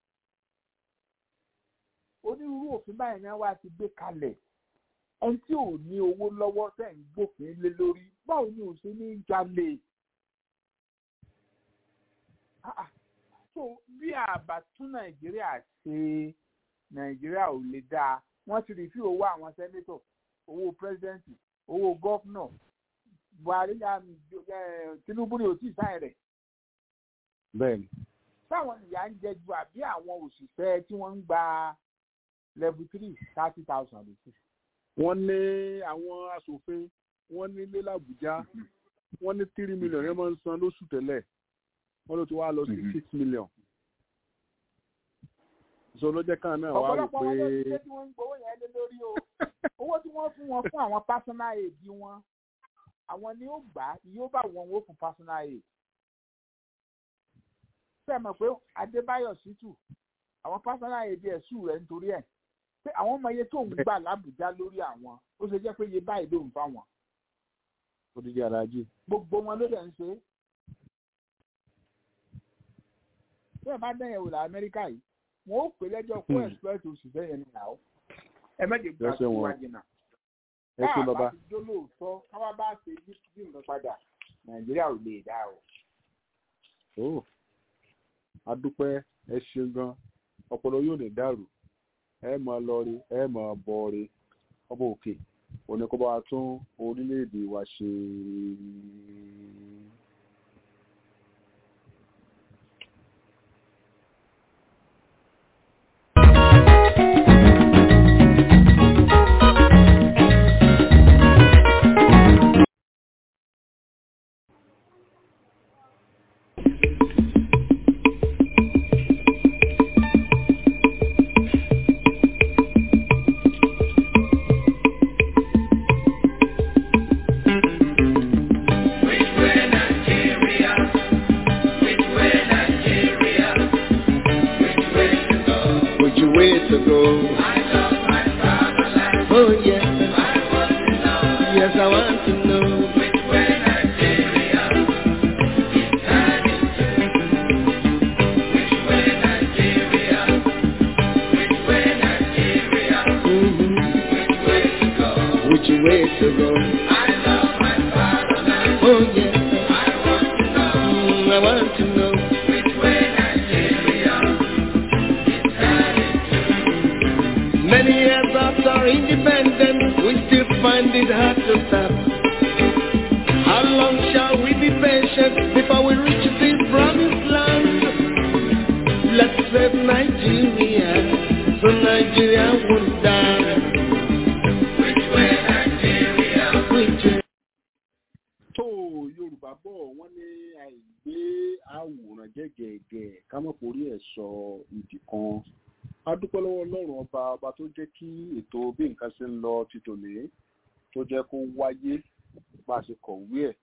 onírúurú òfin báyìí ni wọ́n ti gbé kalẹ̀ ẹni tí ò ní owó lọ́wọ́ tẹ̀ ń gbòfin lé lórí báwo ni ò ṣe ní jalè so bí àbá tún nàìjíríà ṣe nàìjíríà ò lè dáa wọ́n ti rí sí owó àwọn sẹ́nétọ̀ owó pírẹ́sidẹ́ǹtì owó gọ́fúnà buhari tinubu ni ò tí ì sáyẹn rẹ̀. bẹ́ẹ̀ni. táwọn ìyá ń jẹ ju àbí àwọn òṣìṣẹ́ tí wọ́n ń gba level three thirty thousand lóṣù. wọ́n ní àwọn aṣòfin wọ́n ní ilé làbújá wọ́n ní three million yẹn máa ń san lóṣù tẹ́lẹ̀ wọ́n ló ti wá lọ sí six million. so ló jẹ́ káà náà wá wò ọ̀pọ̀lọpọ̀ wọn ló ti ṣe tí wọ́n ń gbowó yẹn lé lórí o owó tí wọ́n fún wọn fún àwọn personal aid wọn àwọn ni ó gbà á yóò bá wọn wó fún personal aid. ṣé ẹ mọ̀ pé Adébáyọ̀ Ṣítù àwọn personal aid ẹ̀ sùn rẹ̀ nítorí ẹ̀ pé àwọn ọmọ iye tó ń gbà lábùjá lórí àwọn ó ṣe jẹ́ pé iye báyìí ló ń fáwọn. ó ti jẹ́ aláàjì. gbogbo wọn ló dẹ̀ ń ṣe. bí ẹ bá dẹ́yẹ̀ wò lá Amẹ́ríkà yìí wọn ó pè lẹ́jọ́ fún express òṣìṣẹ́ yẹn nìyàwó ẹ mẹ́jẹ̀ gbà tó wájú náà ẹ ṣe bàbá. bá ti jó lóòótọ́ káwá bá ṣe bí nǹkan padà nàìjíríà ò lè dá o. ó adúpẹ́ ẹ ṣeun gan ọpọlọ yóò ní dàrú ẹ máa lọ rí ẹ máa bọ rí ọba òkè òní kó bá wa tún orílẹ̀-èdè wa ṣe. títòlé tó jẹ́ kó wáyé bá a ṣe kọ̀wé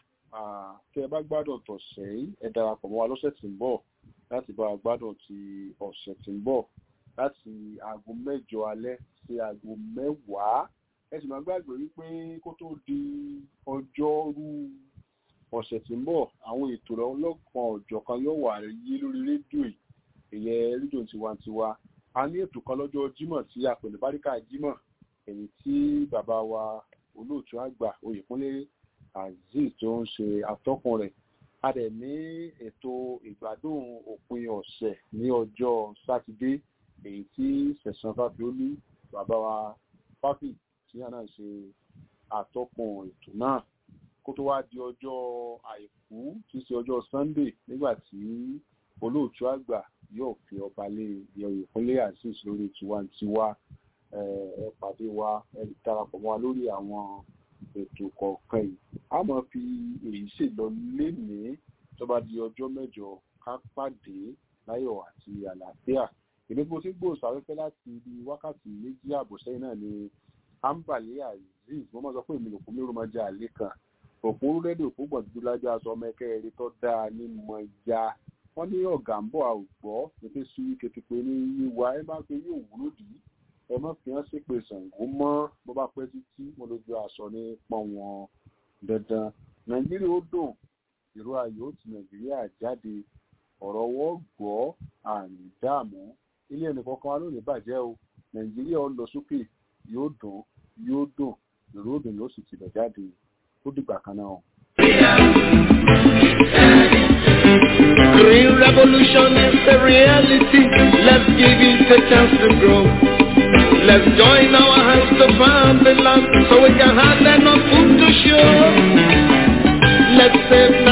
ẹ̀ tẹ́ ẹ bá gbádùn tọ̀sẹ̀ yìí ẹ darapọ̀ mọ́ wa lọ́sẹ̀ tí ń bọ̀ láti bá a gbádùn ti ọ̀sẹ̀ tí ń bọ̀ láti aago mẹ́jọ alẹ́ sí aago mẹ́wàá ẹ sì máa gbàgbé wípé kó tó di ọjọ́rú ọ̀sẹ̀ tí ń bọ̀ àwọn ètò ọlọ́kan ọ̀jọ̀kan yóò wà yé lórí rédíò ìyẹn rédíò tiwantiwa a ní ètò kan lọ́jọ́ jímọ̀ tí a pè ní báríkà jímọ̀ èyí tí bàbá wa olóòtú àgbà oyèkúnlé azeez tó ń ṣe atọ́kùn rẹ̀ a dẹ̀ ní ètò ìgbádùn òpin ọ̀sẹ̀ ní ọjọ́ sátidé èyí tí sẹ̀sán fáfiolú bàbá wa fáfì tí a náà ṣe atọ́kùn ètò náà kó tó wá di ọjọ́ àìkú tí í ṣe ọjọ́ sunday nígbà tí olóòtú àgbà yóò fi ọba lé oyèkúnlé azeez lórí tiwantiwa ẹ pàdé wa ẹ darapọ̀ mọ́ wa lórí àwọn ètò kọ̀ọ̀kan yìí a máa fi èyí ṣèlọ lénìí tó bá di ọjọ́ mẹ́jọ ká pàdé láyọ̀ àti àlàáfíà èmi tí mo ti ń gbòòsò afẹ́fẹ́ láti ibi wákàtí méjì ààbọ̀ sẹ́yìn náà ni ambali azeez wọ́n máa sọ pé èmi lòkùn mi rò máa jẹ àlè kan òpó rẹ́díò òpó gbọ̀dúdú lájọ aṣọ ọmọ ẹ̀kẹ́ eré tó dáa ní mọ̀ ya wọ́n ní ọ̀gá ń bọ̀ àwùgbọ́ nípa sí kékeré ní yíwa ẹ máa ń pe yóò wúlò dì í ẹ má fi hàn sípè Ṣàngó mọ́ bó bá pẹ́ títí mo lójú aṣọ ní pọ́n wọn dandan nàìjíríà ó dùn ìró ayò ó ti nàìjíríà jáde ọ̀rọ̀ wọ́n gbọ́ àrùn dààmú ilé ẹnì kankan wa lónìí bàjẹ́ o nàìjíríà ó lọ sókè yóò dùn yóò dùn ìró òdùn yóò sì tibẹ̀ jáde ó dìgbà kan náà. Green revolution is a reality. Let's give it a chance to grow. Let's join our hands to farm the land so we can have enough food to show. Let's save